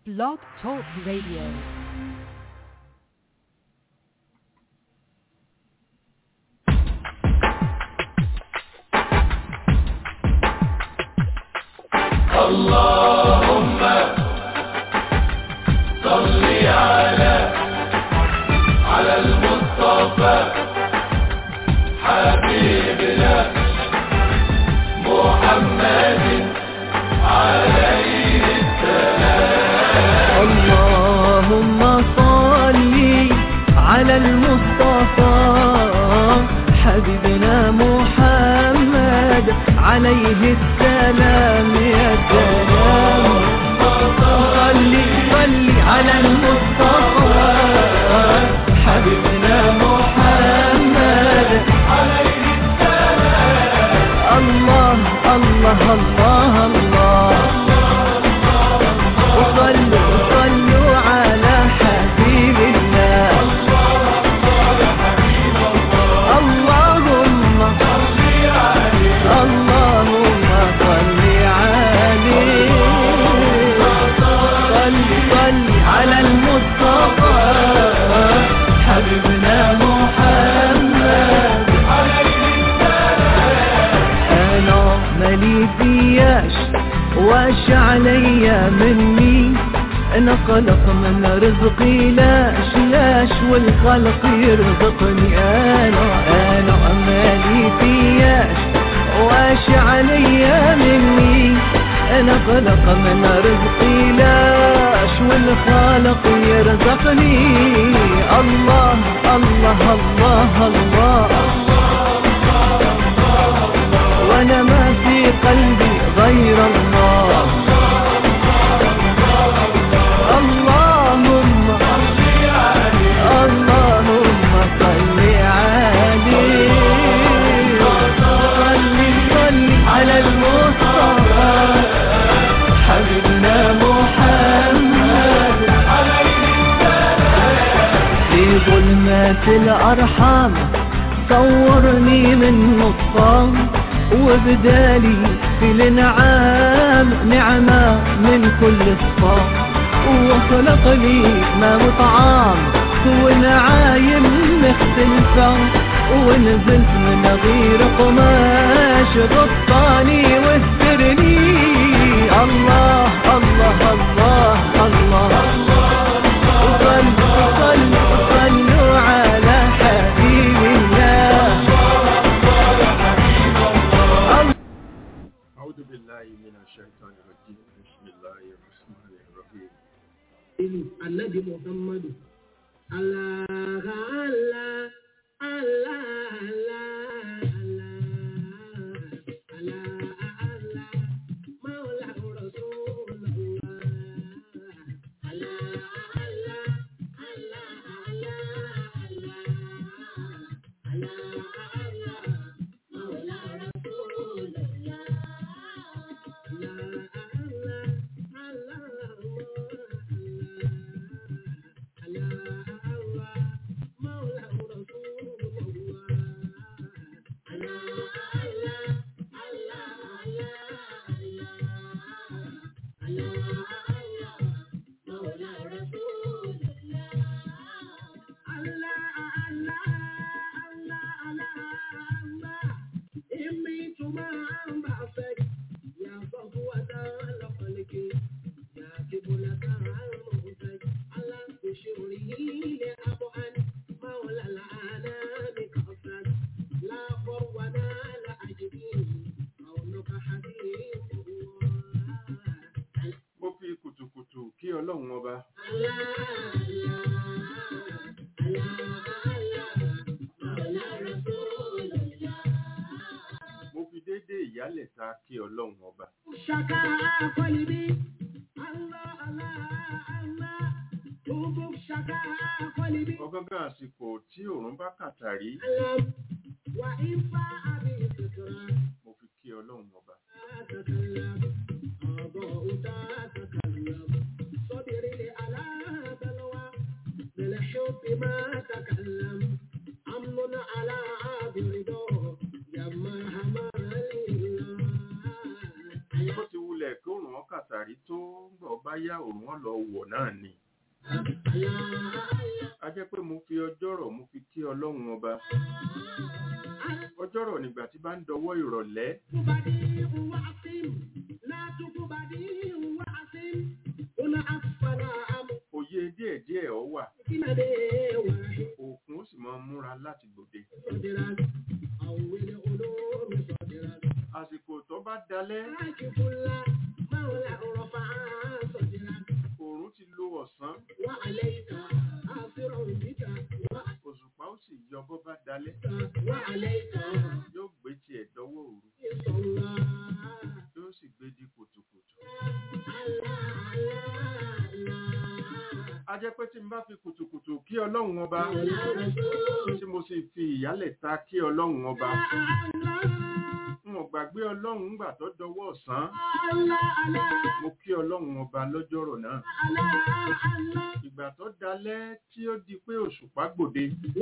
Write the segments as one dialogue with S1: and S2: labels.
S1: Blog Talk Radio.
S2: اللهم صل على على المصطفى حبيبنا محمد عليه
S3: اللهم صل على المصطفى حبيبنا محمد عليه السلام يا سلام صل صل على المصطفى حبيبنا محمد عليه السلام الله الله الله الله وصلوا صلوا على حبيب الله اللهم اللهم صل عليه صل صل على المصطفى حبيبنا محمد انا مالي فياش واش عليا مني انا خلق من رزقي لاش لاش والخلق يرزقني انا انا مالي فياش واش عليا مني انا خلق من رزقي لاش والخالق يرزقني الله الله الله, الله وانا ما في قلبي غير الله اللهم اللهم صل عليه صل صل على المصطفى حبيبنا محمد في ظلمات الأرحام صورني من نطفان وبدالي في الانعام نعمة من كل صفام وخلق لي ما وطعام ونعايم مختلفة ونزلت من غير قماش غطاني واسترني الله الله الله الله, وصلوا صلوا صلوا على حبيب الله
S4: أعوذ بالله من الشيطان الرجيم بسم الله الرحمن الرحيم
S5: ìlú anabi muhammadu allah allah allah allah allah allah maula rasulullah allah allah allah allah allah allah maula rasulullah
S4: mo fi kùtùkùtù kí ọlọ́run ọba mo fi déédéé ìyálẹ̀ta kí ọlọ́run ọba
S5: Shaka قلبي الله الله الله حبك شكا قلبي
S4: ọgángan àsìkò tí òòrùn bá kàtàrí
S5: ألم وإن فاء بفكرة
S4: mo fi kí ọlọ́run ọba
S5: تتكلم أضاء تتكلم صبري على بلوى بالحب ما تكلم أمن على عابر دور يما همال الله
S4: bó ti wulẹ̀ kí òòrùn wọn kàtàrí tó ń gbọ́ bá yá òun wọn lọ wọ̀ náà ni a jẹ́ pé mo fi ọjọ́rọ̀ mo fi kí ọlọ́run ọba ọjọ́rọ̀ nígbà tí bá ń dọwọ́ ìrọ̀lẹ́
S5: بديع وعصيم لا تك بديع وعصيم هنا أسفل
S4: òye díẹ̀díẹ̀ ọ wà
S5: أمكنة واحد
S4: òkun ó sì máa múra láti gbòde
S5: صدرا أول علوم صدرا
S4: àsìkò tó bá dalẹ́
S5: راك كل مولى رفع صدرا
S4: òòrùn ti lo ọ̀sán
S5: وعليك آثر بك
S4: òṣùpá ó sì yọ bó bá dalẹ́
S5: وعليك
S4: yóò gbé tiẹ̀ dọ́wọ́ òru
S5: صلى
S4: yóò sì gbé di kùtùkùtù a jẹ́ pé tí n bá fi kùtùkùtù kí ọlọ́run ọba tí mo sì fi ìyálẹ̀ ta kí ọlọ́run ọba n ò gbàgbé ọlọ́run ńgbà tó dọwọ́ ọ̀sán mo kí ọlọ́run ọba lọ́jọ́rọ̀ náà ìgbà tó dalẹ́ tí ó di pé òṣùpá gbòde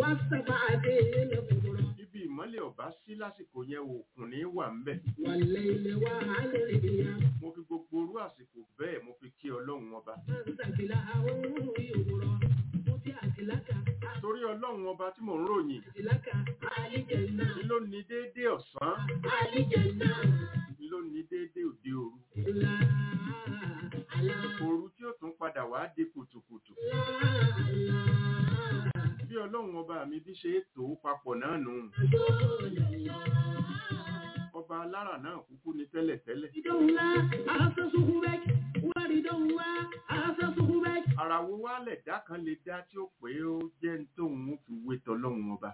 S4: ibi ìmọ́lẹ̀ ọ̀bá sí lásìkò yẹn òkun ní wà ń bẹ̀ mo fi gbogbo orú àsìkò bẹ́ẹ̀ mo fi kí ọlọ́run ọba torí ọlọ́run ọba tí mò ń ròyìn ni ló ní déédéé ọ̀sán ni ló ní déédéé òde òru òru tí ó tún padà wá di kùtùkùtù bí ọlọ́run ọba mi bí ṣe é tò ó papọ̀ náà nù ọba alára náà kúkú ní tẹ́lẹ̀tẹ́lẹ̀ ara wo wá lẹ̀dá kan lè dá tí ó pé ó jẹ́ ń tóun ó fi wé tọlọ́run ọba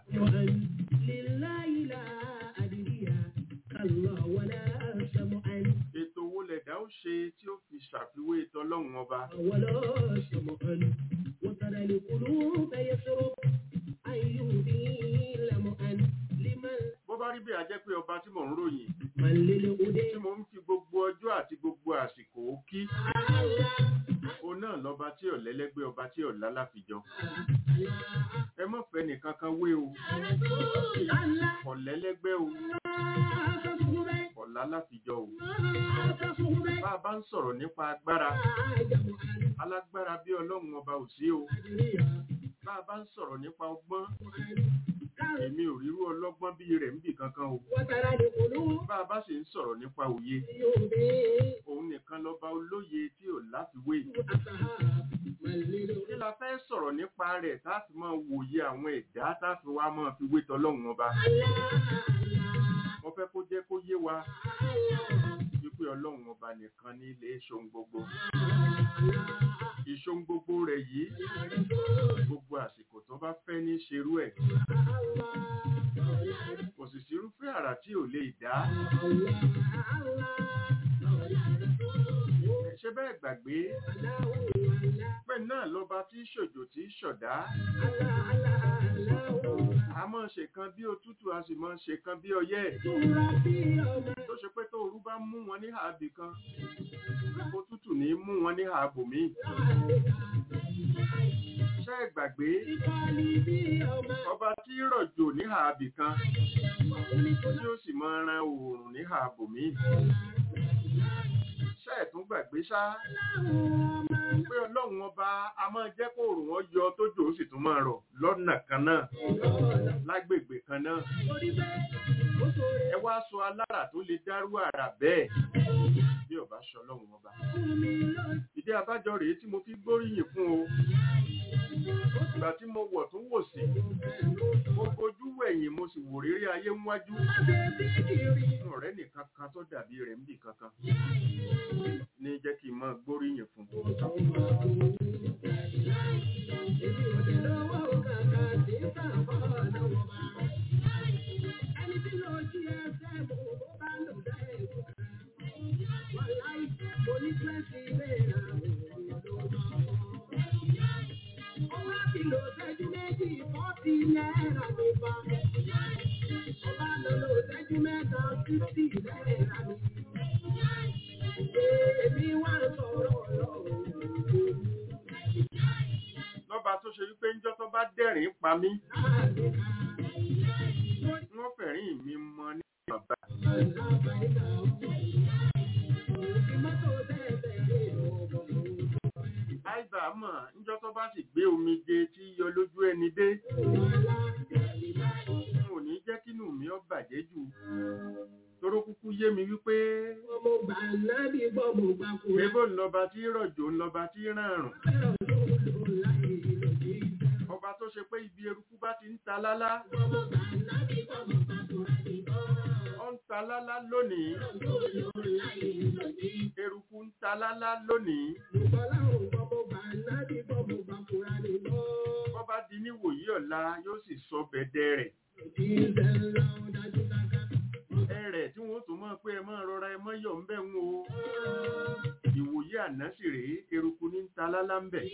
S4: ètò owó lẹ̀dá ó ṣe tí ó fi ṣàfiwé tọlọ́run ọba
S5: ولا شمعا وترى القلوب يسرب أن يهدي لمعا لمن
S4: bó bá rí bí a jẹ́ pé ọba tí mò ń ròyìn
S5: من للهدى
S4: tí mo ń fi gbogbo ọjọ́ àti gbogbo àsìkò ó kí òun náà lọ́ba tí ò lẹ́lẹ́gbẹ́ ọba tí ò lálàfijọ́ ẹ mọ̀ fẹ́ nìkan kan wé o kò lẹ́lẹ́gbẹ́ o kò lálàfijọ́ o bá a bá ń sọ̀rọ̀ nípa agbára alágbára bí ọlọ́run ọba ò sí o bá a bá ń sọ̀rọ̀ nípa ọgbọ́n èmi ò rírú ọlọ́gbọ́n bí rẹ̀ ń bì kankan o
S5: وترى القلوب
S4: bá a bá sì ń sọ̀rọ̀ nípa òye
S5: يهدي
S4: òun nìkan lọ́ba olóye tí ò láfiwé
S5: أصحاب من
S4: kí
S5: للهدى
S4: la fẹ́ sọ̀rọ̀ nípa rẹ̀ tá a fi máa wòye àwọn ẹ̀dá tá a fi wá máa fi wé tọlọ́run ọba mo fẹ́ kó jẹ́ kó yé wa wípé ọlọ́run ọba nìkan ní ilé ṣohun gbogbo ìṣohun gbogbo rẹ̀ yìí gbogbo àsìkò tó bá fẹ́ ní ṣerú ẹ̀ kò sì sírúfẹ́ àrà tí ò lè dá ṣé bẹ́ẹ̀ gbàgbé pé náà lọ́ba tí ṣòjò tí ṣọ̀dá a máa ṣe kan bí òtútù a sì máa ṣe kan bí ọyẹ́ tó ṣe pé tó òru bá mú wọn ní ààbì kan òtútù ní mú wọn ní ààbò míì ṣé ẹ gbàgbé ọba tí rọ̀jò ní ààbì kan tí ó sì máa ran oòrùn ní ààbò míì ṣé ẹ tún gbàgbé ṣá pé ọlọ́run ọba a máa jẹ́ kó òòrùn wọn yọ tójò ó sì tún máa rọ̀ lọ́nà kan náà lágbègbè kan náà ẹ wá sọ alára tó lè dárú àrà bẹ́ẹ̀ bí ọba ṣe ọlọ́run ọba ìdí abájọ rèé tí mo fi gbóríyìn fún o ìgbà tí mo wọ̀ tún wò sí mo fojú wẹ̀yìn mo sì wò rírí ayé níwájú fún ọ̀rẹ́ nìkan kan tó dàbí rẹ̀ ń bì kankan ní jẹ́ kí n máa gbóríyìn fún lọ́ba tó ṣe wípé ńjọ́ tó bá dẹ̀rín pa mí wọ́n fẹ̀rín mi mọ ní bàbá bá mọ̀ níjọ́ tó bá sì gbé omijé tí yọ lójú ẹni dé n ò ní jẹ́ kínú mi ó bàjẹ́ jù toró kúkú yé mi wípé
S5: Ọmọ gbà nábì gbọ́ mo gbà kúrẹ́.
S4: ebo ńlọba tí rọ̀jò ńlọba tí ràrùn
S5: Fẹ́ràn lóòlò láyé lòdì ìfẹ́.
S4: ọba tó ṣe pé ibi eruku bá ti ń ta lálá
S5: Ọmọ gbà nábì gbọ́ mo gbà kúrẹ́ nìkan.
S4: ó ń ta lálá lónìí
S5: Lóòlò láyé lòdì ìfẹ́.
S4: eruku ń ta lálá lónìí
S5: Bùkọ́lá ò gbọ́ mo gbà nábì gbọ́ mo gbà kúrẹ́ nìkan.
S4: bọ́ bá di níwòyí ọ̀la yóò sì sọ bẹ̀dẹ̀ rẹ̀
S5: Lòdì ìfẹ́ ńlá ó dájú dáká.
S4: ẹrẹ̀ tí wọ́n tún mọ̀ pé ẹ mọ́ rọra ẹ mọ́ yọ̀ ń bẹ̀ ń o ìwòye àná sì rèé eruku ní ń ta lálá ń bẹ̀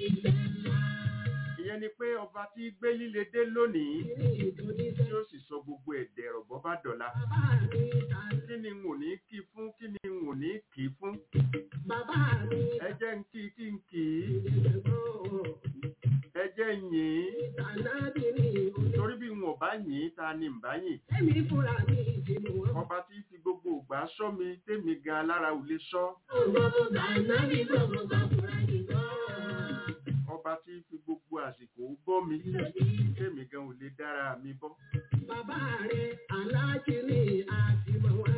S4: ìyẹn ni pé ọba tí gbé líle dé lónìí tí ó sì sọ gbogbo ẹ̀dẹ̀ rọ̀bọ́ bá dọ̀la
S5: Bàbá mi ta
S4: kí ni n ò ní kí fún kí ni n ò ní kì í fún
S5: bàbá mi
S4: ẹ jẹ́ ń kí kí n kì í
S5: ìjẹ̀gbọ́n.
S4: ẹ jẹ́ ń yìn ín
S5: Tànàbì ni òní.
S4: torí bí n ò bá yìn ín ta ni n bá yìn
S5: Èmi fúnra mi ìdìbò wọn.
S4: ọba tí fi gbogbo ògbà sọ mi tèmi gan alára ò lè sọ
S5: Gbogbo tànàbì gbogbo gbàgbọ́ra nìkan.
S4: ọba tí fi gbogbo àsìkò bọ́ mi tèmi gan ò lè dára mi bọ́
S5: Bàbá rẹ̀ aláàjì ni àtìmọ̀ wá.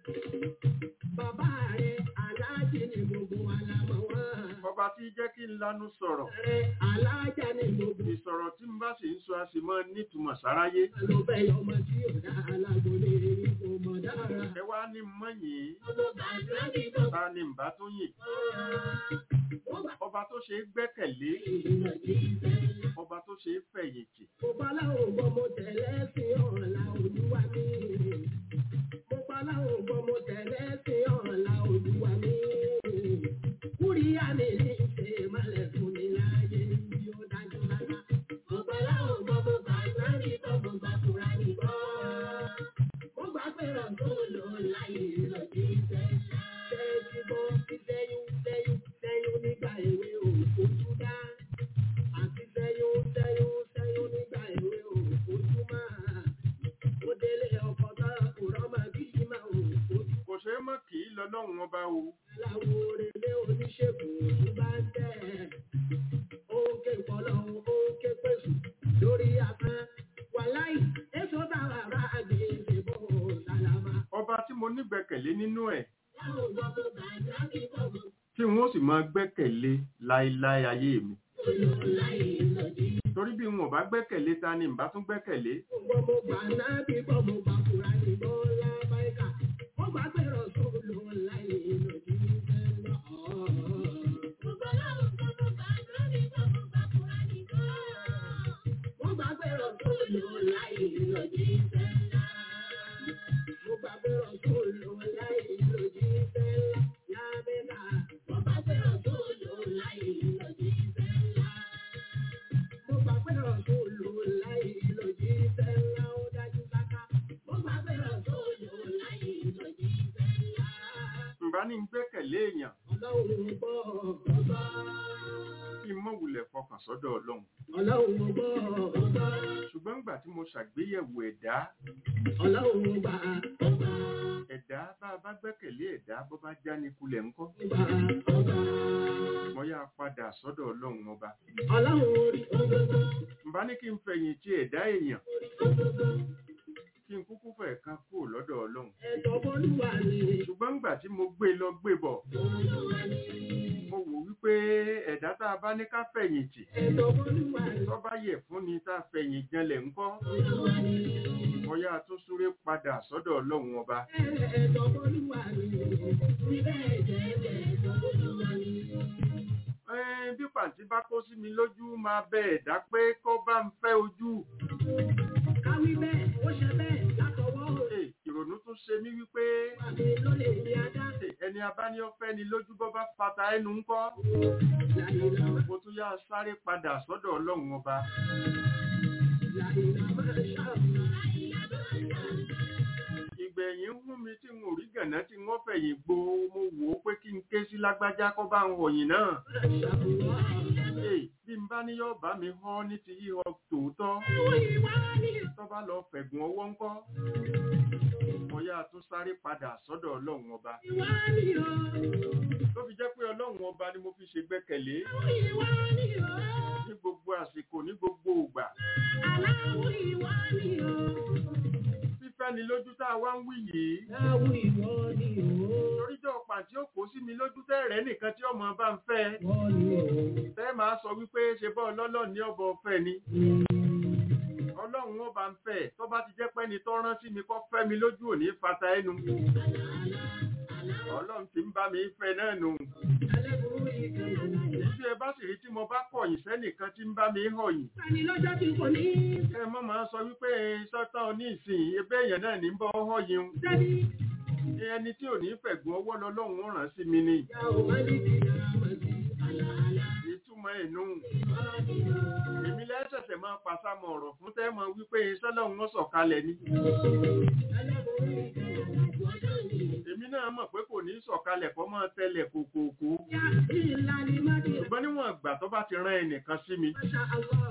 S5: Bàbá rẹ̀ aláàjì ni gbogbo alámọ̀ wá.
S4: ọba tí jẹ́ kí n lanu sọ̀rọ̀
S5: Rẹ̀ aláàjà ni gbogbo
S4: ìsọ̀rọ̀ tí n bá sì ń sọ a sì mọ́ nítumọ̀ sáráyé
S5: ló bẹ́ ọmọ tí ò dá alágbólé kò mọ̀ dára.
S4: ẹ wá ní mọ́ yìn
S5: Gbogbo tànàbì gbogbo
S4: ta ni n bá tó yìn
S5: gbogbo
S4: ọba tó ṣe é gbẹ́kẹ̀lé
S5: ìdílé ìfẹ́.
S4: ọba tó ṣe é fẹ̀yìntì
S5: Mo bá láwọn gbọ́ mo tẹ̀lé sí ọ̀la olúwa mi. Mo bá láwọn gbọ́ mo tẹ̀lé sí ọ̀la olúwa mi. Kúríyá mi ní ṣe malẹ̀ fún mi láyé bí ó dájú lára. Mo bá láwọn gbọ́ mo gbà sáré gbọ́ mo gbà fúra mi gbọ́. Mo gbà pé rọ̀tún lò láyé lòdì ìfẹ́. Ṣé ti gbọ́ sí sẹ́yún sẹ́yún sẹ́yún nígbà èwe òfojú dá? àti sẹ́yún sẹ́yún sẹ́yún nígbà èwe òfojú máa. Ó délé ọkọ̀ tá kò rọ́mà bí máa òfojú.
S4: kò ṣe é mọ́ kì í lọ́lọ́run ọba o
S5: Aláwo relé oníṣègùn tó bá ń tẹ̀. Ó ń ké pọ̀lọ́, ó ń ké pèsè lórí afẹ́. Wàláì, èso táwa bá gbé ṣe bó sálámà.
S4: ọba tí mo nígbẹ̀kẹ̀lé nínú ẹ̀
S5: Láwọn gbọ́ tó bàjá kí gbogbo
S4: tí n ó sì máa gbẹ́kẹ̀lé láéláé ayé mi
S5: olùkọ́ láyé lòdì.
S4: torí bí n ò bá gbẹ́kẹ̀lé ta ni n bá tún gbẹ́kẹ̀lé
S5: Gbọ́ mo gbà náà bí gbọ́ mo gbà fúra ní bọ́lá báyìíká. Mo gbà pé rọ̀sùn ló ń láyé lòdì sẹ́lá. Mo gbà láwọn gbọ́ mo gbà náà bí gbọ́ mo gbà fúra ní bọ́lá. Mo gbà pé rọ̀sùn ló ń láyé lòdì sẹ́lá. Mo gbà pé rọ̀sùn ló ń láyé lòdì sẹ́lá. Lábẹ́ká. Mo gbà pé rọ̀sùn ló ń láyé lòdì sẹ́lá. Mo gbà pé rọ̀sùn ló ń láyé lòdì sẹ́lá ó dájú sáká. Mo gbà pé rọ̀sùn ló ń láyé lòdì sẹ́lá.
S4: n bá ní gbẹ́kẹ̀lé èèyàn
S5: Ọlọ́run gbọ́ ọ̀gbọ́.
S4: kí n mọ̀ wulẹ̀ fọkàn sọ́dọ̀ ọlọ́run
S5: Ọlọ́run gbọ́ ọ̀gbọ́.
S4: ṣùgbọ́n nígbà tí mo ṣàgbéyẹ̀wò ẹ̀dá
S5: Ọlọ́run gbà ọ̀gbọ́.
S4: ẹ̀dá bá a bá gbẹ́kẹ̀lé ẹ̀dá bó bá já ní kulẹ̀ ńkọ́
S5: Gbà ọ̀gbọ́.
S4: mo yá padà sọ́dọ̀ ọlọ́run ọba
S5: Ọlọ́run orí ọ̀gbọ́.
S4: n bá ní kí n fẹ̀yìntì ẹ̀dá èèyàn
S5: Ọ̀gbọ́.
S4: kí n kúkú fẹ̀ kan kúrò lọ́dọ̀ ọlọ́run
S5: Ẹ̀tọ́ bọ́lúwa ni.
S4: ṣùgbọ́n nígbà tí mo gbé lọ gbé bọ̀
S5: Bọ́lúwa ni.
S4: mo wò wípé ẹ̀dá tá a bá ní ká fẹ̀yìntì
S5: Ẹ̀tọ́ bọ́lúwa ni.
S4: tó bá yẹ fún ni tá a fẹ̀yìn janlẹ̀ ńkọ́
S5: Bọ́lúwa ni.
S4: mo yá tún súré padà sọ́dọ̀ ọlọ́run ọba
S5: Ẹ̀tọ́ bọ́lúwa ni. Níbẹ̀ jẹ́ ẹ̀tọ́ bọ́lúwa ni.
S4: Ẹ́n, bí pàǹtí bá kó sí mi lójú máa bẹ ẹ̀dá pé kó bá ń fẹ́ ojú
S5: Káwí bẹ́ẹ̀, ó ṣe bẹ́ẹ̀ látọwọ́
S4: Ẹ̀, ìrònú tún ṣe mí wípé
S5: àmì ló lè ní ajá.
S4: ẹ̀, ẹni abáníọ́fẹ́ ni lójú bọ́ bá fata ẹnu ńkọ́
S5: Làyìnlá
S4: mo tún yá sáré padà sọ́dọ̀ ọlọ́run ọba
S5: làyìnlá máa ṣàmùlá.
S4: ìgbẹ̀yìn ń hún mi tí n ò rí gànà tí wọ́n fẹ̀yìn gbo mo wò ó pé kí n ké sí lágbájá kó bá ń wọ̀nyìn náà
S5: Ṣàmùlá.
S4: Ẹ̀, bí n bá ní yóò bá mi họ́ ní ti yíyọ tòótọ́
S5: Ìwà ni
S4: tó bá lọ fẹ̀gùn ọwọ́ ńkọ́ mo yá tún sáré padà sọ́dọ̀ ọlọ́run ọba
S5: ìwà ni o.
S4: tó fi jẹ́ pé ọlọ́run ọba ni mo fi ṣe gbẹ́kẹ̀lé
S5: ìwà ni o.
S4: ní gbogbo àsìkò ní gbogbo ìgbà
S5: Aláwọ̀ ìwà ni o.
S4: fífẹ́ni lójú tá a wá ń wí yìí
S5: Aláwọ̀ ìwọ ni o.
S4: toríjọ́ pàǹtí ó kó sí mi lójú tẹ́rẹ̀ẹ́ nìkan tí ọmọ bá ń fẹ́
S5: Ìwọ ni o.
S4: tẹ́ máa sọ wípé ṣe bọ́ ọlọ́lọ́ ní ọbọ̀ ọ̀fẹ́ ni ọlọ́run ó bá ń fẹ́ tó bá ti jẹ́ pé ẹni tó rán sí mi kọ́ fẹ́ mi lójú òní fata ẹnu ọlọ́run ti ń bá mi fẹ́ náà nù
S5: Alẹ́bùrú ìkẹyìn.
S4: tí ẹ bá sì rí tí mo bá kọ̀yìn sẹ́nìkan tí ń bá mi họ̀yìn
S5: Sani lọ́jọ́ tí kò ní.
S4: ẹ mọ́ máa sọ wípé sọ́tàn oní ìsìn ebe èèyàn náà ní ń bọ́ họ̀yìn
S5: Sani.
S4: ẹni tí ò ní fẹ̀gùn ọwọ́ lọ́lọ́run ó rán sí mi ni
S5: Ìyá ò má ní kí ìyá máa di àlàálá.
S4: ìtumọ̀ ẹ̀nu
S5: Ìwà ni o.
S4: èmi lẹ́sẹ̀sẹ̀ máa pàṣàmọ̀ ọ̀rọ̀ fún tẹ́mọ̀ wípé sọ́lọ́run ó sọ̀kalẹ̀ ni
S5: Alẹ́bùrú ìkẹyìn. Wọ́dọ̀ ni.
S4: èmi náà mọ̀ pé kò ní sọ̀kalẹ̀ kọ́ máa tẹlẹ̀ kòkòkò
S5: Yá ìlà ni má di.
S4: ṣùgbọ́n níwọ̀n ìgbà tó bá ti rán ẹnìkan sí mi
S5: Masha Allah.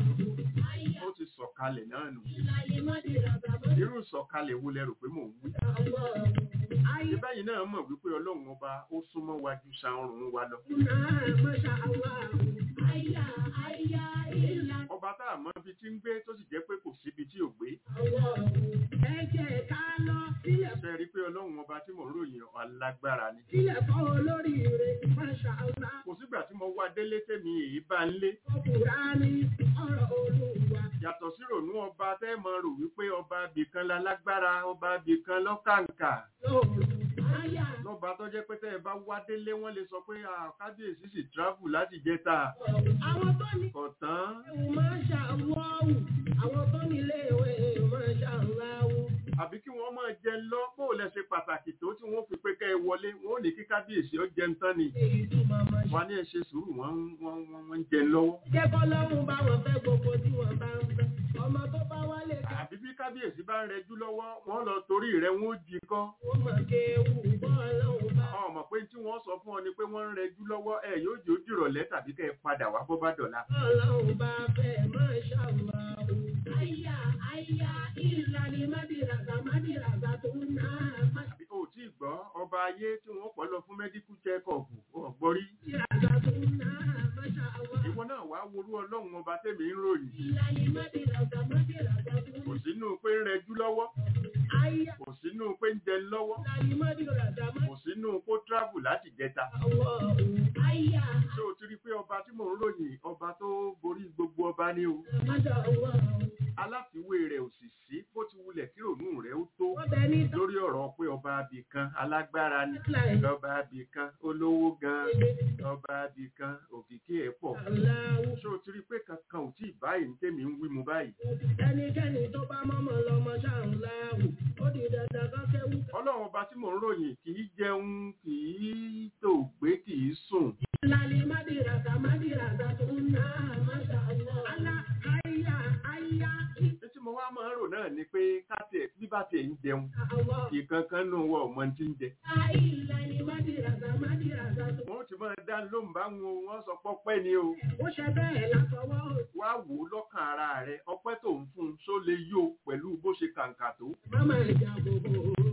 S4: ó ti sọ̀kalẹ̀ náà nù
S5: Ìlà ni má di ràbà má di
S4: irú sọ̀kalẹ̀ wo lẹ rò pé mò ń wí
S5: Allah. Ayé
S4: ìbáyìí náà mọ̀ wípé ọlọ́run ọba ó súnmọ́ wa ju sanrun wa lọ
S5: náà Masha Allah. Ayá ayá ìlà
S4: ọba tá a mọ̀ ibi tí ń gbé tó sì jẹ́ pé kò síbi tí ò gbé
S5: Allah. Ẹ jẹ́ ká lọ sílẹ̀
S4: ṣe rí i pé ọlọ́run ọba tí mò ń ròyìn alágbára ni
S5: sílẹ̀ fọ́ olóríire Masha Allah.
S4: kò sígbà tí mo wá délé tèmi èyí bá ń lé
S5: Kùránì ọ̀rọ̀ Olúwa.
S4: yàtọ̀ sí rònú ọba tẹ́ mọ rò wípé ọba abìkan lálágbára ọba abìkan lọ́kàǹkà
S5: Lóòrù ayá
S4: lọ́ba tó jẹ́ pé tẹ́ ẹ bá wá délé wọ́n lè sọ pé "Ah, kábíyèsí sì travel láti jẹta
S5: àwọn tó ní
S4: kọ̀tán
S5: ewu Masha Allah. Àwọn tó ní ilé ìwé Masha Allah.
S4: àbí kí wọ́n máa jẹ lọ bó o lẹ ṣe pàtàkì tó tí wọ́n fi pé kẹ́ ẹ wọlé wọ́n ò ní kí kábíyèsí ó jẹun tán ni
S5: Èyí tó máa ma ṣe.
S4: wọ́n á ní ẹ ṣe sùúrù wọ́n ń- wọ́n ń- wọ́n ń jẹ lọ́wọ́
S5: Jẹ́ kọ́lọ́run bá wọn fẹ́ gbogbo tí wọ́n bá ń fẹ́. Ọmọ tó bá wálé ká
S4: àbí bí kábíyèsí bá ń rẹjú lọ́wọ́ wọ́n lọ torí rẹ̀ wọ́n ó jí kọ́
S5: wọ́n mọ̀ kéwù bọ́ọ̀lọ́run bá.
S4: ọmọ pé tí wọ́n sọ fún ọ ni pé wọ́n ń rẹjú lọ́wọ́ ẹ yóò jẹ́ ó dìrọ̀lẹ́ tàbí kẹ́ ẹ padà wá bọ́ bá dọ̀la
S5: Ọlọ́run bá fẹ́ Masha Allah. Àyà àyà ìlànà Mádìràgà Mádìràgà tó ń ná
S4: àbí o tí ì gbọ́ ọba ayé tí wọ́n pọ̀ lọ fún mẹ́díkù chẹ́kọ̀ọ̀bù ọ̀gbọ́rí
S5: Mádìràgà tó ń ná Masha Allah.
S4: ìwọ náà wàá worú ọlọ́run ọba tèmi ń ròyìn
S5: Ìlànà Mádìràgà Mádìràgà tó ń
S4: kò sínú pé ń rẹjú lọ́wọ́
S5: Àyà
S4: kò sínú pé ń jẹ lọ́wọ́
S5: ìlànà Mádìràgà
S4: kò sínú kó travel láti jẹta
S5: Allah. Àyà
S4: ṣé o ti rí i pé ọba tí mò ń ròyìn ọba tó borí gbogbo ọba ní o
S5: Masha Allah.
S4: aláfiwé rẹ̀ ò sì sí bó ti wulẹ̀ kí rònú rẹ̀ ó tó
S5: Wọ́n bẹ ní
S4: lórí ọ̀rọ̀ pé ọba abì kan alágbára ni
S5: Tọ́kílà
S4: ọba abì kan olówó gan ọba abì kan òkìkí ẹ̀ pọ̀
S5: Aláwọ̀.
S4: ṣé o ti rí i pé kankan ò tí ì báyìí ní tèmi ń wí mu báyìí
S5: ẹnikẹ́ni tó bá mọ́mọ́ lọ́mọ ṣáàrùn láàrù ó di dandan kan kẹ́wù.
S4: ọlọ́run ọba tí mò ń ròyìn kì í jẹun kì í tò gbé kì í sùn
S5: lálẹ́ mádìràgà mádìràgà tó ń ná àmàṣà ọ̀wọ́. alá àyà àyà
S4: ní tí mo wá máa ń rò náà ni pé kátiẹ̀ bí bá tiẹ̀ ń jẹun
S5: àwọ̀.
S4: ìkankan nù wọ ọmọ tí ń jẹ
S5: àìlànà mádìràgà mádìràgà tó.
S4: wọn ó ti máa dá lóhùn bá wọn o, wọn sọ pọ́pẹ́ ni o
S5: ó ṣe bẹ́ẹ̀ látọwọ́
S4: wá wò ó lọ́kàn ara rẹ ọpẹ́ tó ń fún un ṣó lè yó pẹ̀lú bó ṣe kàǹkà tó
S5: mama ìjà gbogbo.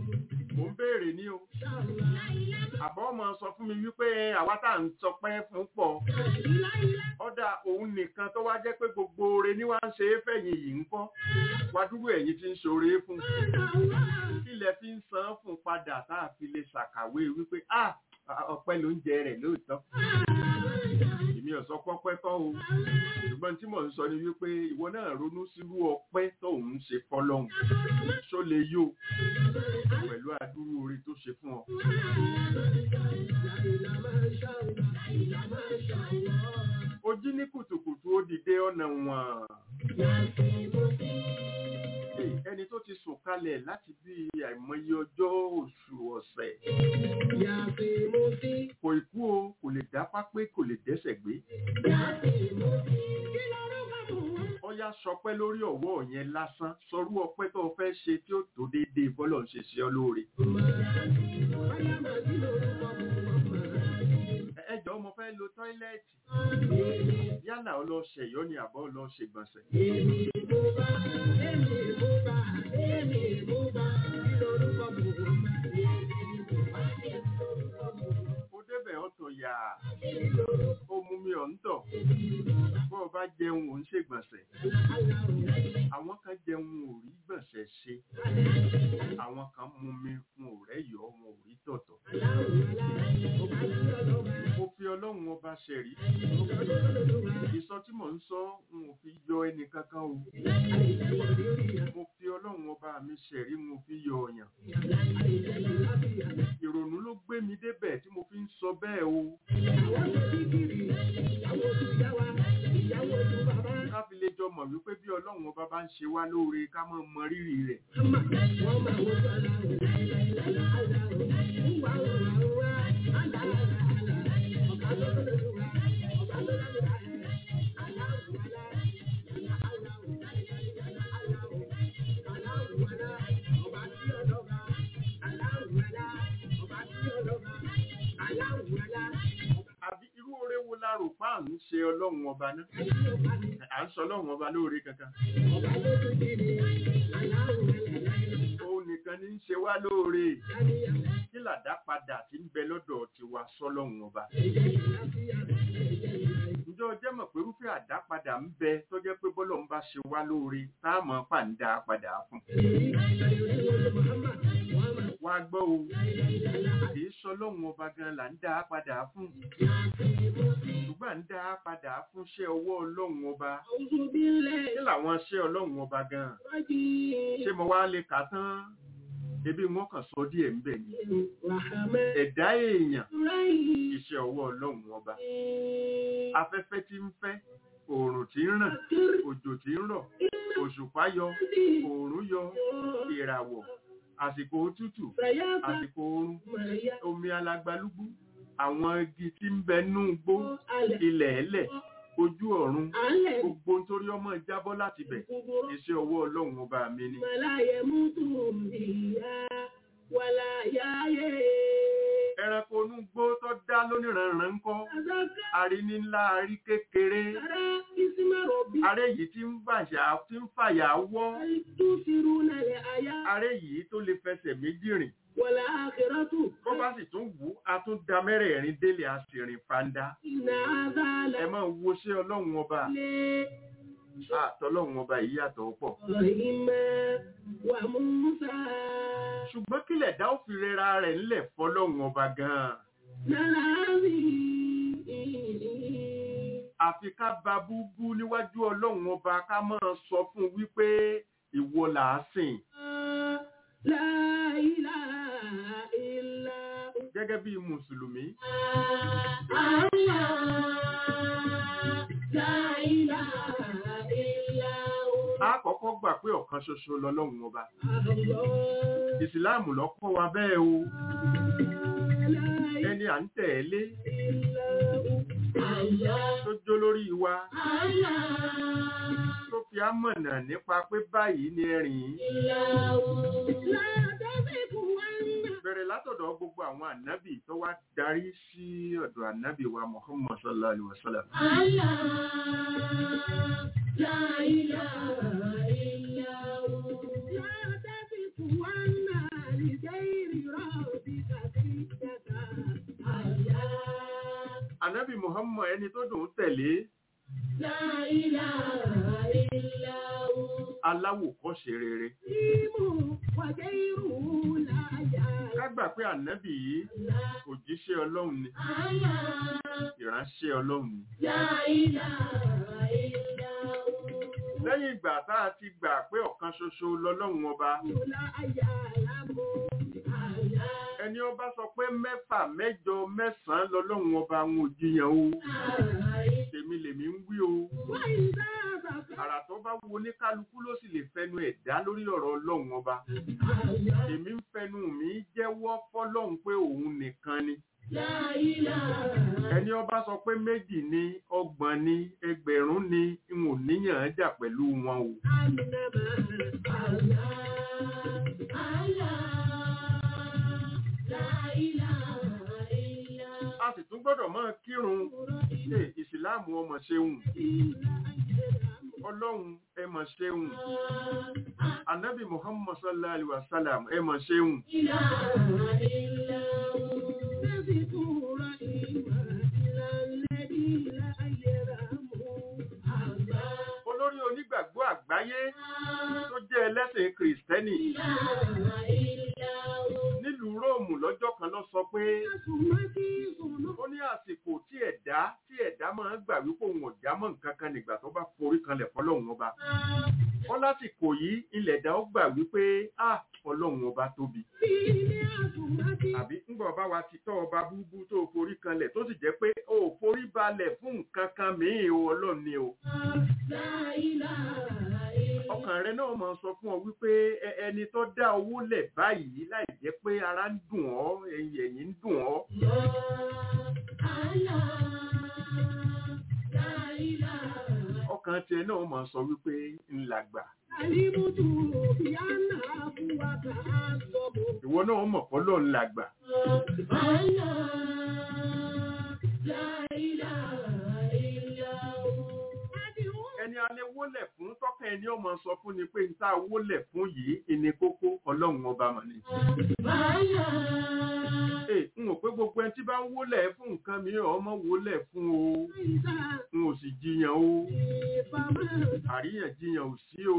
S4: mò ń béèrè ní o
S5: ṣáàlà.
S4: àbọ̀ ọmọ sọ fún mi wípé àwa tá à ń sọpẹ́ fún pọ̀ ọ̀dà òun nìkan tó wá jẹ́ pé gbogbo oore ní wá ń ṣe é fẹ̀yìn yìí ń kọ́ wá dúró ẹ̀yìn tí ń ṣoore fún ilẹ̀ fi ń san fún padà tá a fi lè ṣàkàwé wípé ah ọpẹ́ ló ń jẹ rẹ̀ lóòótọ́ èmi ò sọ pọ́pẹ́ kọ́ o ṣùgbọ́n tí mò ń sọ ni wípé ìwọ náà ronú sírú ọpẹ́ tó ń ṣe fọlọ́hún ṣó lè yó pẹ̀lú adúrú oore tó ṣe fún ọ. ó jí ní kùtùkùtù ó dìde ọ̀nà wọ̀n. Hey, ẹni tó ti sùn kalẹ̀ láti bí àìmọye ọjọ́ oṣù ọ̀sẹ̀ kò ikú o kò lè dápá pé kò lè dẹ́sẹ̀ gbé. ọyá sọpẹ́ lórí ọwọ́ yẹn lásán sọrú ọpẹ́ tó o fẹ́ ṣe tí ó tó déédéé bọ́lọ̀ ń ṣe ṣe ọ lóore. Ẹ- ẹ jọ̀ọ́ mo fẹ́ lo tọ́ílẹ̀tì yálà ọ lọ ṣẹ̀yọ́ ni àbọ̀ ọ lọ ṣègbọ̀nsẹ̀. ó débẹ̀ ó tò tọ̀ yà ó mú mi ọ̀ ń tọ̀ bọ́ ọ bá jẹun ò ń ṣègbọ̀nsẹ̀ àwọn kan jẹun ò rí gbọ̀nsẹ̀ ṣe àwọn kan mú mi wọn ò rẹ́yọ̀ wọn ò rí tọ̀tọ̀ mo fi ọlọ́run ọba ṣẹ̀rí ìsọ tí mò ń sọ n ò fi yọ ẹnì kankan o mo fi ọlọ́run ọba mi ṣẹ̀rí mo fi yọ ọ̀yàn ìrònú ló gbé mi débẹ̀ tí mo fi ń sọ bẹ́ẹ̀ o ká fi lè jọ mọ̀ wípé bí ọlọ́run ọba bá ń ṣe wá lóore ká mọ̀ mọ rírì rẹ̀ àbí irú oore wo la rò pa à ń ṣe ọlọ́run ọba náà à ń sọ ọlọ́run ọba lóore kankan òun nìkan ní í ṣe wá lóore kí làdá padà tí ń bẹ lọ́dọ̀ tiwa sọ́lọ́run ọba ǹjọ́ jẹ́ mọ̀ pé irúfẹ́ àdápadà ń bẹ tó jẹ́ pé bọ́lọ̀ ń bá ṣe wá lóore táàmù pàǹdà padà fún wá gbọ́ o kì í sọlọ́run ọba gan là ń dá a padà fún ṣùgbọ́n à ń dá a padà fún ṣẹ́ ọwọ́ ọlọ́run ọba kí làwọn ṣẹ́ ọlọ́run ọba gan ṣé mo wá lè kà tán ebi wọn kàn sọ díẹ̀ ń bẹ̀ ni ẹ̀dá èèyàn iṣẹ́ ọwọ́ ọlọ́run ọba afẹ́fẹ́ tí ń fẹ́ oòrùn tí ń ràn òjò tí ń rọ̀ òṣùpá yọ oòrùn yọ ìràwọ̀ àsìkò òtútù àsìkò oorun omi alagbalúgbú àwọn igi tí ń bẹ nú igbó ilẹ̀ ẹlẹ̀ ojú ọ̀run gbogbo nítorí ọmọ jábọ́ láti bẹ̀ iṣẹ́ ọwọ́ ọlọ́run ọba mi ni. ẹranko inú gbó tó dá lóníranran ń kọ́ arí ní ńlá arí kékeré aré yìí tí ń fàyà tí ń fàyà wọ́ aré yìí tó lè fẹsẹ̀ méjì rìn
S5: Wọ̀lá àkìrọ́tù.
S4: bó bá sì tún wù ú a tún da mẹ́rẹ̀ẹ̀rin délé a sì rìn fanda
S5: Ìnà àzálà
S4: ẹ máa wo ṣé ọlọ́run ọba
S5: lé
S4: àtọ́lọ́run ọba yìí yàtọ̀ pọ̀
S5: ọ̀rìnmẹ́ wà Músà.
S4: ṣùgbọ́n kílẹ̀ dá ó fi rẹra rẹ̀ ńlẹ̀ fọlọ́run ọba gan-an
S5: Nàlàáfì.
S4: àfi ká ba búbú níwájú ọlọ́run ọba ká máa sọ fún un wípé ìwọ là á sìn
S5: La ilaha illa hu.
S4: gẹ́gẹ́ bí mùsùlùmí
S5: Allah. La ilaha illa hu.
S4: a kọ́kọ́ gbà pé ọ̀kan ṣoṣo lọ́lọ́run ọba
S5: Allah.
S4: ìsìláàmù ló kọ́ wa bẹ́ẹ̀ o
S5: La
S4: ẹni à ń tẹ̀lé
S5: illa hu. Allah.
S4: tó jó lórí wa
S5: Allah.
S4: tó fi á mọ̀nà nípa pé báyìí ni ẹ̀rìn bẹ̀rẹ̀ látọ̀dọ̀ gbogbo àwọn ànábì tó wá darí sí ọ̀dọ̀ ànábì wa Muhammad sallallahu alaihi wasallam ànábì Muhammad ẹni tó dùn ún tẹ̀lé aláwòkọ́ṣe rere ká gbà pé ànábì yìí òjíṣẹ́ ọlọ́run ni ìránṣẹ́ ọlọ́run ni lẹ́yìn ìgbà tá a ti gbà pé ọ̀kan ṣoṣo lọ́lọ́run ọba ẹni ọba sọ pé mẹ́fà mẹ́jọ mẹ́sàn-án lọ́lọ́run ọba ń òjìyàn o tèmi lèmi ń wí o àrà tó bá wo ní kálukú ló sì lè fẹnu ẹ̀ dá lórí ọ̀rọ̀ ọlọ́run ọba èmi ń fẹnu mi jẹ́wọ́ fọ́lọ́run pé òun nìkan ni ẹni ọba sọ pé méjì ni ọgbọ̀n ni ẹgbẹ̀rún ni n ò níyàn án jà pẹ̀lú wọn o a sì tún gbọ́dọ̀ máa kírun ṣe ìsìláàmù ọmọ ṣeun ọlọ́run ẹ mọ̀ ṣeun anabi muhammad sallallahu alaihi wasallam ẹ mọ̀ ṣeun
S5: إله إلا هو
S4: tó jẹ́ ẹlẹ́sìn kìrìsìtẹ́nì nílùú róòmù lọ́jọ́ kan ló sọ pé ó ní àsìkò tí ẹ̀dá tí ẹ̀dá máa ń gbà wípé òun ọ̀já mọ́ nǹkan kan nígbà tó bá forí kanlẹ̀ fọlọ́run ọba wọ́n lásìkò yìí ilẹ̀ ẹ̀dá ó gbà wípé à ọlọ́run ọba tóbi àbí ńgbà ọba wa ti tọ́ ọba búbú tó forí kanlẹ̀ tó sì jẹ́ pé ó forí balẹ̀ fún nǹkan kan mìíràn o ọlọ́run ni o ọkàn rẹ náà máa sọ fún ọ wípé ẹ- ẹni tó dá owó lẹ̀ báyìí láì jẹ́ pé ara ń dùn ọ́ ẹ̀yìn ẹ̀yìn ń dùn ọ́ ọkàn tiẹ̀ náà máa sọ wípé ńlá gbà ìwọ náà mọ̀ pọ́lọ́ ńlá gbà ẹni alẹ́ wólẹ̀ fún tọ́kàn ẹni ọmọ sọ fún ni pé níta wólẹ̀ fún yìí ìní kókó ọlọ́run ọba mọ̀ ni. Ee, n ò pé gbogbo ẹni tí bá ń wólẹ̀ fún nǹkan mìíràn ọmọ wólẹ̀ fún o n ò sì jiyàn o àríyànjiyàn ò sí o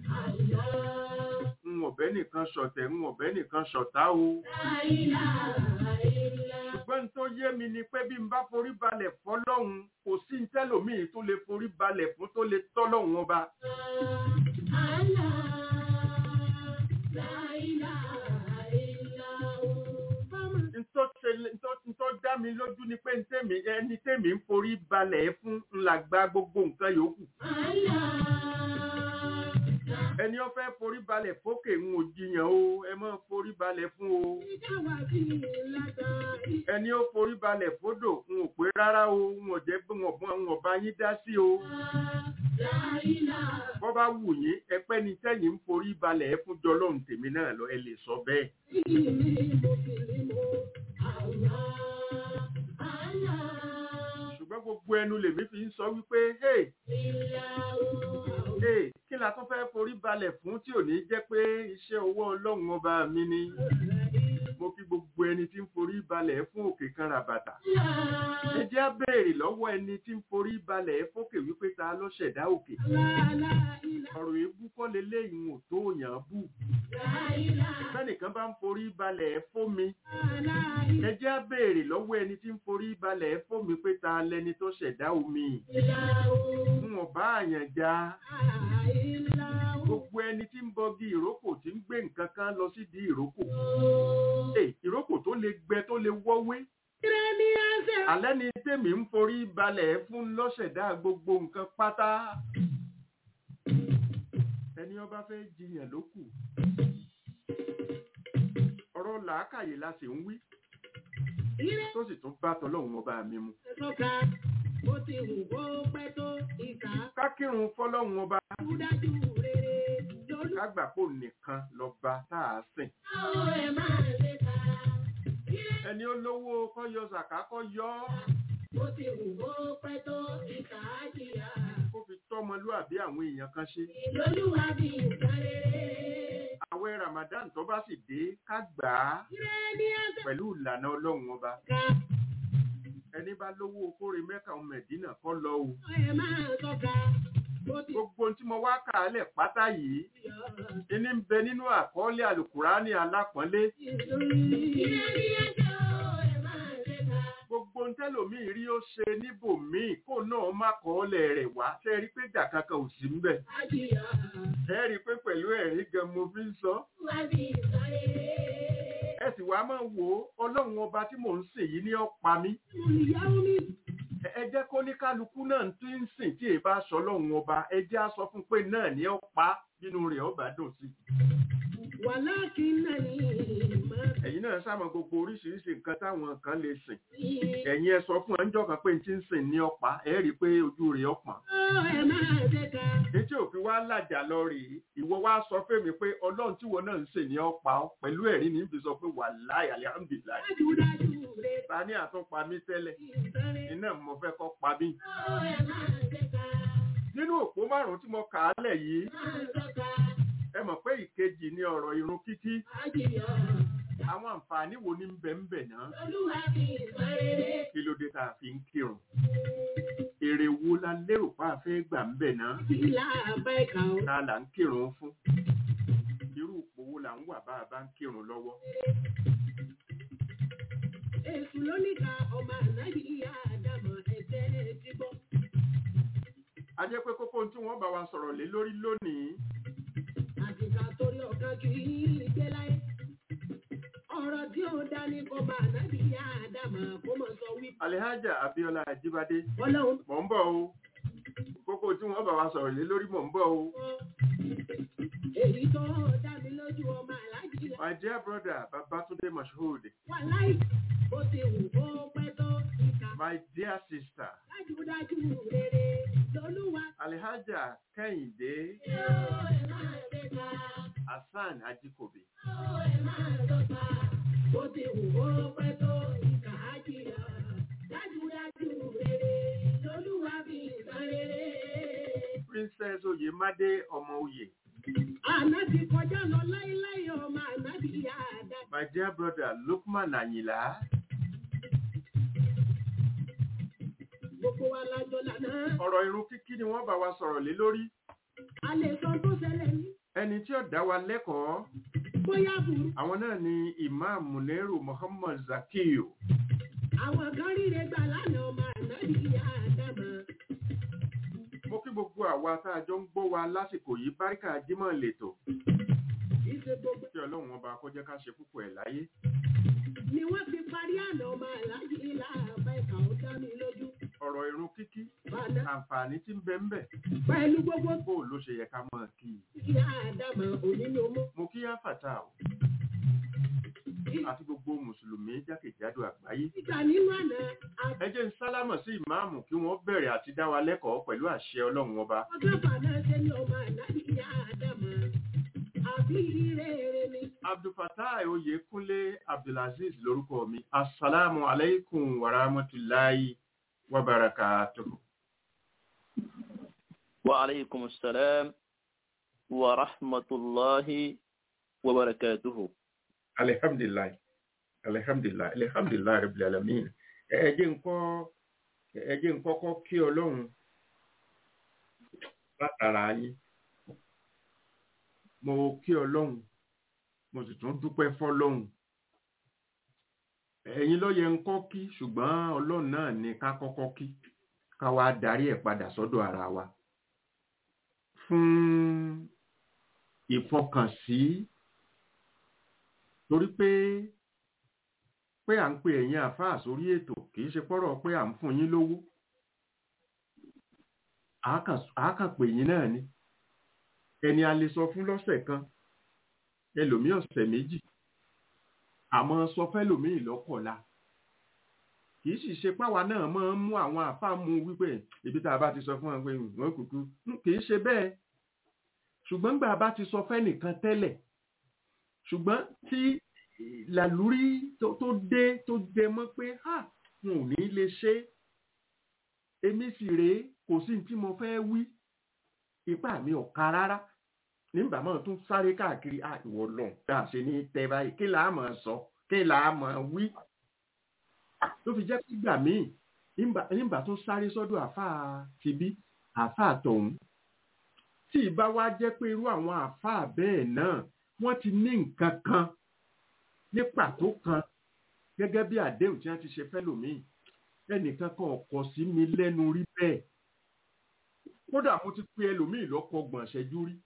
S4: n ò bẹ́ nìkan ṣọ̀tẹ̀ n ò bẹ́ nìkan ṣọ̀tá o ṣùgbọ́n tó yé mi ni pé bí n bá forí balẹ̀ fọlọ́hun kò sí ń tẹ́lòmíì tó lè forí balẹ̀ fún tó lè tọ́lọ́hun ọba. Ntọ́ ṣe- ntọ́- ntọ́ dá mi lójú ni pé ntẹ́mi ẹni tẹ́mi ń forí balẹ̀ fún ńlá gba gbogbo nǹkan yòókù. Ẹni ó fẹ́ forí balẹ̀ fókè ń ò jiyàn o, ẹ máa forí balẹ̀ fún o. Ẹni ó forí balẹ̀ fódò ń ò pé rárá o, ń ò jẹ́ pé wọ́n bọ́n wọ́n bá yín dá sí o. Bọ́ bá wù yín, ẹpẹ́ ni tẹ́yìn ń forí balẹ̀ fún jọlọ́run tèmi náà lọ, ẹ lè sọ bẹ́ẹ̀. ṣùgbọ́n gbogbo ẹnu lèmi fi ń sọ wípé hey hey kí la tún fẹ́ forí balẹ̀ fún tí ò ní jẹ́ pé iṣẹ́ owó ọlọ́run ọba mi ni mo kí gbogbo ẹni tí ń forí balẹ̀ fún òkè kan ràbàtà ẹ jẹ́ á béèrè lọ́wọ́ ẹni tí ń forí balẹ̀ fókè wípé ta ló ṣẹ̀dá òkè ọ̀rọ̀ èébú kọ́ leléyìí ò tó yàn án bù sẹ́nìkan bá ń forí balẹ̀ fómi ẹ jẹ́ á béèrè lọ́wọ́ ẹni tí ń forí balẹ̀ fómi pé ta lẹni tó ṣẹ̀dá omi ń wọ̀n bá àyàn já gbogbo ẹni tí ń bọgi ìrókò tí ń gbé nǹkan kan lọ sídìí ìrókò Ẹ, ìrókò tó lè gbẹ tó lè wọ́wé alẹ́ ni tèmi ń forí balẹ̀ fún lọ́ṣẹ̀dá gbogbo nǹkan pátá ẹni ọba fẹ́ jiyàn ló kù ọ̀rọ̀ làákàyè la sì ń wí tó sì tún bá tọlọ́run ọba mi mu
S5: Bó ti wù kó pẹ́ tó ìkà
S4: ká kírun fọlọ́run ọba
S5: dájú rere lórí
S4: ká gbà pò nìkan lọ́ba tá a sìn
S5: àwọn ẹ̀ máa ṣe ká.
S4: ẹni olówó kọ́ yọ zàká kọ́ yọ ọ́
S5: Bó ti wù kó pẹ́ tó ìkà jìyà.
S4: kó fi tọ́mọlúàbí àwọn èèyàn kan ṣe
S5: Ìlólúwa bí nǹkan rere.
S4: àwẹ̀ Ramadan tó bá sì dé ká gbà á
S5: Ire ní ẹsẹ̀
S4: pẹ̀lú ìlànà ọlọ́run ọba
S5: ká.
S4: ẹni bá lówó kóre mẹ́ka ọmọ ẹ̀dínà kọ́ lọ o
S5: Ẹ máa tọ́ka. Bó ti
S4: gbogbo ohun tí mo wá kà á lẹ̀ pátá yìí
S5: yọ.
S4: ìní ń bẹ nínú àkọọ́lẹ̀ àlùkùránì alápọ̀nlé
S5: Ire ní ẹsẹ̀ ó ẹ máa ṣe ká.
S4: gbogbo ohun tẹ́lòmíì rí ó ṣe níbòmíì kó náà má kọ́ọ́lẹ̀ rẹ̀ wá ṣe rí pé ìjà kankan ò sí ńbẹ̀
S5: Àjìyà.
S4: ẹ rí i pé pẹ̀lú ẹ̀rí gan mo fi ń sọ
S5: Wá bí nǹkan rere.
S4: ẹ sì wá máa wò ó ọlọ́run ọba tí mò ń sìn yìí ní ọ̀pá mi
S5: Ìyá omi.
S4: Ẹ- ẹ jẹ́ kó ní kálukú náà tí ń sìn tí èèbá sọ ọlọ́run ọba ẹ jẹ́ á sọ fún pé náà ní ọ̀pá bínú rẹ̀ ọba dùn sí
S5: Wàláàkì náà ní ìmọ̀
S4: ẹ̀yin náà sáà mọ gbogbo oríṣiríṣi nǹkan táwọn kan lè sìn
S5: sí.
S4: ẹ̀yin ẹ sọ fún ẹnjọ́ kan pé n ti ń sìn ní ọ̀pá ẹ rí i pé ojú rẹ̀ ọ̀pọ̀n
S5: Ó ẹ máa ṣe ká.
S4: etí òfin wa làjà lọ rèé ìwọ wá sọ fẹ́mi pé ọlọ́run tíwọ náà ń sìn ní ọ̀pá ọ pẹ̀lú ẹ̀rí ní fi sọ pé wàláì alihamdulilayi
S5: Dájúdájú rere.
S4: ta ní àtúnpa mi tẹ́lẹ̀
S5: Nǹkan rere.
S4: iná mo fẹ́ kọ́ pa mí
S5: Ó ẹ máa ṣe ká.
S4: nínú òpó márùn-ún tí mo kà á lẹ̀ yìí
S5: Máa tọ́ka.
S4: ẹ mọ̀ pé ìkejì ni ọ̀rọ̀ irun kíkí
S5: Àjìyà.
S4: àwọn àǹfààní wo ní ń bẹ ń bẹ náà
S5: Olúwa bí nǹkan rere.
S4: kí ló dé tá a fi ń kírun èrè wo la lérò pa àfẹ́ gbà ń bẹ̀ náà
S5: Ìlà àbáìkà ó.
S4: ta là ń kírun fún irú ipò wo là ń wà bá a bá ń kírun lọ́wọ́
S5: Èṣù lóníkà ọmọ ànábì ìyá àdàmọ̀ ẹ̀jẹ̀ ti bọ́.
S4: a jẹ́ pé kókó tí wọ́n bá wa sọ̀rọ̀ lé lórí lónìí
S5: Àtìkà torí ọ̀kan kì í gbé láyé. Ọ̀rọ̀ tí ó dání kọ́ ọmọ ànábì ìyá àdàmọ̀ kó mọ̀ sọ wípé
S4: Alhaja Abiola Ajibade
S5: ọlọ́run
S4: mò ń bọ̀ o kókó tí wọ́n bá wa sọ̀rọ̀ lé lórí mò ń bọ̀ o
S5: kọ́. Èyí tó dá mi lójú ọmọ aláàjì là
S4: my dear brother Babatunde Mashood
S5: wà láì. Bó ti wù kó pẹ́ tó ìkà.
S4: my dear sister
S5: Dájúdájú rere lolúwa.
S4: Alhaja Kẹ́hìndé
S5: Yóò ẹ̀ máa ṣe ká.
S4: Hassan Ajikobi
S5: Yóò ẹ̀ máa lọ́ta. Bó ti wù kó pẹ́ tó ìkà á jìyà. Dájúdájú rere lolúwa fi ìtàn rere.
S4: Princess Oyemade ọmọ oyè
S5: Àná ti kọjá lọ láíláí ọmọ àná ti yá àdá.
S4: my dear brother Lukman Ayinla
S5: Gbogbo wa lájọ lànà.
S4: ọ̀rọ̀ irun kíkí ni wọ́n bá wa sọ̀rọ̀ lé lórí
S5: A lè sọ tó ṣẹlẹ̀ ní.
S4: ẹni tí ó dá wa lẹ́kọ̀ọ́
S5: Bóyá burú.
S4: àwọn náà ni Imam Muneru Muhammad Zakiyu
S5: Àwọn kan ríre gbà lánàá ọmọ àná ti yá àdá mọ́.
S4: mo kí gbogbo àwa tá a jọ ń gbọ́ wa lásìkò yìí báríkà jímọ̀ lẹ́tọ̀
S5: Ìṣe gbogbo
S4: kí ọlọ́run ọba kó jẹ́ ká ṣe púpọ̀ ẹ̀ láyé
S5: ni wọ́n fi parí àná ọmọ àlájì ilá àbá ìkà ó dá mi lójú.
S4: ọ̀rọ̀ irun kíkí
S5: Bàdá
S4: àǹfààní tí ń bẹ ń bẹ
S5: pẹ̀lú gbogbo
S4: bó ló ṣe yẹ ká mọ̀ kí i
S5: ìyá àdàmọ̀ òní ló mú.
S4: mo kí áfàtà o àti gbogbo mùsùlùmí jákèjádò àgbáyé
S5: Ìgbà nínú àná
S4: ẹ jẹ́ ń sálámọ̀ sí ìmáàmù kí wọ́n bẹ̀rẹ̀ àti dá wa lẹ́kọ̀ọ́ pẹ̀lú àṣẹ ọlọ́run ọba
S5: àbọ̀dọ́fà náà ṣe ní ọmọ àlájì ìyá àdàmọ̀. Àbí rere ni.
S4: abdulfatai oyèkúnlé abdulaziz lórúkọ mi asalaamu alaikum warahmatulahi wabarakatuhu.
S1: وعليكم السلام ورحمة الله وبركاته
S4: alihamdulilayi alihamdulilayi alihamdulilayi rabil alamin ẹ jẹ́ nkọ ẹ jẹ́ nkọkọ kí Ọlọ́run látara yín mo kí Ọlọ́run mo sì tún dúpẹ́ fọ́lọ́run ẹ̀yin ló yẹ nkọ kí ṣùgbọ́n Ọlọ́run náà ní ká kọ́kọ́ kí ká wá darí ẹ̀ padà sọ́dọ̀ ara wa fún ìfọkànsí torí pé pé à ń pe ẹ̀yin àfáà sórí ètò kì í ṣe pọ́rọ̀ pé à ń fún yín lówó àákàn pè yín náà ni ẹni a lè sọ fún lọ́sẹ̀ kan ẹlòmíì ọ̀sẹ̀ méjì àmọ́ sọ fẹ́lòmíì lọ́kọ̀ọ́la kì í sì ṣe páwa náà máa ń mú àwọn àfáà mú wípé ibi tá a bá ti sọ fún wọn pé wọn kúkú kì í ṣe bẹ́ẹ̀ ṣùgbọ́n gbà bá ti sọ fẹ́nìkan tẹ́lẹ̀ ṣùgbọ́n tí làlúrí tó dé tó jẹ mọ́ pé ha wọn ò ní lè ṣe èmi sì rèé kò sí tí mo fẹ́ wí ipá mi ò ka rárá nígbà máa tún sáré káàkiri à ìwọ lọ tá a ṣe ní tẹ báyìí kí làá máa sọ kí làá máa wí tó fi jẹ́ pé gbà míì nígbà tó sáré sọ́dọ̀ àáfàá tibí àáfàá tọ̀hún tí ìbá wá jẹ́ pé irú àwọn àáfàá bẹ́ẹ̀ náà wọ́n ti ní nǹkan kan ní pàtó kan gẹ́gẹ́ bí àdéhùn tí wọ́n ti ṣe fẹ́lòmíì ẹnìkan kan ọ̀kọ̀ sí mi lẹ́nu rí bẹ́ẹ̀ kódà mo ti pe ẹlòmíì lọ́kọ̀ gbọ̀n ṣẹ́jú rí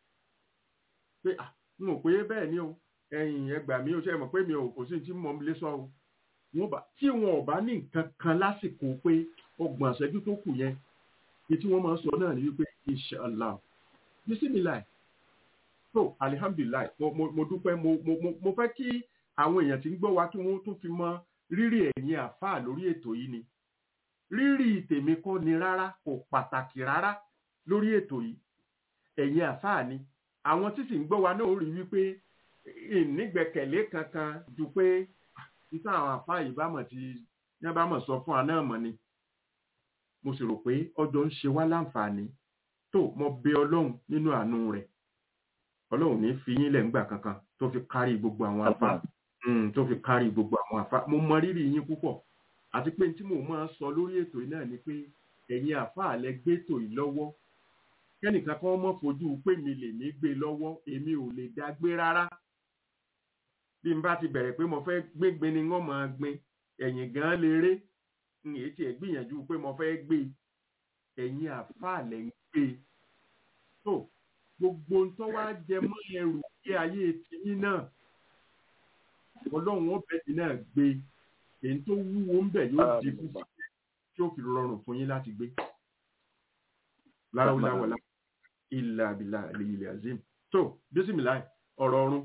S4: pé à n ò pé bẹ́ẹ̀ ni o ẹ̀yìn ẹgbà mi ò ṣe mọ̀ pé mi ò kò sí tí mo lè sọ o tí wọn ò bá ní nǹkan kan lásìkò pé ọgbọ̀n ṣẹ́jú tó kù yẹn ni tí wọ́n máa ń sọ náà ni wípé inshallah bisimilayi so alihamdulilayi mo mo mo dúpẹ́ mo mo mo fẹ́ kí àwọn èèyàn tí ń gbọ́ wa kí wọ́n tún fi mọ rírì ẹ̀yin àfáà lórí ètò yìí ni rírì tèmi kọ́ ni rárá kò pàtàkì rárá lórí ètò yìí ẹ̀yin àfáà ni àwọn tí sì ń gbọ́ wa náà ó rí wípé ìnígbẹ́kẹ̀lé kankan ju pé títà àwọn àfáà yìí bá mọ̀ tí yẹn bá mọ̀ sọ fún wa náà mọ̀ ni mo sì rò pé ọjọ́ ń ṣe wá láǹfààní tó mo bẹ ọlọ́run nínú àánú rẹ̀ ọlọ́run ní fi yín lẹ̀ ńgbà kankan tó fi kárí gbogbo àwọn afá tó fi kárí gbogbo àwọn afá mo mọ rírì yín púpọ̀ àti pé tí mo máa sọ lórí ètò yìí náà ni pé ẹ̀yin àfáà lẹ gbé tò yìí lọ́wọ́ kẹ́nìkan kan mọ́ fojú pé mi lè ní gbé lọ́wọ́ èmi ò lè dá gbé rárá bí n bá ti bẹ̀rẹ̀ pé mo fẹ́ gbégbé ni wọ́n máa gbin ẹ̀yìn gan lè ré n èyí tiẹ̀ gbìyànjú pé mo fẹ́ gbé ẹ̀yin àfáà lẹ ń gbé tó gbogbo ń tọ́ wá jẹ mọ́ ẹrù kí ayé tiyín náà ọlọ́run ọbẹ̀ tí náà gbé èyí tó wúwo ń bẹ̀ yóò di fún tí ó fi rọrùn fún yín láti gbé láwùláwọlá ilà abilà ilẹ̀ azim tó bísímìlá ọ̀rọ̀ ọ̀run.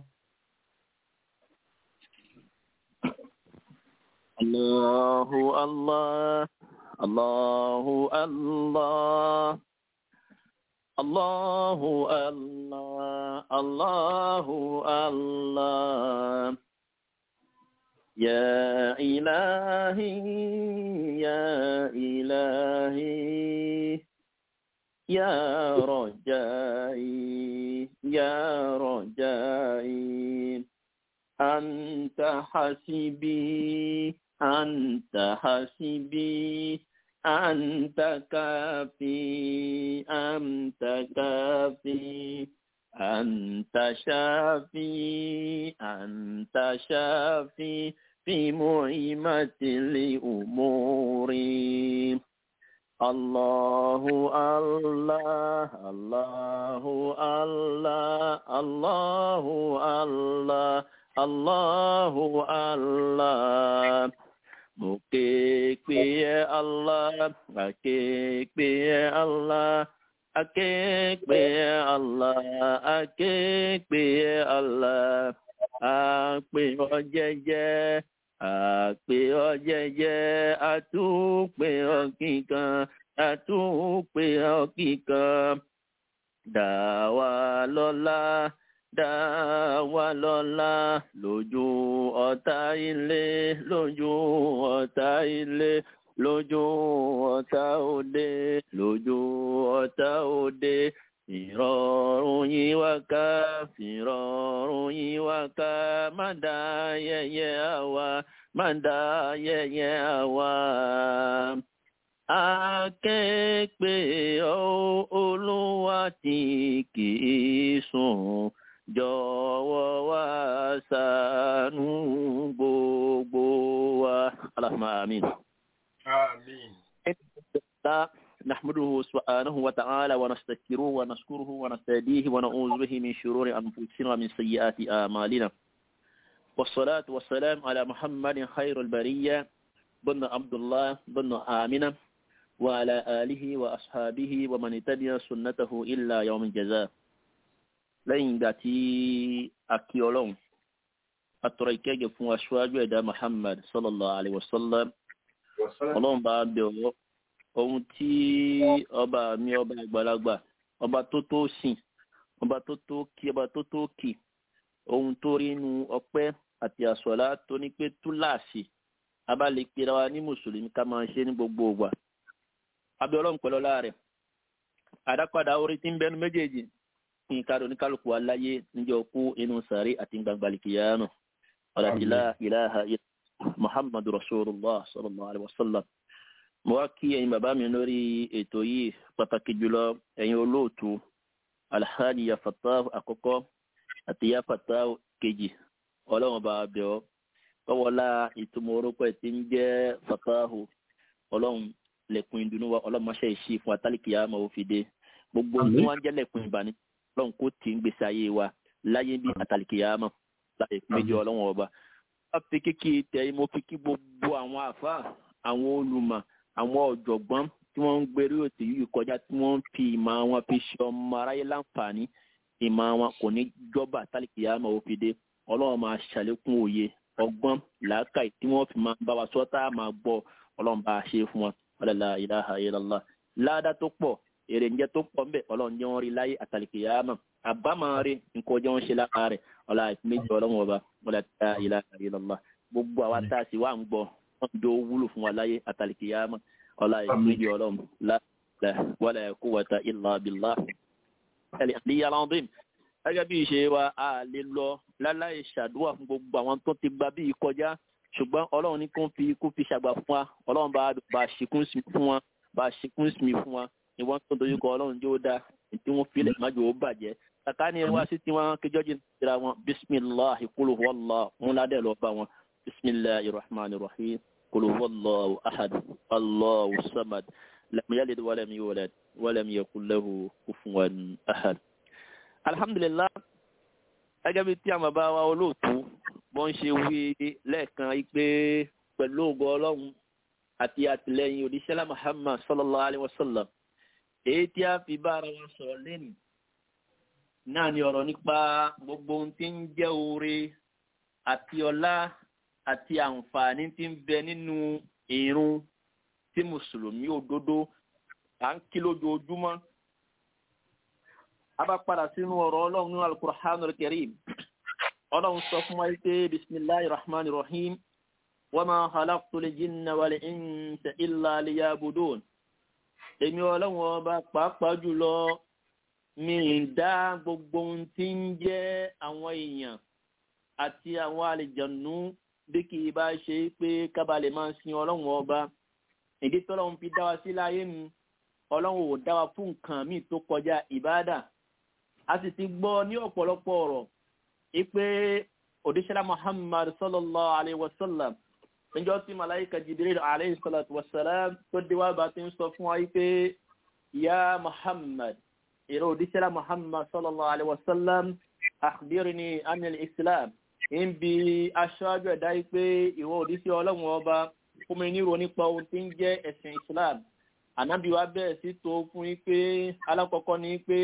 S1: Allahu Allah, Allahu Allah. Allahu Allah, Allahu Allah. Ya ilahi, ya ilahi. Ya rajai, ya rajai. Anta hasibi, anta hasibi. أنت كافي أنت كافي أنت شافي أنت شافي في مهمة الأمور الله الله الله الله الله الله الله الله mo ké pe ẹ allah ake pe ẹ allah ake pe ẹ allah ake pe ẹ allah àpè ọ jẹ́jẹ́ àpè ọ jẹ́jẹ́ àtúpè ọ kíkan àtúpè ọ kíkan dá wa lọ́lá dá wa lọ́lá lójú ọ̀tá ilé lójú ọ̀tá ilé lójú ọ̀tá òde lójú ọ̀tá òde ìrọ̀rùn yín wá ká ìrọ̀rùn yín wá ká má dá yẹ̀yẹ́ àwa má dá yẹ̀yẹ́ àwa. Akẹ́pẹ́ olúwa tí kì í sùn jọ̀wọ́ wá ṣàánú gbogbo wa. Allahumma amin.
S4: àmín.
S1: نحمده سبحانه وتعالى ونستغفره ونشكره ونستهديه ونعوذ به من شرور أنفسنا ومن سيئات أعمالنا والصلاة والسلام على محمد خير البرية بن عبد الله بن آمنة وعلى آله وأصحابه ومن تبع سنته إلا يوم الجزاء lẹ́yìn ìgbà tí a kí ọlọ́run atọ́rọ ìkẹ́gẹ́ fún aṣáájú ẹ̀dá muhammad sallallahu alayhi wa sallam ọlọ́run bá bẹ̀ ọ́ ohun tí ọba mi ọba àgbàlagbà ọba tó tó sìn ọba tó tó kí ọba tó tó kì ohun tó rí inú ọpẹ́ àti àsọ̀lá tó ní pé túláàsì abálẹ̀ pera wa ní mùsùlùmí ká máa ṣe ní gbogbo ògbà abẹ́ ọlọ́run pẹ̀lú ọlá rẹ̀ àdápadà orí tí ń bẹnu méjèèjì ní káàdì oníkálukú aláyé níjọ́ kú inú sàárè àti gbangbalikiyanu ọ̀làdìlá ìlàhà muhammadu rasulullah sallallahu alaihi wasallam mo wá kí ẹ̀yin bàbá mi lórí ètò yìí pàtàkì jùlọ ẹ̀yin olóòtú alhaji yafata àkọ́kọ́ àti yafata kejì ọlọ́run bá bẹ̀ ọ́ kọ́wọ́lá ìtumọ̀ orúkọ ẹ̀ tí ń jẹ́ fatahu ọlọ́run lẹ́kùn ìdùnnú wa ọlọ́run máṣe ìṣí fún atálíkìyà máa ó fi dé gbogbo tí wọ́n ń jẹ́ lẹ́kùn ìbànú ọlọ́run kó tì ń gbèsè ayé wa láyé bí atálíkìyà máa láì méjì ọlọ́run ọba. wọ́n fi kíkì tẹ̀ mo fi kí gbogbo àwọn àfa àwọn olùmọ̀ àwọn ọ̀jọ̀gbọ́n tí wọ́n ń gbèrú òtò yìí kọjá tí wọ́n ń fi ìmọ̀ wọn fi ṣe ọmọ aráyé láǹfààní ìmọ̀ wọn kò ní jọba atálíkìyà máa ó fi dé ọlọ́run máa ṣàlékún òye ọgbọ́n làákàyè tí wọ́n fi máa bá wa sọ tá a máa gbọ́ ọlọ́run bá a ṣe fún wọn ọlọ́lá ilaha illallah láàdá tó pọ̀ èrè ǹjẹ́ tó pọ̀ ńbẹ̀ ọlọ́run jẹ́ wọn rí láyé àtàlìkìyàmà àbámọ̀ rí nǹkan jẹ́ wọn ṣe lára rẹ̀ ọlá méjì ọlọ́run ọba ọlọ́lá ilaha illallah gbogbo àwa tá a sì wá ń gbọ́ wọn jọ wúlò fún wa láyé àtàlìkìyàmà ọlá méjì ọlọ́run la wala quwwata illa billah al-aliyyil azim gẹ́gẹ́ bí ìṣe wa a lè lọ láláì ṣàdúrà fún gbogbo àwọn tó ti gba bí kọjá ṣùgbọ́n ọlọ́run ní kó fi kó fi ṣàgbà fún wa ọlọ́run bá bá ṣìkún sí fún wa bá a ṣe kún sinmi fún wa ni wọ́n tó dojú kọ ọlọ́run jó dá tí wọ́n filẹ̀ májò ó bàjẹ́ kàkà ní wá sí tí wọ́n kéjọ́ jìn síra wọn bisimilahi kúlù wàllá múládẹ́ lọ bá wọn bisimilahi rahman rahim kúlù wàllá ahad allahu samad lam yalid walam yulad walam yakul lahu kufuwan ahad. alhamdulilah gẹ́gẹ́ bí tí àwọn bàbá wa olóòtú bọ́n ṣe wí lẹ́ẹ̀kan yìí pé pẹ̀lú ògo ọlọ́run àti àtìlẹyìn òdíṣẹ́lá muhammad sallallahu alayhi wa sallam èyí tí a fi bá ara wa sọ̀rọ̀ lẹ́nu náà ni ọ̀rọ̀ nípa gbogbo ohun tí ń jẹ́ oore àti ọlá àti àǹfààní tí ń bẹ nínú ìrun tí mùsùlùmí òdodo à ń kí lójoojúmọ́ a bá padà sínú ọ̀rọ̀ ọlọ́run nínú alukur'an karim ọlọ́run sọ fún wa pé bisimilahi rahman rahim wama khalaqtu l-jinna wal-insa illa liyabudun èmi ọlọ́run ọba pàápàá jùlọ mi ń dá gbogbo ohun tí ń jẹ́ àwọn èèyàn àti àwọn àlejànú bí kì í bá ṣe pé kábàlẹ̀ máa sin ọlọ́run ọba ìdí tọ́lọ́run fi dá wa sí láyé nu ọlọ́run ò dá wa fún nǹkan míì tó kọjá ìbáàdà a sì ti gbọ́ ní ọ̀pọ̀lọpọ̀ ọ̀rọ̀ ipe òdíṣẹ́lá muhammad sallallahu alayhi wa sallam níjọ́ tí malaika jibril alayhi salatu wa salam tó dé wá bá ti ń sọ fún wa pé ya muhammad ìró òdíṣẹ́lá muhammad sallallahu alayhi wa sallam akhbirni anil islam ń bi aṣáájú ẹ̀dá pé ìwọ òdíṣẹ́ ọlọ́run ọba fún mi níro nípa ohun tí ń jẹ́ ẹ̀sìn islam ànábì wa bẹ̀rẹ̀ sí tó fún yín pé alákọ̀ọ́kọ́ ni pé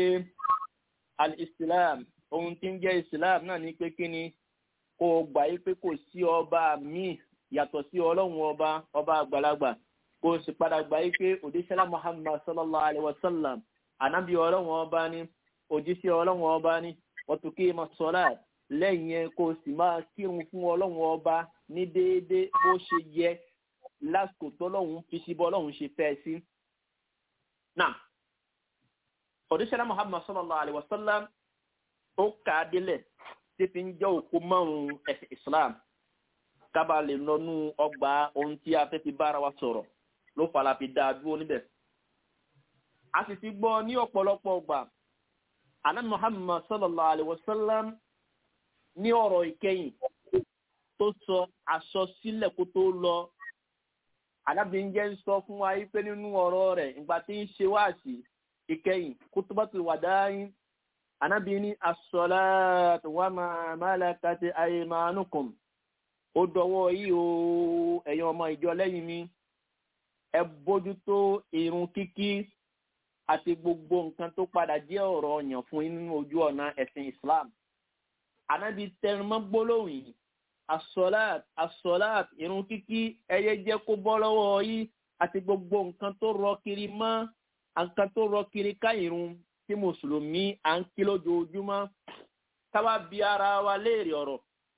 S1: al-islam ohun tí ń jẹ́ islam náà ni pé kí ni kó o gbà yí pé kò sí ọba míì yàtọ̀ sí ọlọ́run ọba ọba àgbàlagbà kó o sì padà gbà yí pé òdíṣẹ́lá muhammad sallallahu alayhi wa sallam ànábì ọlọ́run ọba ni òjíṣẹ́ ọlọ́run ọba ni wọ́n tún kí ma sọ́lá lẹ́yìn yẹn kó o sì máa kírun fún ọlọ́run ọba ní déédéé bó ṣe yẹ lásìkò tọ́lọ́run fi sí bọ́ ọlọ́run ṣe fẹ́ sí. náà òdíṣẹ́lá muhammad sallallahu alayhi wa sallam ó kà á délẹ̀ tí fi ń jẹ́ òkú márùn-ún ẹ̀sìn islam kábà lè lọ́nú ọgbà ohun tí a fẹ́ fi bára wa sọ̀rọ̀ ló fara fi dáa dúró níbẹ̀. a sì ti gbọ́ ní ọ̀pọ̀lọpọ̀ ọgbà anan muhammad sallallahu alayhi wa sallam ní ọ̀rọ̀ ìkẹyìn tó sọ aṣọ sílẹ̀ kó tó lọ anábìnjẹ́ ń sọ fún wa yí pé nínú ọ̀rọ̀ rẹ̀ ìgbà tí ń ṣe wáàsí ìkẹyìn kutubatul wadain anabi ni as-salatu wa ma malakat aymanukum ó dọwọ́ yìí o ẹ̀yin ọmọ ìjọ lẹ́yìn mi ẹ bójútó irun kíkí àti gbogbo nǹkan tó padà jẹ́ ọ̀rọ̀ ọ̀yàn fún yín nínú ojú ọ̀nà ẹ̀sìn islam anabi tẹnumọ́ gbólóhùn yìí as-salat as-salat irun kíkí ẹyẹ jẹ́ kó bọ́ lọ́wọ́ yìí àti gbogbo nǹkan tó rọ kiri mọ́ nǹkan tó rọ kiri ká irun tí mùsùlùmí à ń kí lójoojúmọ́ káwá bí ara wa léèrè ọ̀rọ̀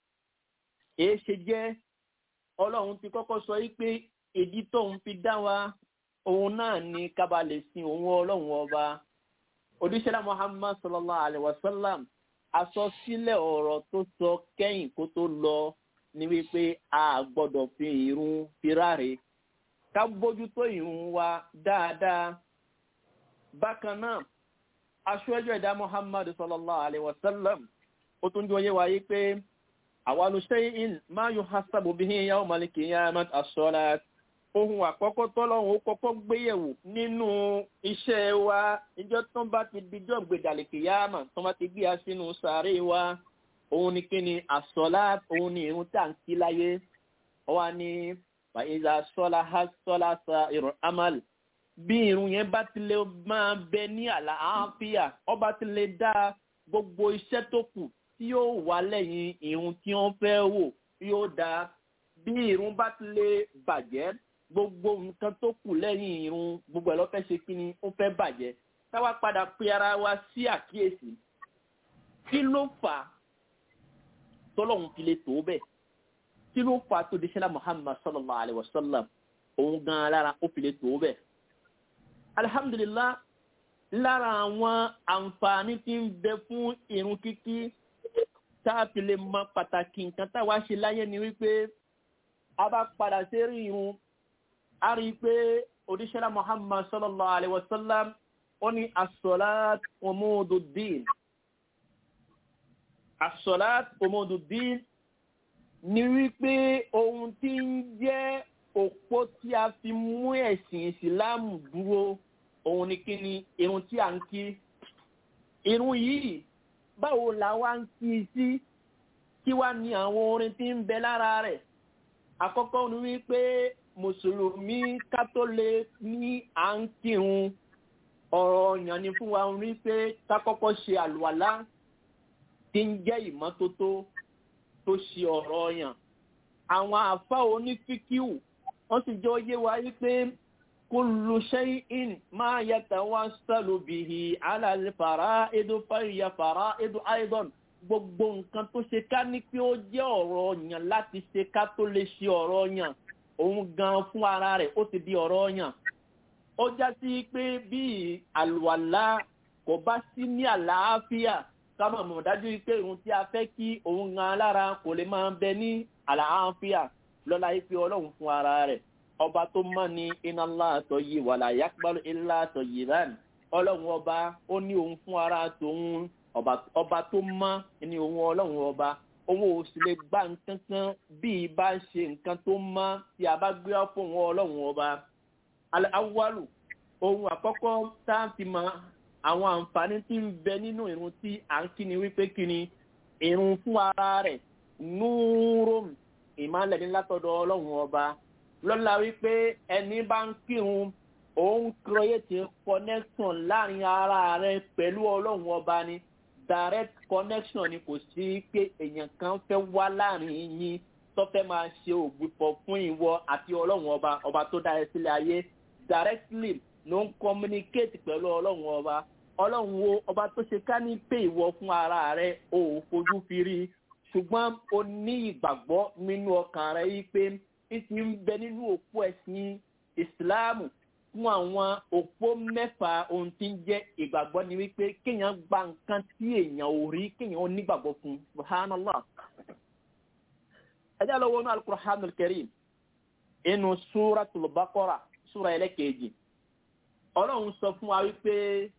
S1: èé ṣe jẹ́ ọlọ́run ti kọ́kọ́ sọ yí pé ìdí tóun fi dá wa òun náà ni kábà lè sin òun ọlọ́run ọba odíṣẹ́lá muhammad sallallahu alayhi wa sallam àsọsílẹ̀ ọ̀rọ̀ tó sọ kẹ́yìn kó tó lọ ní wípé a gbọ́dọ̀ fi irun firáre ká bójútó irun wa dáadáa bákan náà aṣọ́jú ẹ̀dá muhammad sallallahu alayhi wa sallam ó tún jọ yé wáyé pé àwọnù ṣẹ́yìn máa yóò hasabu bí i yàwó maliki yamat asọ́lá ohun àkọ́kọ́ tọ́lọ́hun ó kọ́kọ́ gbéyẹ̀wò nínú iṣẹ́ wa ìjọ tó bá ti dijọ́ gbèdàlìkì yáàmà tó bá ti gbé a sínú sàárè wa òun ni kí ni asọ́lá òun ni irun tá à ń kí láyé wọ́n ní fàyíṣà sọ́lá ha sọ́lá sa ìrọ̀ amal bí irun yẹn bá ti lè máa bẹ ní àlàáfíà ọba ti lè dá gbogbo iṣẹ́ tó kù tí yóò wá lẹ́yìn irun tí wọ́n fẹ́ wò yóò dá bí irun bá ti lè bàjẹ́ gbogbo nǹkan tó kù lẹ́yìn irun gbogbo ẹ̀ lọ́fẹ́ ṣe kí ni ó fẹ́ bàjẹ́ táwa padà pe ara wa sí àkíyèsí kí ló fà á tọ́lọ́hún fi lè tó bẹ́ẹ̀ kí ló fà á tó di sẹ́lá muhammad sallallahu alayhi wa sallam òun gan-an lára ó fi lè tó bẹ́ẹ̀ alhamdulillah lára àwọn àǹfààní tí ń bẹ fún irun kíkí tá a fi lè mọ pàtàkì nǹkan táwa ṣe láyé ni wípé a bá padà sí rí irun a rí i pé oníṣẹ́lá muhammad sallallahu alayhi wa sallam ó ní as-salat umududdin as-salat umududdin ní wípé ohun tí ń jẹ́ òpó tí a fi mú ẹ̀sìn ìsìláàmù dúró òun ni kí ni irun tí a ń kí irun yìí báwo la wá ń kí i sí kí wá ní àwọn orin tí ń bẹ lára rẹ̀ àkọ́kọ́ ni wípé mùsùlùmí kátólé ní à ń kírun ọ̀rọ̀ ọ̀yàn ni fún wa wípé ká kọ́kọ́ ṣe àlùwàlá tí ń jẹ́ ìmọ́tótó tó ṣe ọ̀rọ̀ ọ̀yàn àwọn àfa onífíkíù wọ́n sì jọ yé wa wípé kullu shay'in ma yatawassalu bihi ala al-fara'id fa hiya fara'id aidan gbogbo nǹkan tó ṣe ká ní pé ó jẹ́ ọ̀rọ̀ ọ̀yàn láti ṣe ká tó lè ṣe ọ̀rọ̀ ọ̀yàn òun gan fún ara rẹ̀ ó ti di ọ̀rọ̀ ọ̀yàn ó já sí pé bí àlùwàlá kò bá sí ní àlàáfíà ká mọ̀ mọ̀ dájú pé ohun tí a fẹ́ kí òun gan lára kò lè máa bẹ ní àlàáfíà lọ́la yìí pé ọlọ́run fún ara rẹ̀ ọba tó mọ́ ni iná láàtọ̀ yìí wàlà yàgbọ́n ilá àtọ̀ yìí rán ọlọ́run ọba ó ní òun fún ara tòun ọba tó mọ́ ní òun ọlọ́run ọba òun ò sì lè gbá nǹkan kan bí i bá ṣe nǹkan tó mọ́ tí a bá gbé ọ́ fún òun ọlọ́run ọba awalu ohun àkọ́kọ́ tá a fi mọ àwọn àǹfààní tí ń bẹ nínú irun tí à ń kíni wípé kíni irun fún ara rẹ̀ núúrò ìmọ̀lẹ̀ ní látọ̀dọ̀ ọlọ́run ọba lọ́la wípé ẹni bá ń kírun òun create connection láàrin ara rẹ̀ pẹ̀lú ọlọ́run ọba ni direct connection ni kò sí pé èèyàn kan fẹ́ wá láàrin yín tó fẹ́ máa ṣe ògbìpọ̀ fún ìwọ àti ọlọ́run ọba ọba tó dá ẹ sílẹ̀ ayé directly ló ń communicate pẹ̀lú ọlọ́run ọba ọlọ́run wo ọba tó ṣe ká ní pé ìwọ fún ara rẹ o ò fojú fi rí ṣùgbọ́n o ní ìgbàgbọ́ nínú ọkàn rẹ yìí pé ìsì ń bẹ nínú òpó ẹ̀sìn ìsìláàmù fún àwọn òpó mẹ́fà ohun tí ń jẹ́ ìgbàgbọ́ ni wípé kéèyàn gba nǹkan tí èèyàn ò rí kéèyàn ó nígbàgbọ́ fún subhanallah ẹ jẹ́ lọ wọnú alukur'anul karim inú súratul baqara súra ẹlẹ́kẹ̀ẹ́jì ọlọ́run sọ fún wa wípé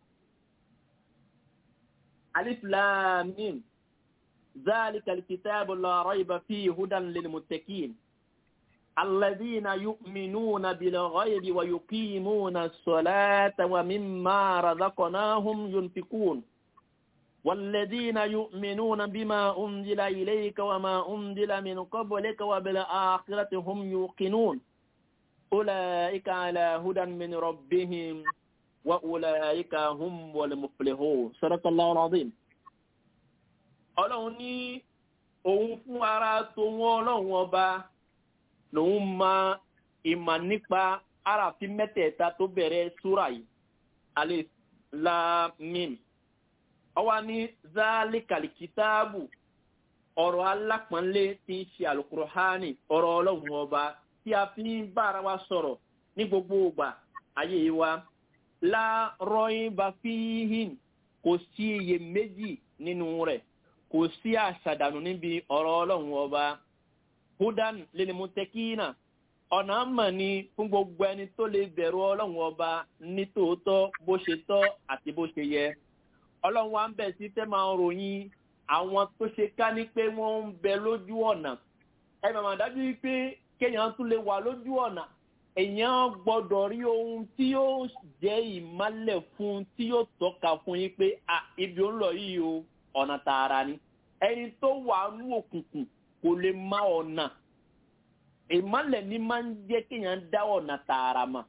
S1: alif lam mim ذلك الكتاب لا ريب فيه هدى للمتقين الذين يؤمنون بالغيب ويقيمون الصلاة ومما رزقناهم ينفقون والذين يؤمنون بما أنزل إليك وما أنزل من قبلك وبالآخرة هم يوقنون أولئك على هدى من ربهم وأولئك هم والمفلحون صدق الله العظيم ọlọ́run ní òun fún ara tòun ọlọ́run ọba lòun mọ ìmọ̀ nípa aráàfin mẹ́tẹ̀ẹ̀ta tó bẹ̀rẹ̀ súrà yìí alif lam mim ọwọ́ ní záálíkàlì kìtáàbù ọ̀rọ̀ alápọ̀nlé tí ń ṣe alukur'ani ọ̀rọ̀ ọlọ́run ọba tí a fi ń bára wa sọ̀rọ̀ ní gbogbo ìgbà ayé wa láàárọ̀ bá fi hìn kò sí iyèméjì nínú rẹ̀ kò sí àṣàdànù níbi ọ̀rọ̀ ọlọ́run ọba hudan lil mutekina ọ̀nà mọ̀ ni fún gbogbo ẹni tó lè bẹ̀rù ọlọ́run ọba ní tòótọ́ bó ṣe tọ́ àti bó ṣe yẹ ọlọ́run wa ń bẹ̀ sí fẹ́ máa ròyìn àwọn tó ṣe ká ní pé wọ́n ń bẹ lójú ọ̀nà ẹ màmá dájú pé kéèyàn tún lè wà lójú ọ̀nà èèyàn gbọ́dọ̀ rí ohun tí yóò jẹ́ ìmálẹ̀ fún tí yóò tọ́ka fún yín pé ibi ó ń lọ yìí o ọ̀nà tààrà ni ẹni tó wà ní òkùnkùn kò lè má ọ̀nà ìmálẹ̀ ní máa ń jẹ́ kéèyàn dá ọ̀nà tààrà mà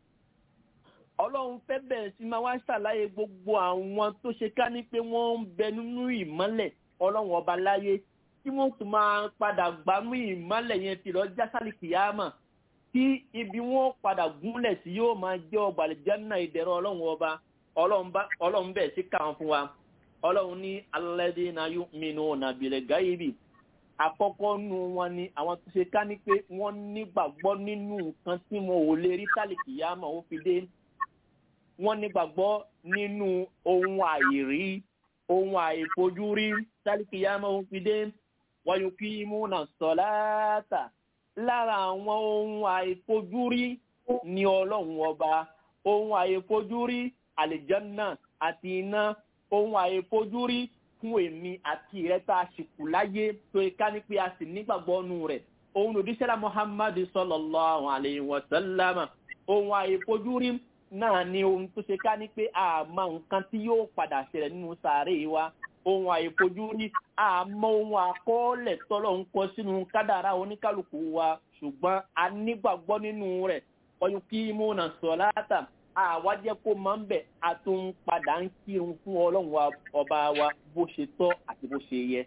S1: ọlọ́run fẹ́ bẹ̀rẹ̀ sí máa wá ṣàlàyé gbogbo àwọn tó ṣe ká ní pé wọ́n ń bẹ nínú ìmọ́lẹ̀ ọlọ́run ọba láyé tí wọ́n tún máa padà gbámú ìmọ́lẹ̀ yẹn ti lọ jásálì kìyàmà tí ibi wọn padà gúnlẹ̀ sí yóò máa jẹ́ ọgbà àlìjánnà ìdẹ̀rọ ọlọ́run ọba ọlọ́run bẹ̀rẹ̀ sí kàn fún wa ọlọ́run ní alladhina yu'minuna bil ghaibi àkọ́kọ́ nu wọn ni àwọn tó ṣe ká ní pé wọ́n nígbàgbọ́ nínú nǹkan tí wọn ò lè rí sálì kìyàmà ó fi dé wọ́n nígbàgbọ́ nínú ohun àìrí ohun àìfojúrí sálíkìyàmọ́ ohun fi dé wọ́n yóò kí múnà sọ̀láàtà lára àwọn ohun àìfojúrí ní ọlọ́run ọba ohun àyèfojúrí àlìjánná àti iná ohun àyèfojúrí fún èmi àti rẹ tá a sì kù láyé tó ká ní pé a sì nígbàgbọ́ nù rẹ̀ ohun òdíṣẹ́lá muhammadu sallallahu alayhi wa sallam ohun àyèfojúrí náà ni ohun tó ṣe ká ní pé àmọ́ nǹkan tí yóò padà ṣẹlẹ̀ nínú sàárè wa ohun àìfojúrí àmọ́ ohun àkọọ́lẹ̀ tọ́lọ̀ ń kọ sínú kádàrá oníkálukú wa ṣùgbọ́n a nígbàgbọ́ nínú rẹ̀ ọyún kí múna sọ̀láàtà àwa jẹ́ kó máa ń bẹ̀ a tún padà ń kírun fún ọlọ́run wa ọba wa bó ṣe tọ́ àti bó ṣe yẹ.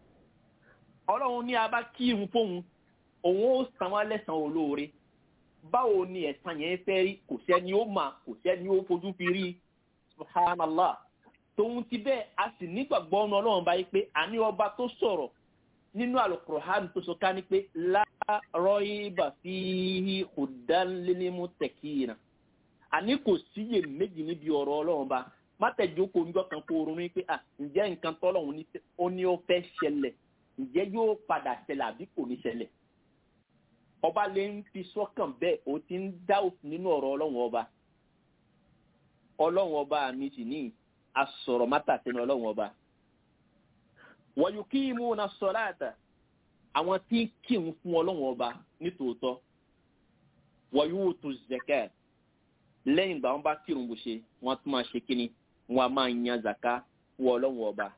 S1: ọlọ́run ní a bá kírun fóun òun ó san wá lẹ́sàn-án olóore báwo ni ẹ̀san yẹn fẹ́ rí kò sẹ́ni ó mà kò sẹ́ni ó fojú fi rí subhanallah tòun ti bẹ́ẹ̀ a sì nígbàgbọ́ ọ̀nà ọlọ́run báyìí pé àní ọba tó sọ̀rọ̀ nínú àlùkùrọ̀hán tó sọ ká ní pé láàárọ̀ ibà fi hùdánlélémù tẹ̀kìnà àní kò síyè méjì níbi ọ̀rọ̀ ọlọ́run bá má tẹ̀jókòó ńjọ́ kan kó ronú pé à ǹjẹ́ nǹkan tọ́lọ́run ó ní ó fẹ́ ṣẹlẹ̀ ǹjẹ́ yóò padà ṣẹlẹ̀ àbí kò ní ṣẹlẹ̀ ọba lè ń fi sọ́kàn bẹ́ẹ̀ ó ti ń dá òfin nínú ọ̀rọ̀ ọlọ́run ọba ọlọ́run ọba mi sì ní asọ̀rọ̀ mátà sínú ọlọ́run ọba. wọ̀nyí kí imú na sọ̀láàtà àwọn tí ń kírun fún ọlọ́run ọba nítòótọ́ wọ̀nyí wò tó zẹ̀kẹ́ lẹ́yìn ìgbà wọn bá kírun bó ṣe wọ́n tún máa ṣe kíni wọ́n á máa yan zaka fún ọlọ́run ọba.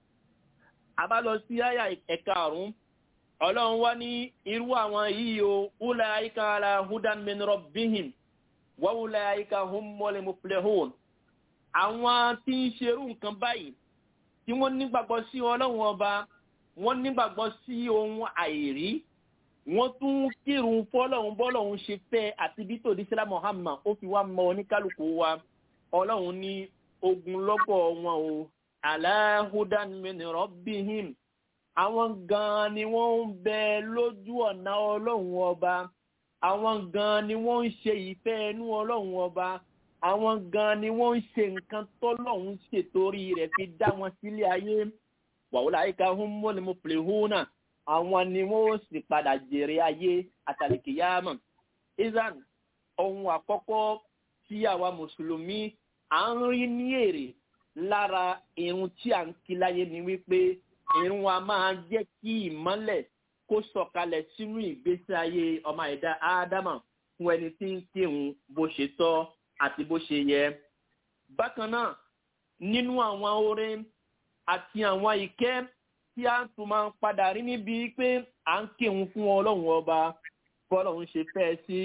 S1: a bá lọ sí àyà ẹ̀ka àrùn ọlọ́run wá ní irú àwọn yìí o wúlẹ̀ àyíká ala hudan min rabbihim wọ́n wúlẹ̀ àyíká hum mọ́lẹ̀ muflihun àwọn tí ń ṣerú nǹkan báyìí tí wọ́n nígbàgbọ́ sí ọlọ́run ọba wọ́n nígbàgbọ́ sí ohun àìrí wọ́n tún kírun fọ́lọ́run bọ́lọ́run ṣe fẹ́ àti bí tòdí sílá muhammad ó fi wá mọ oníkálukú wa ọlọ́run ní ogun lọ́gọ̀ wọn o aláhùdán mẹ́nìrọ́ bíhìm àwọn gan-an ni wọ́n ń bẹ lójú ọ̀nà ọlọ́run ọba àwọn gan-an ni wọ́n ń ṣe ìfẹ́ ẹnu ọlọ́run ọba àwọn gan ni wọ́n ń ṣe nǹkan tọ́lọ́hún ṣètòrí rẹ̀ fi dá wọn sílé ayé wàhálà àyíká hún mọ́lẹ̀ mo pèlè hún náà àwọn ni wọ́n sì padà jèrè ayé àtàlìkìyàmọ̀ izan ohun àkọ́kọ́ tí àwa mùsùlùmí à ń rí ní èrè lára irun tí à ń kí láyé ni wípé irun wa máa jẹ́ kí ìmọ́lẹ̀ kó sọ̀kalẹ̀ sínú ìgbésí ayé ọmọ ẹ̀dá ádámà fún ẹni tí ń kírun bó ṣe tọ́ àti bó ṣe yẹ. Bákan náà, nínú àwọn oore àti àwọn ìkẹ́ tí a tún máa ń padà rí níbi pé à ń kírun fún ọlọ́run ọba bọ́lọ́run ṣe fẹ́ sí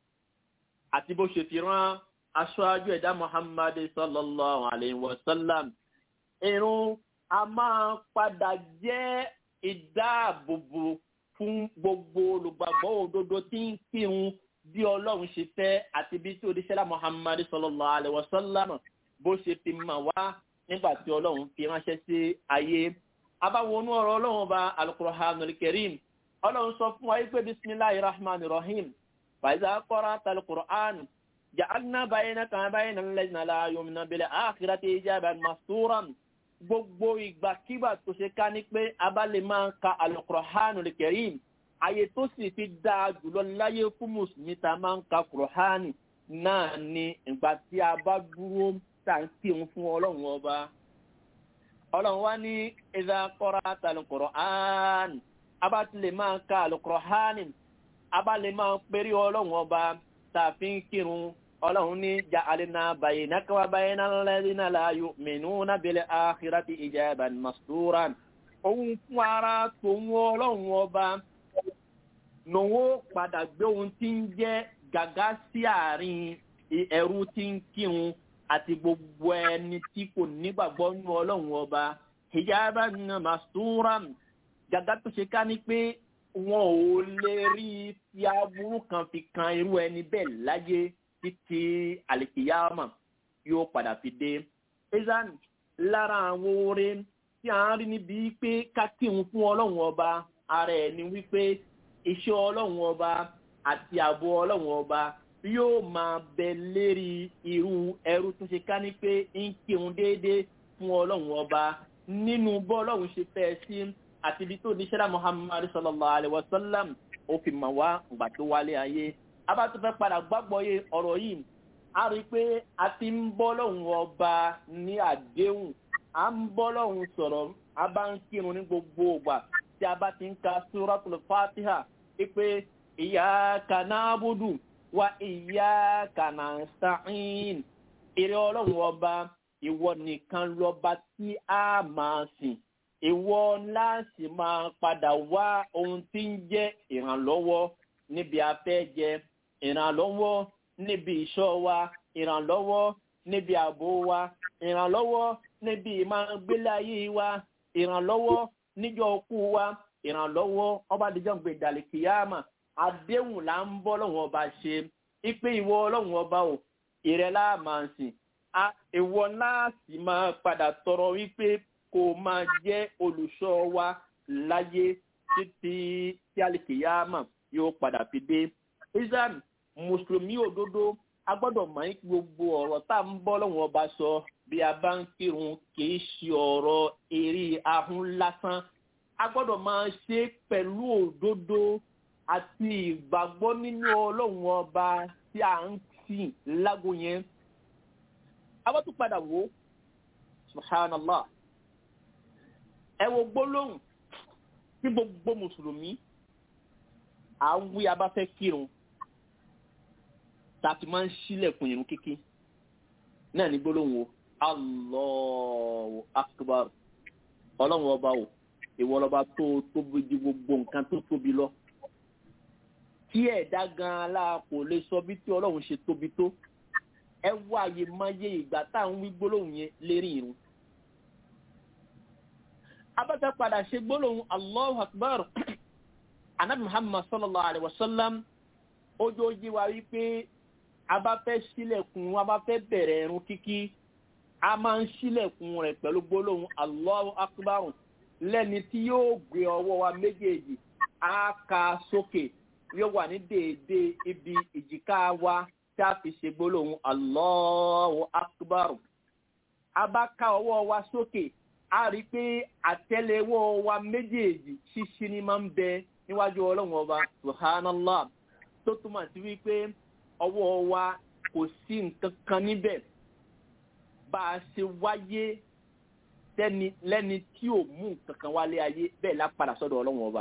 S1: àti bó ṣe fi rán aṣáájú ẹ̀dá Muhammad sallallahu alayhi wa sallam. Irun a máa padà jẹ́ ìdáàbòbò fún gbogbo olùgbàgbọ́ òdodo tí ń kírun bí ọlọ́run ṣe fẹ́ àti bí tí odíṣẹ́lá muhammadu sallallahu alayhi wa sallam bó ṣe fi mà wá nígbà tí ọlọ́run fi ránṣẹ́ sí ayé. abáwọnú ọ̀rọ̀ ọlọ́run ọba alukur'an alkarim ọlọ́run sọ fún wa pé bisimilahi rahman rahim fàìzà kọ́ra talukur'an ja'alna bayna kan bayna lẹ́yìn aláyọ̀mìnà bẹ̀rẹ̀ àkìrátì ijaban masturan gbogbo ìgbàkígbà tó ṣe ká ní pé abálẹ̀ máa ń ka alukur'an alkarim àyè tó sì fi dáa jùlọ láyé fún mùsùlùmí tá a máa ń ka kùrọ̀hánì náà ni ìgbà tí a bá dúró tá à ń kírun fún ọlọ́run ọba. ọlọ́run wá ní ìdá kọ́ra tàlù kùrọ̀hánì a bá ti lè máa ka àlùkùrọ̀hánì a bá lè máa péré ọlọ́run ọba tá a fi ń kírun ọlọ́run ní jà àlìna bàyè nákàwá bàyè náà lẹ́yìn náà láàyò mẹ́nu nábìlẹ̀ àkìrátì ìjàbàn masturan. òun fún ara tòun ọlọ́run ọba nòwó padà gbé ohun tí ń jẹ́ gàgá sí àárín ẹrú tí ń kírun àti gbogbo ẹni tí kò nígbàgbọ́ nínú ọlọ́run ọba hijaba nínú masturam gàgá tó ṣe ká ní pé wọn ò lè rí fi aburú kan fi kan irú ẹni bẹ́ẹ̀ láyé títí àlìkìyàmà yóò padà fi dé. ezan lára àwọn oore tí a ń rí níbi pé ká kírun fún ọlọ́run ọba ara ẹ̀ ni wípé iṣẹ́ ọlọ́run ọba àti ààbò ọlọ́run ọba yóò máa bẹ lérí irú ẹrú tó ṣe ká ní pé ń kírun déédéé fún ọlọ́run ọba nínú bọ́ ọlọ́run ṣe fẹ́ sí àti ibi tó níṣẹ́lá muhammad sallallahu alayhi wa sallam ó fi mà wá ìgbà tó wálé ayé a bá tún fẹ́ padà gbàgbọ́ yé ọ̀rọ̀ yìí a rí i pé a ti ń bọ́ lọ́hùn ọba ní àdéhùn a ń bọ́ lọ́hùn sọ̀rọ̀ a bá ń kírun ní gbogbo ìgbà tí a bá ti ń ka suratul fatiha pé iyyaka na'budu wa iyyaka nasta'in èrè ọlọ́run ọba ìwọ nìkan lọ́ba tí a máa sìn ìwọ láti máa padà wá ohun tí ń jẹ́ ìrànlọ́wọ́ níbi afẹ́ jẹ ìrànlọ́wọ́ níbi ìṣọ́ wa ìrànlọ́wọ́ níbi ààbò wa ìrànlọ́wọ́ níbi ìmágbélé ayé wa ìrànlọ́wọ́ níjọ́ ọkú wa ìrànlọ́wọ́ ọba àdìjọ́ ń gbé ìdàlẹ̀ kìyàmà àdéhùn là ń bọ́ lọ́wọ́ ọba ṣe ipe ìwọ ọlọ́run ọba o ìrẹ́ láà máa ń sìn a ìwọ náà sì máa padà tọrọ wípé kó máa jẹ́ olùṣọ́ wa láyé títí tí àlìkìyàmà yóò padà fi dé. islam mùsùlùmí òdodo a gbọ́dọ̀ mọ̀ ní gbogbo ọ̀rọ̀ tá à ń bọ́ lọ́wọ́ ọba sọ bí a bá ń kírun kìí ṣe ọ̀rọ̀ eré ahun lásán a gbọ́dọ̀ máa ṣe pẹ̀lú òdodo àti ìgbàgbọ́ nínú ọlọ́run ọba tí a ń sìn lágbo yẹn. a bá tún padà wò ó subhanallah ẹ wo gbólóhùn tí gbogbo mùsùlùmí à ń wí abáfẹ́ kírun tàbí máa ń sílẹ̀kùn irun kíkí náà ní gbólóhùn o Allahu akbar ọlọ́run ọba o ìwọ lọ́ba tó tóbi ju gbogbo nǹkan tó tóbi lọ tí ẹ̀dá gan-an la kò lè sọ bí tí ọlọ́run ṣe tóbi tó ẹ wá àyè máa yé ìgbà tá à ń wí gbólóhùn yẹn lérí irun abáta padà ṣe gbólóhùn Allahu akbar anabi muhammad sallallahu alayhi wa sallam ojoojì wa wípé a bá fẹ́ sílẹ̀kùn a bá fẹ́ bẹ̀rẹ̀ ẹ̀rùn kíkí a máa ń sílẹ̀kùn rẹ̀ pẹ̀lú gbólóhùn allahu akbar lẹ́ni tí yóò gbé ọwọ́ wa méjèèjì á ka sókè yóò wà ní déédéé ibi ìjìká wa tí a fi ṣe gbólóhùn allahu akbar a bá ká ọwọ́ wa sókè a rí i pé àtẹ́lẹwọ́ wa méjèèjì ṣíṣí ni máa ń bẹ níwájú ọlọ́run ọba subhanallah tó túmọ̀ sí wípé ọwọ́ wa kò sí nǹkan kan níbẹ̀ bá a ṣe wáyé lẹ́ni tí ò mú nǹkan kan wálé ayé bẹ́ẹ̀ lápadà sọ́dọ̀ ọlọ́run ọba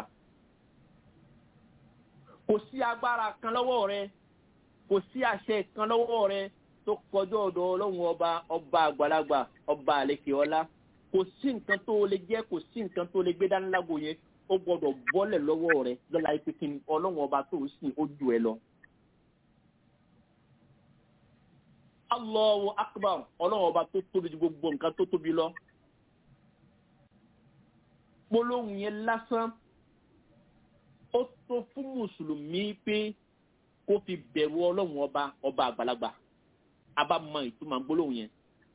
S1: kò sí agbára kan lọ́wọ́ rẹ kò sí àṣẹ kan lọ́wọ́ rẹ tó kọjọ́ ọ̀dọ̀ ọlọ́run ọba ọba àgbàlagbà ọba àlekè ọlá kò sí nǹkan tó lè jẹ́ kò sí nǹkan tó lè gbé dání lágbo yẹn ó gbọ́dọ̀ bọ́lẹ̀ lọ́wọ́ rẹ lọ́la ipe kí ni ọlọ́run ọba tó ń sìn ó ju ẹ lọ. Allahu akbar ọlọ́run ọba tó tóbi ju gbogbo nǹkan tó tóbi lọ. gbólóhùn yẹn lásán ó tó fún mùsùlùmí pé kó fi bẹ̀rù ọlọ́run ọba ọba àgbàlagbà a bá mọ ìtumọ̀ gbólóhùn yẹn.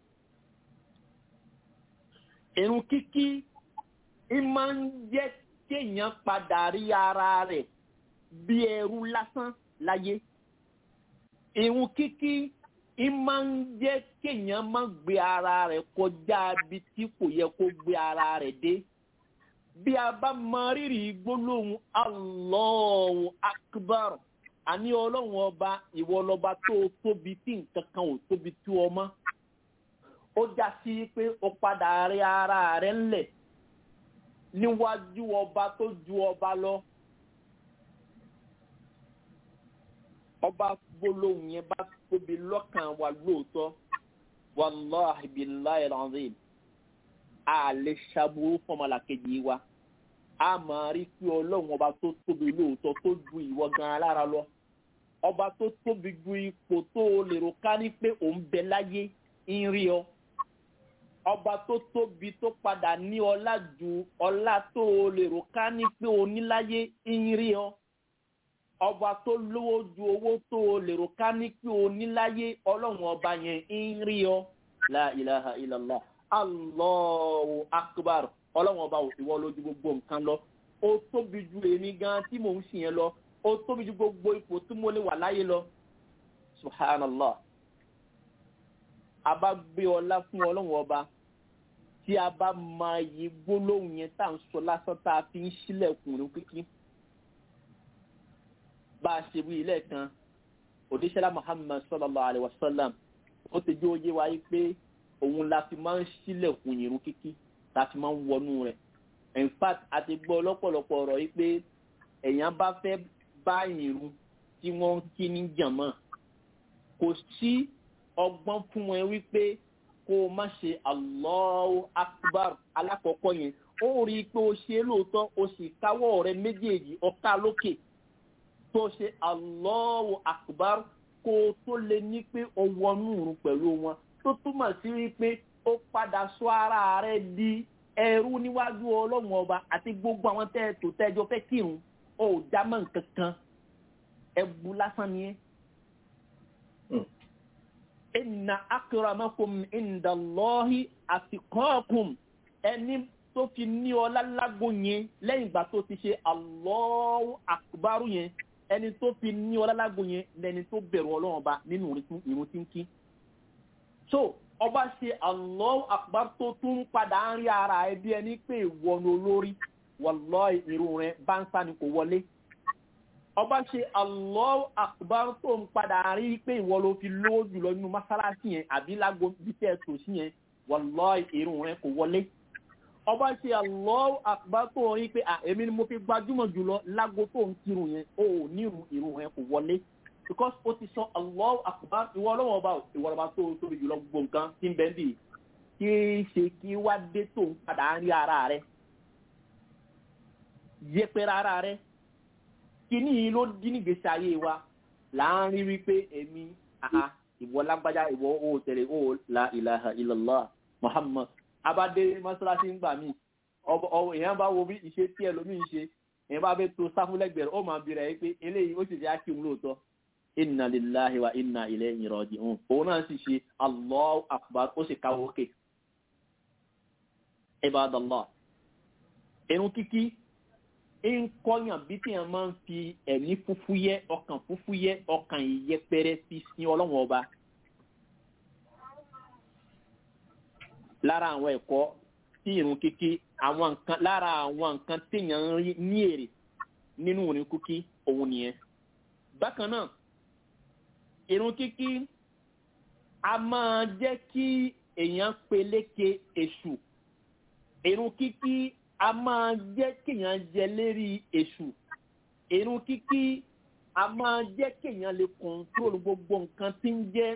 S1: irun kíkí ìmọ̀ ń jẹ́ kéèyàn padà rí ara rẹ̀ bí ẹrú lásán láyé. Ìrun kíkí ìmọ̀ ń jẹ́ kéèyàn má gbé ara rẹ̀ kọjá ibi tí kò yẹ kó gbé ara rẹ̀ dé. Bí a bá mọ rírì gbólóhùn Allahu Akbar, àní ọlọ́run ọba ìwọ lọba tó tóbi tí nǹkan kan ò tóbi tó ọmọ. Ó já sí pé ó padà rí ara rẹ̀ ńlẹ̀ níwájú ọba tó ju ọba lọ. ọba gbólóhùn yẹn bá tóbi lọ́kàn wa lóòótọ́ wàláhi billahi alazim a lè ṣàbùrú fọmọlàkejì wa a máa rí pé ọlọ́run ọba tó tóbi lóòótọ́ tó ju ìwọ gan lára lọ ọba tó tóbi ju ipò tó lérò ká ní pé òun bẹ láyé ń rí ọ ọba tó tóbi tó padà ní ọlá ju ọlá tó lérò ká ní pé oníláyé ń rí ọ ọba tó lówó ju owó tó lérò ká ní pé oníláyé ọlọ́run ọba yẹn ń rí ọ la ilaha illallah allahu akbar ọlọ́run ọba ìwọ lójú gbogbo nǹkan lọ ó tóbi ju èmi gan tí mò ń sìn yẹn lọ ó tóbi ju gbogbo ipò tí mo lè wà láyé lọ subhanallah a bá gbé ọlá fún ọlọ́run ọba tí a bá máa yí gbólóhùn yẹn tá à ń sọ lásán tá a fi ń sílẹ̀kùn ní kíkí bá a ṣe wí lẹ́ẹ̀kan òdíṣẹ́lá muhammad sallallahu alayhi wa sallam ó ti jẹ́ oyé wa pé òun la fi máa ń sílẹ̀kùn ìrun kíkí la fi máa ń wọnú rẹ̀ in fact a ti gbọ́ lọ́pọ̀lọpọ̀ ọ̀rọ̀ yìí pé èèyàn bá fẹ́ bá ìrun tí wọ́n ń kí ní jàmọ́ kò sí ọgbọ́n fún wọn wípé kó o má ṣe allahu akbar alákọ̀ọ́kọ́ yẹn ó rí i pé o ṣe é lóòótọ́ o sì káwọ́ rẹ méjèèjì ọ̀ká lókè tó ṣe allahu akbar kó o tó lè ní pé o wọnú ìrun pẹ̀lú wọn tó túmọ̀ sí wípé ó padà sọ ara rẹ di ẹrú níwájú ọlọ́run ọba àti gbogbo àwọn tẹ́ ẹ tó tẹ́jọ fẹ́ kírun ó já mọ́ nǹkan kan ẹbu lásán ni ẹ́. inna akramakum indallahi atqakum ẹni tó fi ní ọlá lágbo yẹn lẹ́yìn ìgbà tó ti ṣe Allahu akbaru yẹn ẹni tó fi ní ọlá lágbo yẹn lẹni tó bẹ̀rù ọlọ́run ọba nínú ìrun tí ń kí. so ọba ṣe Allahu akbar tó tún padà ń rí ara ẹ bí ẹni pé ìwọ̀nù olórí wallahi irun rẹ bá ń sáni kò wọlé ọba ṣe Allahu akbar tó ń padà rí pé ìwọ ló fi lówó jùlọ nínú mọ́sálásí yẹn àbí lágbo bí tẹ́ ẹ tò sí yẹn wallahi irun rẹ kò wọlé ọba ṣe Allahu akbar tó rí pé èmi ni mo fi gbajúmọ̀ jùlọ lágbo tó ń kírun yẹn ó ní irun rẹ kò wọlé because ó ti sọ Allahu akbar ìwọ ọlọ́wọ́ ọba ìwọ ọba tó tóbi jùlọ gbogbo nǹkan tí ń bẹ́ẹ̀ bì kí ṣe kí wá dé tó ń padà ń rí ara rẹ yẹpẹrẹ ara rẹ kíní yìí ló dín nígbèsè ayé wa láàrin wípé èmi àhà ìwọ lágbájá ìwọ ó tẹ̀lé ó la ilaha illallah muhammad abadé mọ́sálásí ń gbà mí èèyàn bá wo bí ìṣe tí ẹlòmíì ń ṣe èèyàn bá bẹ tó sáfúlẹ́gbẹ̀rẹ̀ ó máa bìrẹ̀ yìí pé eléyìí ó sì fi ákí òun lóòótọ́ inna lillahi wa inna ilayhi raji'un òun náà sì ṣe allahu akbar ó sì káwọ́ òkè ibadallah irun kíkí ń kọ́yàn bí téèyàn máa ń fi ẹ̀mí fúfú yẹ ọkàn fúfú yẹ ọkàn ìyẹpẹrẹ fi sin ọlọ́run ọba. lára àwọn ẹ̀kọ́ tí irun kíkí àwọn nǹkan lára àwọn nǹkan téèyàn ń rí ní èrè nínú irun kíkí òun nìyẹn. bákan náà irun kíkí a máa jẹ́ kí èèyàn peléke èṣù irun kíkí a máa jẹ́ kéèyàn jẹ lérí èṣù irun kíkí a máa jẹ́ kéèyàn lè kọ̀ǹtróòlù gbogbo nǹkan tí ń jẹ́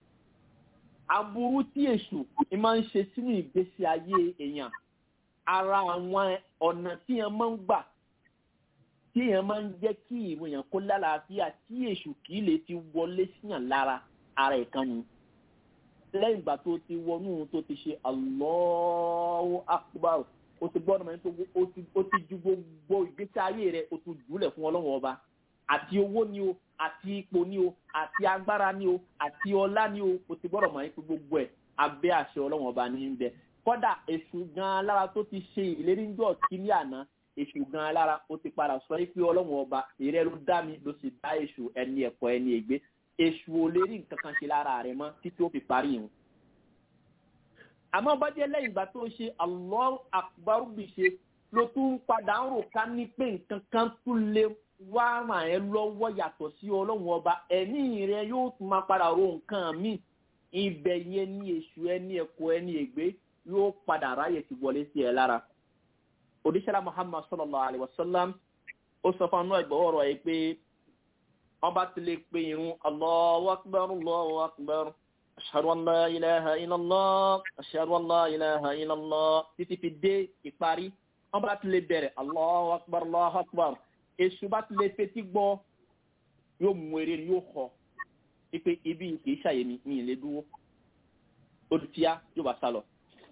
S1: aburú tí èṣù máa ń ṣe sínú ìgbésí ayé èèyàn ara àwọn ọ̀nà tí èèyàn máa ń gbà tí èèyàn máa ń jẹ́ kí ìwé èèyàn kó lálàáfíà tí èṣù kì í lè ti wọlé síyàn lára ara ìkànnì lẹ́yìn ìgbà tó ti wọnú tó ti ṣe Allahu Akbar o ti gbọ́dọ̀ mọ̀ nítorí o ti ju gbogbo ìgbésí ayé rẹ̀ o ti jùlẹ̀ fún ọlọ́run ọba àti owó ni o àti ipò ni o àti agbára ni o àti ọlá ni o o ti gbọ́dọ̀ mọ̀ nítorí gbogbo ẹ̀ abẹ́ àṣẹ ọlọ́run ọba ní í bẹ kọ́dà èṣù gan-an lára tó ti ṣe ìlérí ń jọ kí ní àná èṣù gan-an lára o ti padà sọ pé ọlọ́run ọba ìrẹ́ ló dá mi ló sì dá èṣù ẹni ẹ̀kọ́ ẹni ègbé èṣù ò lè rí nǹkan kan ṣe lára rẹ̀ mọ́ títí ó fi parí ìhun àmọ́ bá jẹ́ lẹ́yìn ìgbà tó ṣe Allahu Akbar bí ṣe ló tún padà ń rò ká ní pé nǹkan kan tún lè wá ràn ẹ́ lọ́wọ́ yàtọ̀ sí ọlọ́run ọba ẹ̀mí rẹ yóò tún máa padà ro nǹkan míì ibẹ̀ yẹn ní èṣù ẹni ẹ̀kọ́ ẹni ègbé yóò padà ráyè ti wọlé sí ẹ lára. òdíṣẹ́lá Muhammad sallallahu alayhi wa sallam ó sọ fún anú ẹgbẹ́ ọ̀rọ̀ yìí pé ọba ti lè pe irun Allahu Akbar Allahu Akbar ashhadu an la ilaha illallah ashhadu an la ilaha illallah títí fi dé ìparí wọn bá ti lè bẹ̀rẹ̀ allahu akbar allahu akbar èṣù bá ti lè fetí gbọ́ yóò mú eré ni yóò họ ipe ibi kìí ṣàyè mi mi lè dúró olùtíyá yóò bá sálọ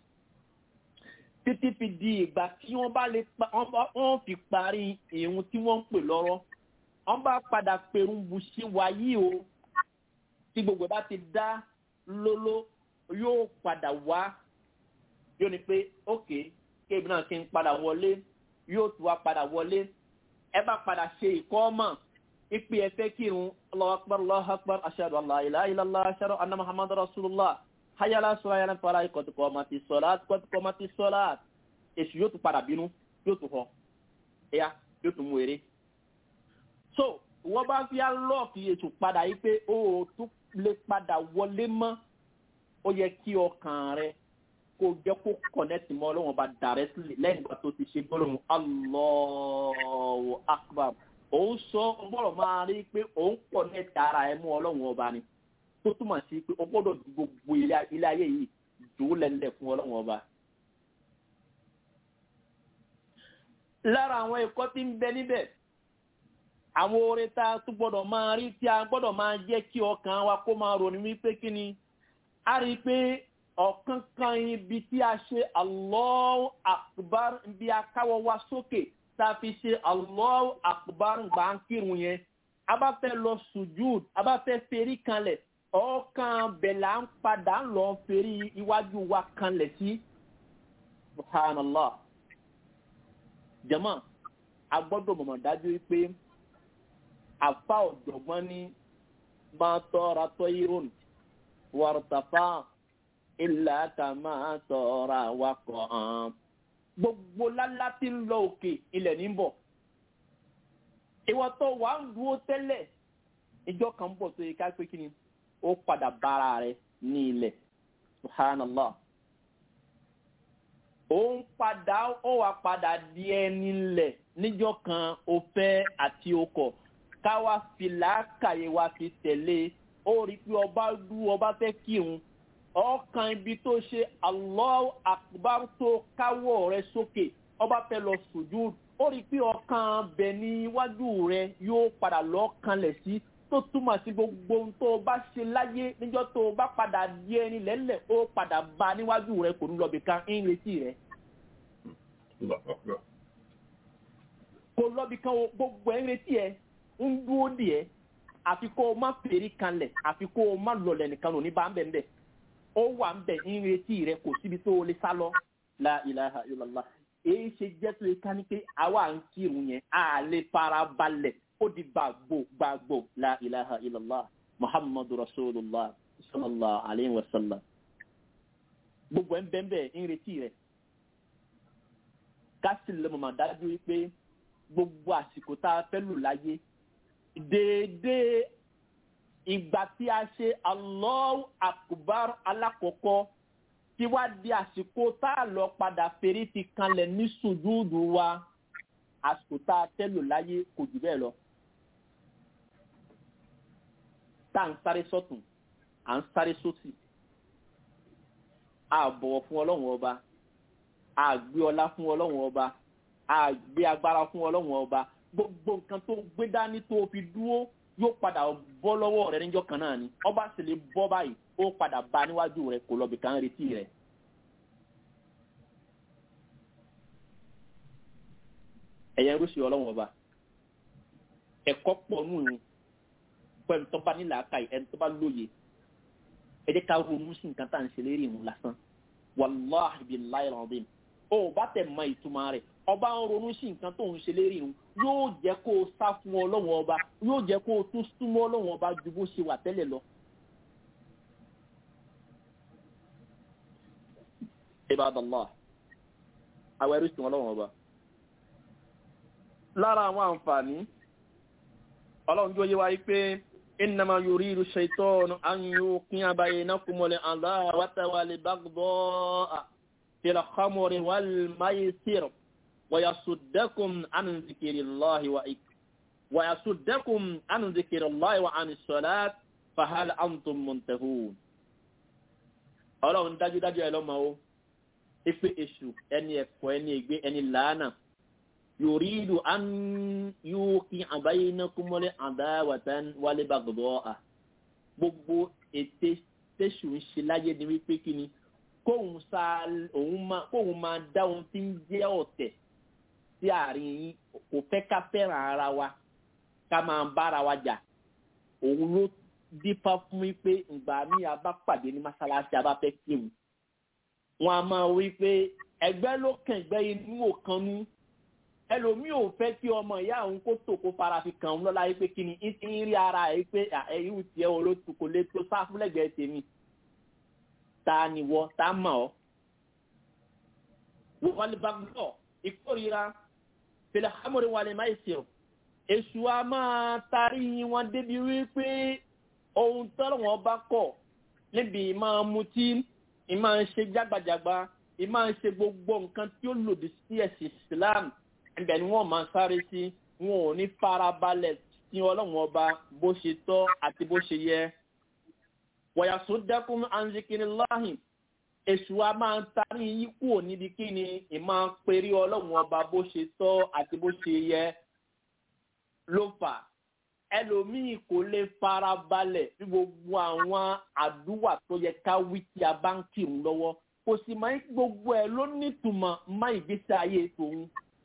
S1: títí fi di ìgbà tí wọ́n bá lè wọ́n fi parí ìrun tí wọ́n ń pè lọ́rọ̀ wọ́n bá padà pèrún buṣí wáyé o tí gbogbo bá ti dá lóló yóò padà wá yóò ní pé ókè kéèbì náà kí n padà wọlé yóò tún wá padà wọlé ẹ bá padà ṣe ìkọ́ ọmọ ìpè ẹ̀fẹ́ kírun Allahu akbar Allahu akbar ashhadu an la ilaha illallah ashhadu anna muhammadar rasulullah hayala sọ ayala fara ìkọ̀tùkọ̀ ọmọ ti sọ̀láàt kọ̀tùkọ̀ ọmọ ti sọ̀láàt èṣù yóò tún padà bínú yóò tún họ ẹ̀yà yóò tún mú eré. so wọ́n bá fi lọ́ọ̀kì ètò padà yìí pé o ò tún lè padà wọlé mọ́ ó yẹ kí ọkàn rẹ kó jẹ́ kó kọ̀nẹ́tì mọ́ ọlọ́wọ́n bá directly lẹ́yìn ìgbà tó ti ṣe gbọ́dọ̀ Allahu akbar òun sọ ọgbọ́dọ̀ máa rí pé òun kọ̀nẹ́tì ara ẹ mú ọlọ́wọ́n ọba ni tó túmọ̀ sí pé o gbọ́dọ̀ ju gbogbo ilé ayé yìí jù ú lẹ́lẹ̀ fún ọlọ́wọ́n ọba. lára àwọn ẹ̀kọ́ tí ń bẹ níbẹ̀ àwọn oore tá a tún gbọ́dọ̀ máa rí tí a gbọ́dọ̀ máa jẹ́ kí ọkàn wa kó máa ronú wípé kí ni a rí i pé ọ̀kan kan ibi tí a ṣe Allahu akbar bí a káwọ́ wa sókè tá a fi ṣe Allahu akbar gbà ń kírun yẹn a bá fẹ́ lọ sùjúd a bá fẹ́ ferí kanlẹ̀ ọkàn bẹ̀là ń padà ń lọ ferí iwájú wa kanlẹ̀ sí subhanallah jama a gbọ́dọ̀ mọ̀mọ́ dájú pé afa ọ̀jọ̀gbọ́n ní máa tọ́ra tọ́ irun wàrùtàfà ilà ká máa tọ́ra wakọ̀ hàn. gbogbo lálá tí ń lọ òkè ilẹ̀ ní bọ̀. ìwọ tó wàá ń dúró tẹ́lẹ̀ ìjọ kan bọ̀ tó yẹ ká pé kí ni ó padà bára rẹ̀ ní ilẹ̀ subhanallah. ó ń padà ó wà padà di ẹni lẹ̀ níjọ́ kan ó fẹ́ àti okọ̀ káwa fi làákàyè wa fi tẹ̀lé ó rí i pé ọba dú ọba fẹ́ kírun ọkàn ibi tó ṣe Allahu akbar tó káwọ́ rẹ sókè ọba fẹ́ lọ sùjúd ó rí i pé ọkàn bẹ̀ níwájú rẹ yóò padà lọ kanlẹ̀ sí tó túmọ̀ sí gbogbo ohun tó o bá ṣe láyé níjọ́ tó o bá padà di ẹni lẹ́lẹ̀ ó padà bá níwájú rẹ kò ní lọ bìkan ń retí rẹ. kò lọ bìkan gbogbo ẹ̀ ń retí ẹ ń dúró díẹ̀ àfi kó o má fèrè kanlẹ̀ àfi kó o má lọlẹ̀ nìkan lò ní bá ń bẹ̀ ń bẹ̀ ó wà ń bẹ̀ ń retí rẹ kò síbi tó o lè sá lọ la ilaha illallah èyí ṣe jẹ́ tó lè ká ní pé àwa ń kírun yẹn a lè fara balẹ̀ ó di gbàgbó gbàgbó la ilaha illallah muhammadu rasulullah sallallahu alayhi wa sallam gbogbo ẹ̀ ń bẹ̀ ń bẹ̀ ń retí rẹ ká sì lè mọ̀ dájú pé gbogbo àsìkò tá a fẹ́ lò láyé déédéé ìgbà tí a ṣe Allahu akbar alákọ̀ọ́kọ́ tí wá di àsìkò tá a lọ padà fèrè ti kanlẹ̀ ní sùjúdù wa àsìkò tá a tẹ́lò láyé kò jù bẹ́ẹ̀ lọ. tá à ń sáré sọ́tún à ń sáré sósì a bọ̀wọ̀ fún ọlọ́run ọba a gbé ọlá fún ọlọ́run ọba a gbé agbára fún ọlọ́run ọba gbogbo nǹkan tó gbé dání tó fi dúró yóò padà bọ́ lọ́wọ́ rẹ níjọ́ kan náà ni ọba sì lè bọ́ báyìí ó padà bá níwájú rẹ kò lọ́bì kan retí rẹ. ẹ̀yẹ rúṣì ọlọ́wọ́n ọba ẹ̀kọ́ pọ̀ nù ní pẹ̀lú tó bá nílà aka ẹni tó bá lóye ẹ jẹ́ ká ronú sí nǹkan tá à ń ṣe lérí ìhun lásán wàláhi billahi alazim ó bá tẹ̀ mọ ìtumọ̀ rẹ̀ ọba ń ronú sí nǹkan tó ń ṣe lérí ìhun yóò jẹ́ kó o sá fún ọlọ́wọ́n ọba yóò jẹ́ kó o tún súnmọ́ ọlọ́wọ́n ọba ju bó ṣe wà tẹ́lẹ̀ lọ. ibadallah àwọn ẹrú sìn ọlọ́wọ́n ọba lára àwọn àǹfààní ọlọ́run tó yé wa pé innama yuridu shaytanu an yuqi'a bainakumul adawata wal baghdha'a fil khamri wal maisir wa yasuddakum an dhikrillahi wa ik wa yasuddakum an dhikrillahi wa anis salat fa hal antum muntahun ọlọ́run dájúdájú ẹ lọ́mọ o ipe èṣù ẹni ẹ̀kọ́ ẹni ègbé ẹni làánà yòrídù an yóò àbáyénákúmọ́lé àdáwàtán wálé bàgbọ́ à gbogbo ète tẹ̀sù ń ṣe láyé ni wípé kí ni kóun sa òun máa kóun máa dá ohun tí ń jẹ́ ọ̀tẹ̀ sí àárín yín kò fẹ́ ká fẹ́ràn ara wa ká máa bára wa jà òun ló dípá fún mi pé ìgbà míì a bá pàdé ní mọ́ṣáláṣí a bá fẹ́ kéwù wọn a máa wí pé ẹgbẹ́ ló kàn ẹgbẹ́ inú òkanú ẹlòmíì ò fẹ́ kí ọmọ ìyá òun kó tò kó fara fi kàn ń lọ́la yìí pé kí ni ń ti ń rí ara ẹ̀ pé ẹ̀yìn tiẹ̀ olótù kò lè tó sáfúlẹ̀gbẹ́ tèmi ta ni wọ́ ta mọ̀ ọ́. wọ́n lè bá gbọ́ ìkórira fìlẹ̀ hámọ́rí wà lè má ìsìn èṣù a máa tarí wọn débi wípé ohun tọ́lọ̀ wọn bá kọ̀ níbi ìmáa mutí ìmáa ṣe jágbajàgba ìmáa ṣe gbogbo nǹkan tí ó lòdì sí ẹ̀sìn islam ẹ̀bẹ̀ ni wọ́n máa sáré sí wọn ò ní farabalẹ̀ sí ọlọ́run ọba bó ṣe tọ́ àti bó ṣe yẹ. wọ̀yàsó dẹ́kun anzikiniláhìn èṣù a máa ń tarí yín kúrò níbi kíni ìmáa perí ọlọ́run ọba bó ṣe tọ́ àti bó ṣe yẹ ló fà ẹlòmíì kò lè fara balẹ̀ bí gbogbo àwọn àdúrà tó yẹ ká wí tí a bá ń kírun lọ́wọ́ kò sì máa ń gbogbo ẹ̀ ló nítumọ̀ má ìgbésí ayé tòun.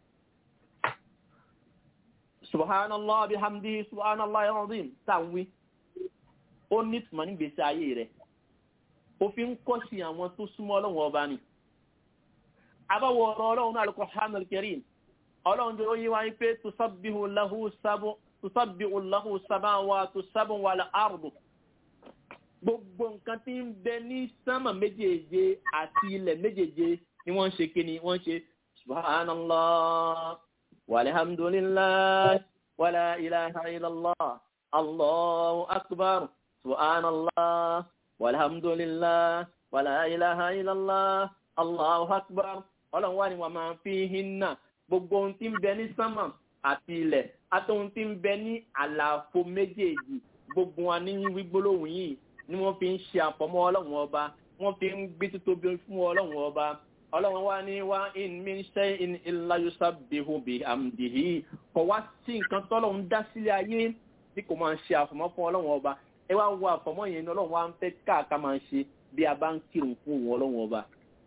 S1: subhanallah bihamdi subhanallah alazim táwí ó nítumọ̀ nígbésí ayé rẹ̀ òfin kọ́ sí àwọn tó súnmọ́ ọlọ́run ọba ni. abáwọ̀ ọ̀rọ̀ ọlọ́run náà al-Qur'an al-Karim ọlọ́run jẹ́ oyé wáyé pé tusabbihu lahu sábọ̀ tusabbihu lahu samawatu sab'u wal ardu gbogbo nǹkan tí ń bẹ ní sánmà méjèèje àti ilẹ̀ méjèèje ni wọ́n ń ṣe kíni wọ́n ń ṣe subhanallah walhamdulillah wala ilaha illallah allahu akbar subhanallah walhamdulillah wala ilaha illallah allahu akbar ọlọ́run wà ní wàá máa fi hinna gbogbo ohun tí ń bẹ ní sánmà àti ilẹ̀ àtọ́hun tí ń bẹ ní àlàfo méjèèjì gbogbo wa ní wígbólóhùn yìí ni wọ́n fi ń ṣe àfọmọ́ ọlọ́run ọba wọ́n fi ń gbé títóbi fún ọlọ́run ọba ọlọ́run wa ní wá in min shay'in illa yusabbihu bihamdihi kò wá sí nǹkan tọ́lọ́run dá sílẹ̀ ayé tí kò máa ń ṣe àfọmọ́ fún ọlọ́run ọba ẹ wá wo àfọmọ́ yẹn ní ọlọ́run wa ń fẹ́ káàká máa ń ṣe bí a bá ń kírun fún òun ọlọ́run ọba.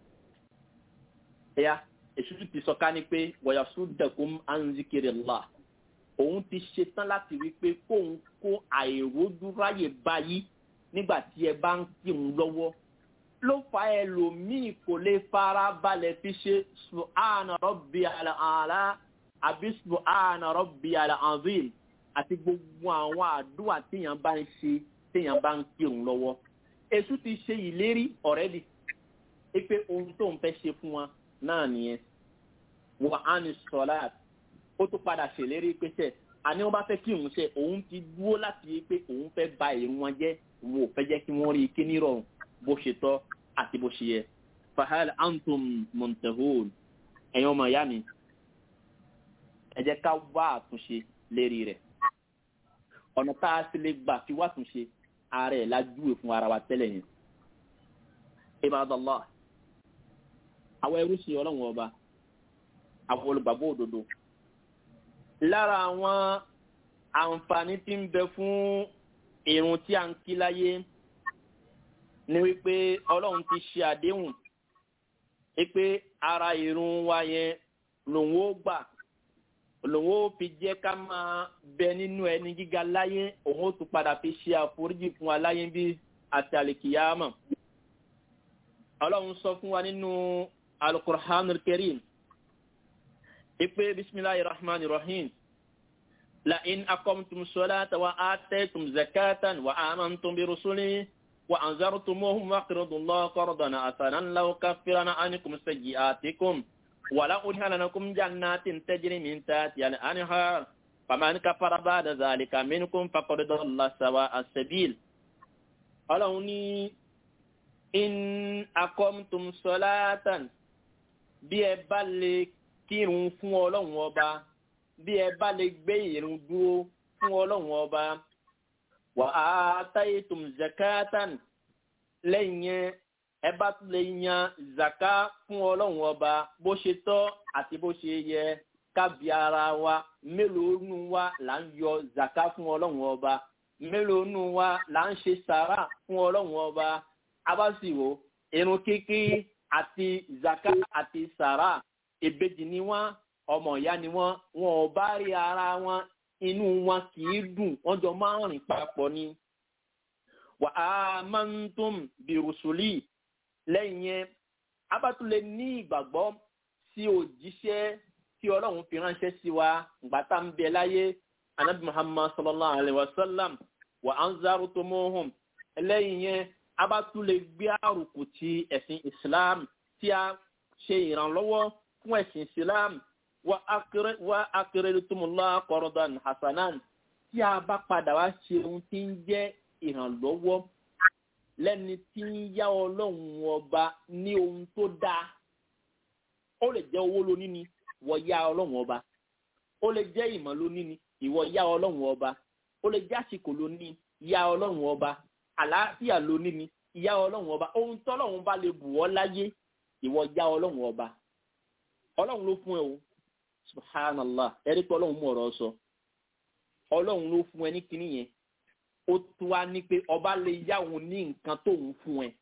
S1: ẹ̀yà èṣù ti sọ ká ní pé wayasuddakum an zikrillah òun ti ṣetán láti rí pé kóun kó àìrójúráyè báyìí nígbà tí ẹ bá ń kírun lọ́wọ́ ló fa ẹlòmíì kò lè fara balẹ̀ fi ṣe subhana rabbiyal a'la àbí subhana rabbiyal azim àti gbogbo àwọn àdúrà téèyàn bá ń ṣe téèyàn bá ń kírun lọ́wọ́ èṣù ti ṣe ìlérí ọ̀rẹ́dì pé ohun tó ń fẹ́ ṣe fún wa náà nìyẹn wà á ní sọlá ó tún padà ṣèlérí pé sẹ àní wọn bá fẹ́ kí òun ṣe òun ti dúró láti yí pé òun fẹ́ ba èrò wọn jẹ́ òun ò fẹ́ jẹ́ kí wọ́n rí i kí nírọ̀rùn bó ṣe tọ́ àti bó ṣe yẹ fahal antum muntahun ẹ̀yin ọmọ ìyá mi ẹ jẹ́ ká wá àtúnṣe lérí rẹ̀ ọ̀nà tá a sì lè gbà fi wá àtúnṣe ara ẹ̀ lájúwe fún ara wa tẹ́lẹ̀ yẹn ibadallah àwọn ẹrú sí ọlọ́run ọba àwọn olùgbàgbọ́ òdodo lára àwọn àǹfààní tí ń bẹ fún irun tí a ń kí láyé ni wípé ọlọ́run ti ṣe àdéhùn wípé ara irun wa yẹn lòun ó gbà lòun ó fi jẹ́ ká máa bẹ nínú ẹni gíga láyé òun ó tún padà fi ṣe àforíjì fún wa láyé bí àti àlìkìyàmọ̀ ọlọ́run sọ fún wa nínú alukur'anul karim ipe bisimilahi rahman rahim la in akomtum solata wa ataytum zakatan wa amantum bi rusuli wa anzartumuhum waqridullah qardan asanan law kaffirana ankum sayyi'atikum wa la udkhalanakum jannatin tajri min tahtiha al-anhar faman kafara ba'da dhalika minkum faqad dalla sawa'a as-sabil Ọlọ́run ní in akomtum solatan bí ẹ bá lè kírun fún ọlọ́run ọba bí ẹ bá lè gbé ìrun dúró fún ọlọ́run ọba wà á táyé tòm zakatan lẹ́yìn yẹn ẹ bá tún lè yan zaka fún ọlọ́run ọba bó ṣe tọ́ àti bó ṣe yẹ kábi ara wa mélòó nù wa là ń yọ zaka fún ọlọ́run ọba mélòó nù wa là ń ṣe sàrà fún ọlọ́run ọba abáṣìwò irun kíkí àti zaka àti sàrà ìbejì ni wọn ọmọ ìyá ni wọn wọn ò bá rí ara wọn inú wọn kì í dùn wọn jọ máa ń rìn papọ̀ ni. wà á máa ń tún bìrùsùlì lẹ́yìn yẹn abátúlẹ̀ ní ìgbàgbọ́ sí òjíṣẹ́ tí ọlọ́run fi ránṣẹ́ sí wa gbàtà ń bẹ láyé anabi muhammad sallallahu alayhi wa sallam wà á ń zárò tó mọ́hùn lẹ́yìn yẹn abátúlẹ̀ gbé àrùkù ti ẹ̀sìn islam tí a ṣe ìrànlọ́wọ́ fún ẹ̀sìn islam wa aqridtumullah qardan hasanan tí a bá padà wá ṣe ohun tí ń jẹ́ ìrànlọ́wọ́ lẹ́ni tí ń yá ọlọ́run ọba ní ohun tó dáa ó lè jẹ́ owó lóní ni wọ́n yá ọlọ́run ọba ó lè jẹ́ ìmọ̀ lóní ni ìwọ yá ọlọ́run ọba ó lè jẹ́ àsìkò lóní yá ọlọ́run ọba àlàáfíà lóní ni yá ọlọ́run ọba ohun tọ́lọ́run bá lè bù ọ́ láyé ìwọ yá ọlọ́run ọba ọlọ́run ló fún ẹ o subhanallah ẹ̀rí pé ọlọ́run mú ọ̀rọ̀ sọ ọlọ́run ló fún ẹ ní kinní yẹn ó tún wá ní pé ọba lè yá òun ní nǹkan tóun fún ẹ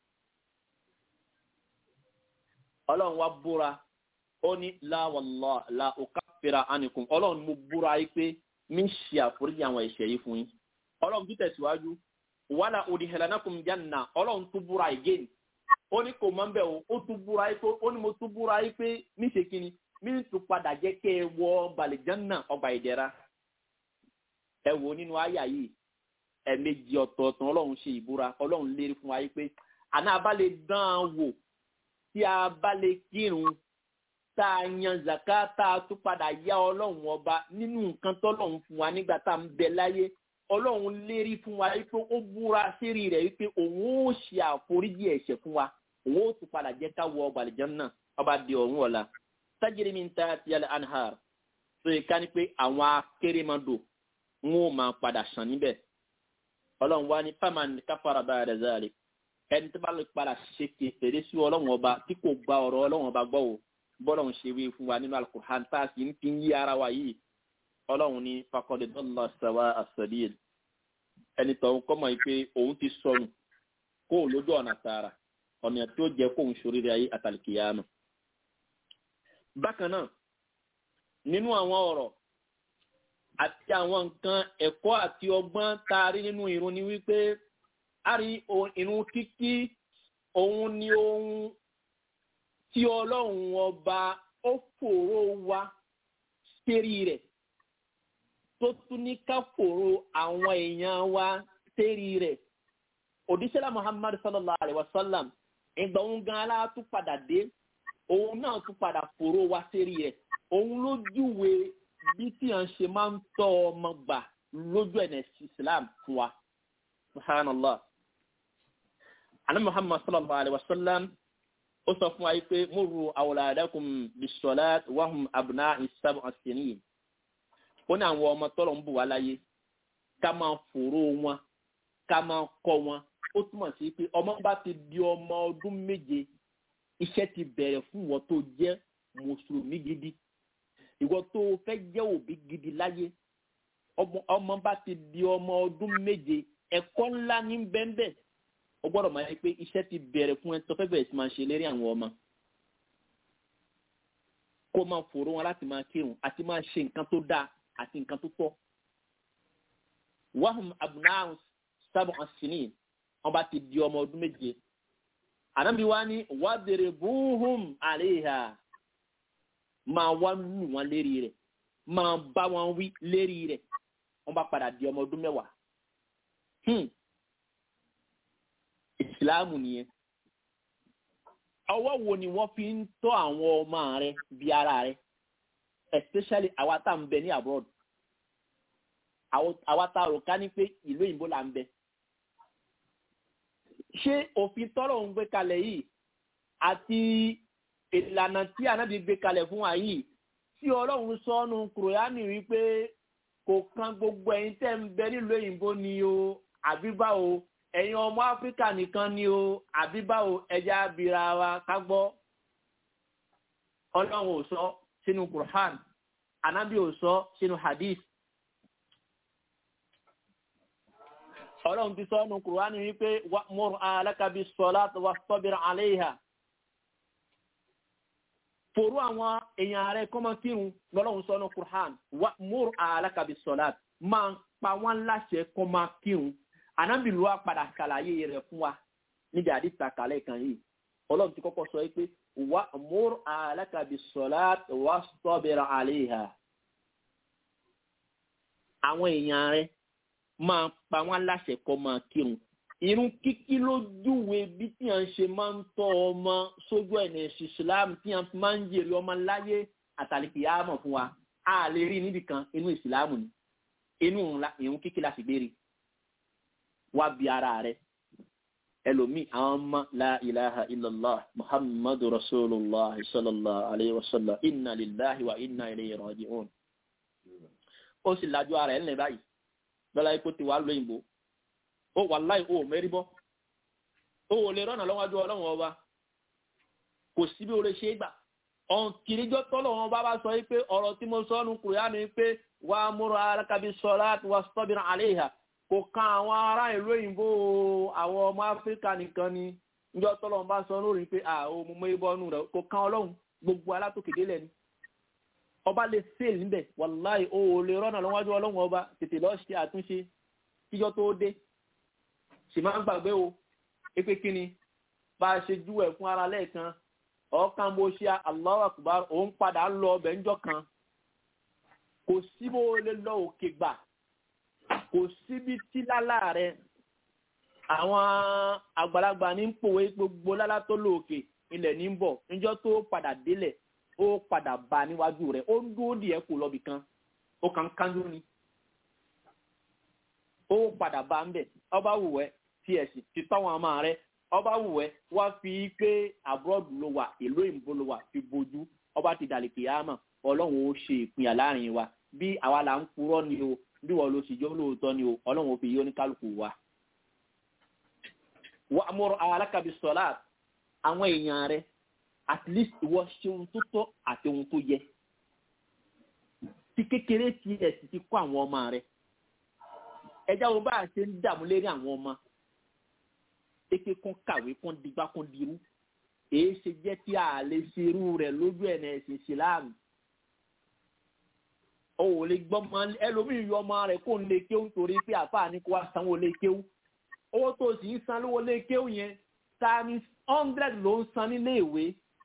S1: ọlọ́run wá búra ó ní láwàlá la òkà fèrè ànìkùn ọlọ́run mo búra yìí pé mi ń ṣe àforíjì àwọn ẹ̀ṣẹ̀ yìí fún yín ọlọ́run tún tẹ̀síwájú wàhálà òdìhẹ̀lẹ́nàkùn jẹ́nà ọlọ́run tún búra again ó ní kò mọ́ ń bẹ̀ o ó tún búra yìí pé ó ní mo tún búra yìí pé mi ṣe kíni mi ń tún padà jẹ́ kẹ́ ẹ wọ balẹ̀jẹ́nà ọgbà ìdẹ̀ra ẹ wò nínú àyà yìí ẹ̀ẹ̀mejì ọ̀tọ̀ọ̀tọ̀ ọlọ́run ṣe ìbúra ọlọ́run lérí fún wa yìí pé àná a bá lè dán an wò tí a bá lè kírun tá a yan zaka tá a tún padà yá ọlọ́run ọba nínú nǹkan tọ́lọ́run fún wa nígbà tá a ń bẹ láyé ọlọ́run lérí fún wa wípé ó búra sérí rẹ̀ wípé òun ó ṣe àforíjì ẹ̀ṣẹ̀ fún wa òun ó tún padà jẹ́ ká wọ ọgbà àlìjánnà ọba di ọ̀run ọ̀la tajiri min tahtiha al-anhar tó yẹ ká ní pé àwọn akérèmọdò wọn ò máa padà sàn níbẹ̀ ọlọ́run wá ní faman kafara ba'da zalik ẹni tó bá lè padà ṣe kékeré sí ọlọ́run ọba tí kò gba ọ̀rọ̀ ọlọ́run ọba gbọ́ o bọ́lọ̀ ń ṣe wí fún wa nínú alukur'an tá a sì ń fi yí ara wa yìí ọlọ́run ní fakọ́dé dọ́là sàwà àṣàdíyẹ ẹni tọ̀hún kọ́mọ̀ yìí pé òun ti sọnù kó o lójú ọ̀nà tààrà ọ̀nà tí ó jẹ́ kó òun ṣoríire ayé àtàlìkìyàmù. bákan náà nínú àwọn ọ̀rọ̀ àti àwọn nǹkan ẹ̀kọ́ àti ọgbọ́n tá a rí nínú irun ni wípé a rí irun kíkí òun ni ohun tí ọlọ́run ọba ó fòró wa sérí rẹ̀ tó tún ní ká fòró àwọn èèyàn wa sérí rẹ̀ òdíṣẹ́lá muhammad sallallahu alayhi wa sallam ìgbà òun gan alá tún padà dé òun náà tún padà fòró wa sérí rẹ̀ òun ló júwe bí tí à ń ṣe máa ń tọ́ ọmọ gbà lójú ẹ̀nà islam fún wa subhanallah ana muhammad sallallahu alayhi wa sallam ó sọ fún wa yìí pé múru awladakum bisolat wahum abuna isabu asinin ó ní àwọn ọmọ tọrọ ń bù wá láyé ká máa fòró wọn ká máa kọ wọn ó túmọ̀ sí pé ọmọ bá ti di ọmọ ọdún méje iṣẹ́ ti bẹ̀rẹ̀ fún ìwọ tó jẹ́ mùsùlùmí gidi ìwọ tó fẹ́ jẹ́ òbí gidi láyé ọmọ bá ti di ọmọ ọdún méje ẹ̀kọ́ ńlá ní bẹ́ẹ̀ bẹ́ẹ̀ o gbọ́dọ̀ máa yẹ pé iṣẹ́ ti bẹ̀rẹ̀ fún ẹ tó fẹ́ bẹ̀rẹ̀ sí máa ṣe lérí àwọn ọmọ kó máa fòrò wọn láti máa kírun àti máa ṣe nǹkan tó dáa àti nǹkan tó tọ́ wahum abunahun sábà asini wọn bá ti di ọmọ ọdún méje ànábi wa ní wàbẹ̀rẹ̀ búhùm àléhà máa wá lù wọn lérí rẹ̀ máa bá wọn wí lérí rẹ̀ wọn bá padà di ọmọ ọdún mẹ́wàá ìsìláàmù nìyẹn ọwọ́ wo ni wọ́n fi ń tọ́ àwọn ọmọ rẹ bí ara rẹ especially àwa tá à ń bẹ ní abroad àwa tá a rò ká ní pé ìlú òyìnbó là ń bẹ ṣé òfin tọ́rọ̀ ń gbé kalẹ̀ yìí àti ìlànà tí ànábì gbé kalẹ̀ fún wa yìí tí ọlọ́run sọ́nu kùrọ̀yánì wípé kò kan gbogbo ẹ̀yin tẹ́ ń bẹ nílùú òyìnbó ni o àbí báwo ẹ̀yin ọmọ áfíríkà nìkan ni o àbí báwo ẹja abira wa ká gbọ́ ọlọ́run ò sọ sínú quran anabi ò sọ sínú hadith ọlọ́run ti sọ ọ́nù quran wípé wa'mur ahlaka bis-salat wastabir 'alayha fòrú àwọn èèyàn rẹ̀ kọ́mọ kírun lọ́lọ́run sọ ọ́nù quran wa'mur ahlaka bis-salat máa pa wọ́n láṣẹ kọ́mọ kírun ànábìlú wa padà ṣàlàyé rẹ̀ fún wa níbi àdìsá kàlẹ́ kan yìí ọlọ́run ti kọ́kọ́ sọ pé wà múr alákàbí sọ̀lá wà sọ́bìrì àléhà àwọn èèyàn rẹ̀ máa pa wọ́n láṣẹ kọ́ máa kírun irun kíkí lójúwe bí tí à ń ṣe máa ń tọ́ ọmọ sójú ẹ̀nà ìsìsìlámù tí à ń máa ń jèrè ọmọ láyé àtàlìkì yá mọ̀ fún wa a lè rí níbi kan inú ìsìláàmù ni inú ìhun kíkí la sì gbére wá bí ara rẹ ẹlòmíì àwọn ọmọ la ilaha illallah muhammadu rasulillah sallallahu alayhi wa sallam inna lillahi wa inna ilayhi raji'un ó sì lajú ara ẹ̀ ńlẹ̀ báyìí lọ́la ipò tí wàá lóyìnbó ó wàláì ó mẹ́rí bọ́ ó wò lè rọ́nà lọ́wọ́jú ọlọ́run ọba kò sí bí o lè ṣe é gbà ọ̀n kìrìjọ́ tọ́lọ̀ wọn bá bá sọ yìí pé ọ̀rọ̀ tí mo sọ ọ́nù kùrìánù yìí pé wà á múra alákàbí sọlá wà sọ́bìnrin àléhà kò kan àwọn ará ìlú òyìnbó àwọn ọmọ áfíríkà nìkan ni njọ́ tọ́lọ̀ wọn bá sọ lórí pé àwọn ọmọ mọ́ ibọ́ nù rẹ̀ kò kan ọlọ́run gbogbo alátòkèdè lẹ̀ ni ọba lè fail níbẹ̀ wàláì o ò lè rọ́nà lọ́wọ́jú ọlọ́run ọba tètè lọ́ọ́ ṣe àtúnṣe kíjọ́ tó dé sì máa ń gbàgbé o pé kí ni bá a ṣe júwẹ̀ fún ara lẹ́ẹ̀kan ọ̀kan bó ṣe Allahu Akbar òun padà lọ ọbẹ̀ ńjọ́ kan kò sí bó lè lọ òkè gbà kò síbi tí lálá rẹ àwọn àgbàlagbà ní pòwe gbogbo lálá tó lò òkè ilẹ̀ ní bọ̀ níjọ́ tó padà délẹ̀ ó padà bá níwájú rẹ̀ ó ń dúró díẹ̀ kù lọ́bì kan ó kàn ń kánjú ni ó padà bá ń bẹ̀ ọba wù ẹ́ tí ẹ̀sìn ti tọ́wọ́n àmà rẹ̀ ọba wù ẹ́ wá fi pé abroad ló wà ìlú òyìnbó ló wà fi bojú ọba ti dàlẹ̀ kìyàmà ọlọ́run ó ṣe ìpínyà láàrin wa bí àwa là ń purọ́ ni o bí wọ́n ló sì jọ́ lóòótọ́ ni o ọlọ́run ó fi yí oníkálukú wa. wà á mọ̀rọ̀ alákàbí sọ́lá àwọn èèyàn rẹ̀ at least ìwọ ṣe ohun tó tọ́ àti ohun tó yẹ. tí kékeré tí ẹ̀ sì ti kọ́ àwọn ọmọ rẹ̀ ẹja wo bá a ṣe ń dààmú lérí àwọn ọmọ eke kún kàwé kún digbá kún dirú èyí ṣe jẹ́ tí a lè ṣe irú rẹ̀ lójú ẹ̀ náà ẹ̀sìn ìsìláàmù o ò lè gbọ́ mọ ẹlòmíì yọ ọmọ rẹ̀ kó ń lè kéwù torí pé àfáà ní kó wá sanwó lè kéwù owó tó sì ń san lówó lè kéwù yẹn times hundred ló ń san nílé ìwé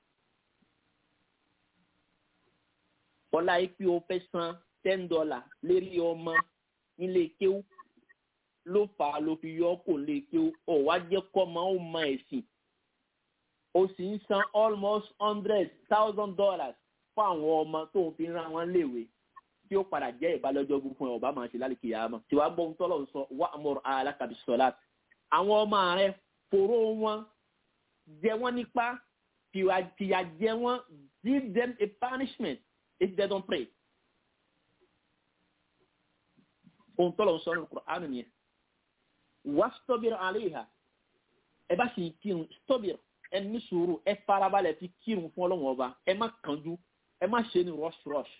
S1: ọlá ipi o fẹ́ san ten dollar lérí ọmọ nílé kéwù ló fà á ló fi yọ kó lè kéwù ọ wá jẹ́ kọ́ ọmọ ó mọ ẹ̀sìn o sì ń san almost hundred thousand dollars fún àwọn ọmọ tó ń fi ran wọn léwe tí ó padà jẹ́ ìbálòjọ́ fún ẹ ọba máa ṣe lálẹ́ kìyà mọ́ tí wàá gbọ́ ohun tọ́lọ̀ ń sọ wà á mọ̀rọ̀ alákàbí sọ́lá àwọn ọmọ rẹ fòró wọn jẹ wọn nípa tìyà jẹ wọn give them a punishment if they don't pray. ohun tọ́lọ̀ ń sọ ní Kùránì nìyẹn wà á stọ́bìrì àléhà ẹ bá sì kírun stọ́bìrì ẹ ní sùúrù ẹ farabalẹ̀ fi kírun fún ọlọ́wọ́n ọba ẹ má kánjú ẹ má ṣe ní rush rush.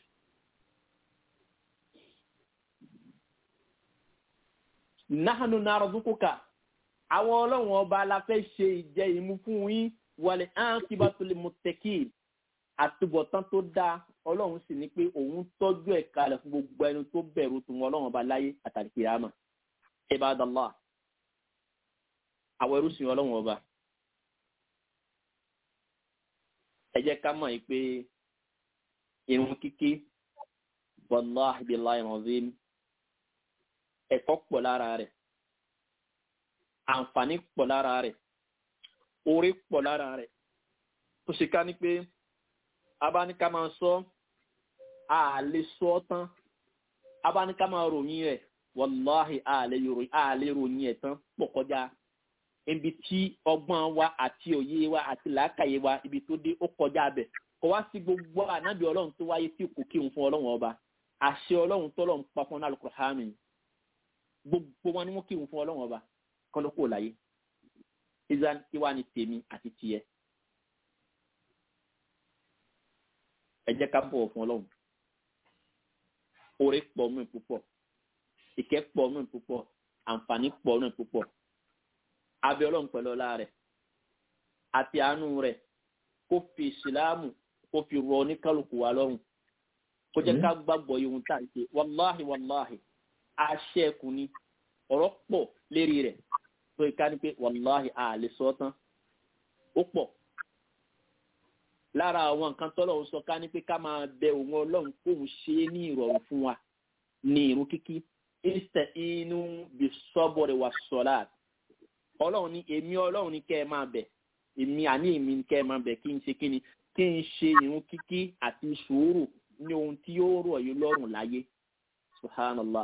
S1: nahanu narzukuka àwọn ọlọ́run ọba la fẹ́ ṣe ìjẹ ìmú fún yín wàlẹ̀ áńkíbátulè mọ̀tẹ́kì àtúbọ̀tán tó dáa ọlọ́run sì ní pé òun tọ́jú ẹ̀ kalẹ̀ fún gbogbo ẹni tó bẹ̀rù tòun ọlọ́run ọba láyé àtàlìkè àmà ibadallah àwọn ẹrú sìn ọlọ́run ọba ẹ jẹ́ ká mọ̀ yìí pé irun kíkí wàláhi billahi azim ẹ̀kọ́ pọ̀ lára rẹ̀ àǹfààní pọ̀ lára rẹ̀ orí pọ̀ lára rẹ̀ tó ṣe ká ní pé abáníká máa sọ àlè sọ tán abáníká máa ròyìn rẹ̀ wàláhì àlè ròyìn ẹ̀ tán pọ̀ kọjá ibi tí ọgbọ́n wa àti òye wa àti làákàyè wa ibi tó dé ó kọjá bẹ̀ kò wá sí gbogbo ànábì ọlọ́run tó wáyé tí kò kírun fún ọlọ́run ọba àṣẹ ọlọ́run tọ́lọ́run pa fún Al-Qur'ani gbogbo wọn ni wọn kírun fún ọlọ́run ọba kọ́ ló kó láyé israel kí wàá ní tèmi àti tiẹ̀ ẹ jẹ́ ká bọ̀wọ̀ fún ọlọ́run oore pọ̀ mí púpọ̀ ìkẹ́ pọ̀ mí púpọ̀ àǹfààní pọ̀ mí púpọ̀ abẹ́ ọlọ́run pẹ̀lú ọlá rẹ̀ àti àánú rẹ̀ kó fi ìsìláàmù kó fi rọ oníkálukú wa lọ́rùn kó jẹ́ ká gbàgbọ́ ihun tá à ń ṣe wàláhì wàláhì àṣẹ ẹkùn ni ọ̀rọ̀ pọ̀ lérí rẹ̀ tó ìka ni pé wàláhì àlè sọ tán ó pọ̀ lára àwọn nǹkan tọ́lọ̀ ń sọ ká ní pé ká máa bẹ òun ọlọ́run kóun ṣe é ní ìrọ̀rùn fún wa ní irun kíkí ìsẹ̀ inú bí sọ́bọ̀rẹ̀ wà sọ́lá ọlọ́run ní èmi ọlọ́run ní kẹ́ ẹ máa bẹ̀ èmi àní èmi ní kẹ́ ẹ máa bẹ̀ kí n ṣe kí ni kí kí n ṣe ìrun kíkí àti sùúrù ní ohun tí yóò rọ̀ yín lọ́rùn láyé subhanallah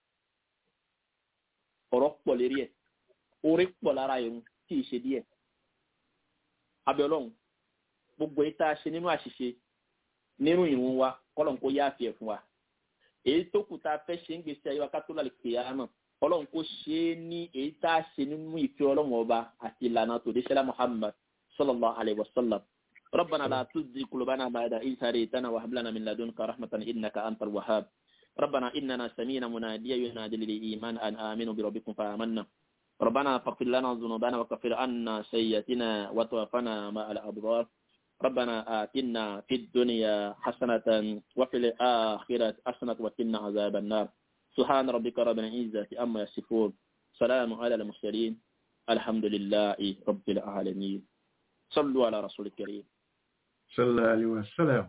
S1: ọ̀rọ̀ pọ̀ lérí ẹ̀ orí pọ̀ lára ìrun tí ì ṣe díẹ̀ abẹ́ọlọ́run gbogbo èyí tá a ṣe nínú àṣìṣe nínú ìrun wa kọ́lọ̀ kó yáàfì ẹ̀ fún wa èyí tó kù tá a fẹ́ ṣe ń gbèsè ayé wa ká tó lálẹ́ pè á náà ọlọ́run kó ṣe é ní èyí tá a ṣe nínú ìfẹ́ ọlọ́run ọba àti ìlànà tòdíṣẹ́lá muhammad sallallahu alayhi wa sallam ربنا لا تزغ قلوبنا بعد إذ هديتنا وهب لنا من لدنك رحمة إنك أنت الوهاب ربنا إننا سمينا مناديا ينادي للإيمان أن آمنوا بربكم فآمنا ربنا فاغفر لنا ذنوبنا وكفر عنا سيئاتنا وتوفنا مع الأبرار ربنا آتنا في الدنيا حسنة وفي الآخرة حسنة وقنا عذاب النار سبحان ربك رب العزة أما يصفون سلام على المرسلين الحمد لله رب العالمين صلوا على رسول الكريم
S4: sallallahu alaihi wasallam.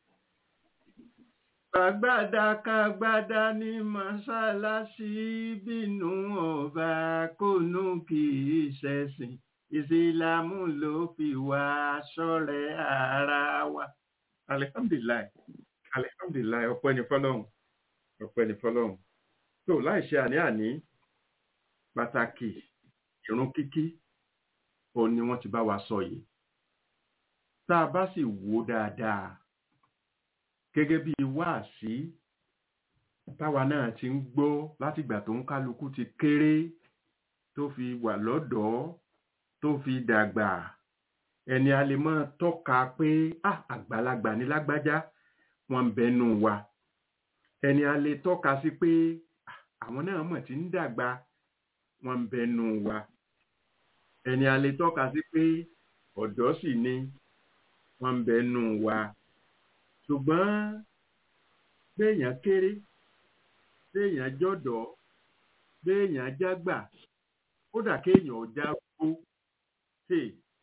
S4: Kàgbádá kàgbádá ní mọ́ṣáláṣí bínú ọba kónú kì í ṣẹ̀sìn. Ìsìlámù ló fi wá ṣọ́rẹ́ ara wa. Alihamdulilayi, alihamdulilayi, ọpẹ́ ni fọlọ́hún, ọpẹ́ ni fọlọ́hún. Tó láì ṣe àní-àní pàtàkì ìrun kíkí, òun ni wọ́n ti bá wa sọ yìí tá a bá sì wò dáadáa gẹ́gẹ́ bí wáàsí táwa náà ti ń gbọ́ látìgbà tó ń kálukú ti kéré tó fi wà lọ́dọ̀ọ́ tó fi dàgbà ẹni a lè máa tọ́ka pé ah àgbàlagbà ní lágbájá wọn ń bẹnu wa ẹni a lè tọ́ka sí pé "Ah, àwọn náà mọ̀ tí ń dàgbà wọn ń bẹnu wa ẹni a lè tọ́ka sí pé ọ̀dọ́ sì ni wọ́n ń bẹ nù wa ṣùgbọ́n béèyàn kéré béèyàn jọ̀dọ̀ béèyàn jágbà kódà kéèyàn ọjà gbó tè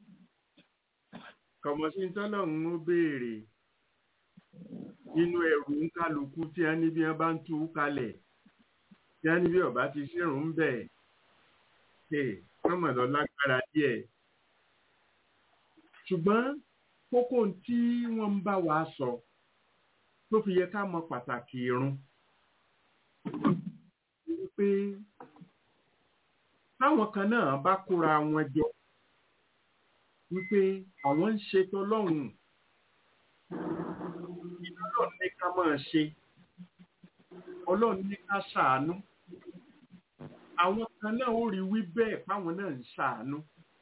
S4: kọmọsí tọ́lọ́run ó béèrè nínú ẹrù ń kálukú tí a ní bí wọ́n bá ń tú kalẹ̀ tí a ní bí ọba ti ṣèrùn ń bẹ̀ tè wọ́n mọ̀ lọ lágbára díẹ̀ ṣùgbọ́n kókó tí wọ́n ń bá wa sọ tó fi yẹ ká mọ pàtàkì irun wípé táwọn kan náà bá kóra wọn jọ wípé àwọn ń ṣe tọlọ́hun ọlọ́run ní ká máa ṣe ọlọ́run ní ká ṣàánú àwọn kan náà ó rí wí bẹ́ẹ̀ páwọn náà ń ṣàánú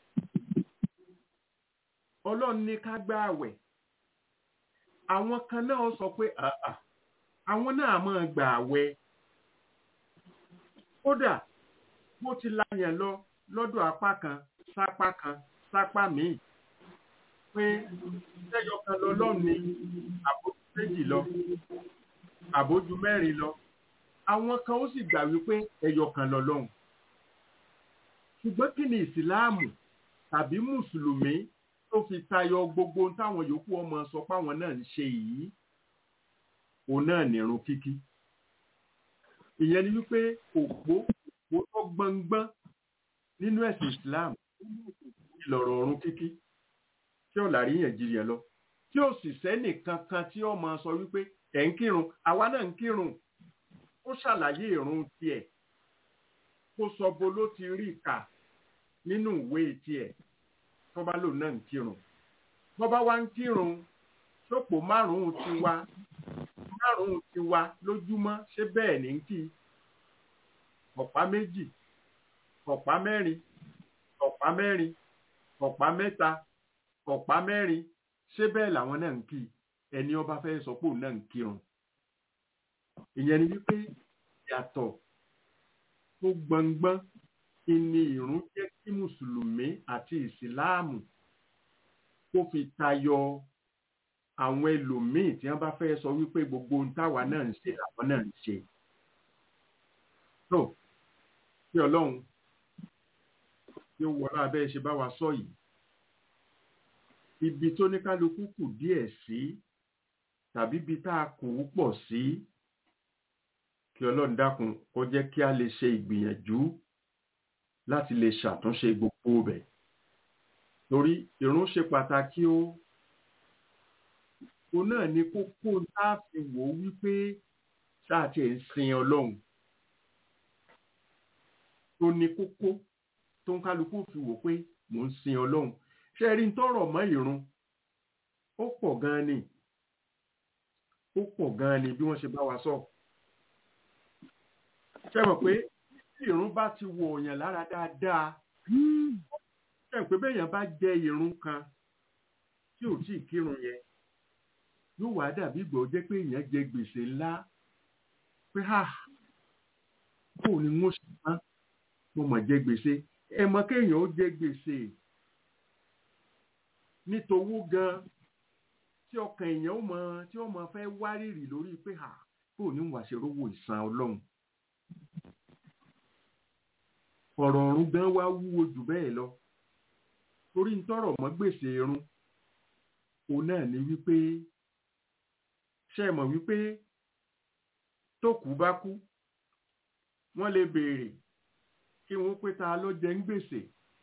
S4: ọlọ́run ní ká gbá àwẹ̀ àwọn kan náà sọ pé àà àwọn náà máa gbà àwẹ̀ kódà bó ti láyàn lọ lọ́dọ̀ apá kan sápá kan sápá míì pé sẹ́yọ kan lọ lọ́ọ̀ni àbójú méjì lọ àbójú mẹ́rin lọ àwọn kan ó sì gbà wípé ẹyọ kan lọ lọ́hùn ṣùgbọ́n kí ni ìsìláàmù tàbí mùsùlùmí tó fi tayọ gbogbo táwọn yòókù ọmọ sọ páwọn náà ń ṣe yìí òun náà nìrun kíkí ìyẹn ni wípé òpó òpó tó gbọngbọn nínú ẹ̀sìn Islam ìlọ̀rọ̀ ọ̀run kíkí tí ó lárí yẹn jìrìyàn lọ tí ó sì sẹ́nì kankan tí ó máa sọ wípé ẹ̀ ń kírun àwa náà ń kírun ó ṣàlàyé ìrun tiẹ̀ kó sọ bo ló ti rí kà nínú ìwé tiẹ̀ tó bá lòun náà ń kírun tó bá wá ń kírun sópò márùn-ún ti wá márùn-ún ti wá lójúmọ́ ṣé bẹ́ẹ̀ ní kí ọ̀pá méjì ọ̀pá mẹ́rin ọ̀pá mẹ́rin ọ̀pá mẹ́ta ọ̀pá mẹ́rin ṣé bẹ́ẹ̀ làwọn náà ń kí ẹni ọba fẹ́ sọ pé òun náà ń kírun ìyẹn ni wípé yàtọ̀ tó gbọngbọ́n ìní ìrun jẹ́ kí mùsùlùmí àti ìsìláàmù kó fi tayọ àwọn ẹlòmíì tí wọ́n bá fẹ́ sọ wípé gbogbo ohun táwa náà ń ṣe làwọn náà ń ṣe. tó kí ọlọ́run tí ó wọlé abẹ́ ṣe bá wa sọ yìí ibi tó ní kálukú kù díẹ̀ sí tàbí ibi tá a kù ú pọ̀ sí kí ọlọ́run dákun kó jẹ́ kí a lè ṣe ìgbìyànjú láti lè ṣàtúnṣe gbogbo bẹ̀ torí ìrun ṣe pàtàkì ó òun náà ni kókó tá a fi wò ó wípé sáà tiẹ̀ ń sin ọlọ́run tó ní kókó tó ń kálukú fi wò pé mò ń sin ọlọ́run ṣé ẹ rí ń tọrọ mọ́ ìrun ó pọ̀ gan-an ni ó pọ̀ gan-an ni bí wọ́n ṣe bá wa sọ ṣé mọ̀ pé tí ìrun bá ti wọ òyàn lára dáadáa ṣé mọ̀ pé béèyàn bá jẹ ìrun kan tí ò tí ì kírun yẹn yóò wá dàbí ìgbà ó jẹ́ pé èèyàn jẹ gbèsè ńlá pé ha kò ní wọ́n ṣe tán mo mọ̀ jẹ gbèsè ẹ mọ̀ kéèyàn ó jẹ gbèsè nítowó gan tí ọkàn èèyàn ó mọ tí ó mọ fẹ́ wárìrì lórí pé ha kò ní wàá ṣe rówó ìsan ọlọ́run ọ̀rọ̀ ọ̀run gan wá wúwo jù bẹ́ẹ̀ lọ torí ń tọrọ mọ́ gbèsè irun òun náà ni wípé ṣe mọ̀ wípé tó kú bá kú wọ́n lè béèrè kí wọ́n pé ta ló jẹ ń gbèsè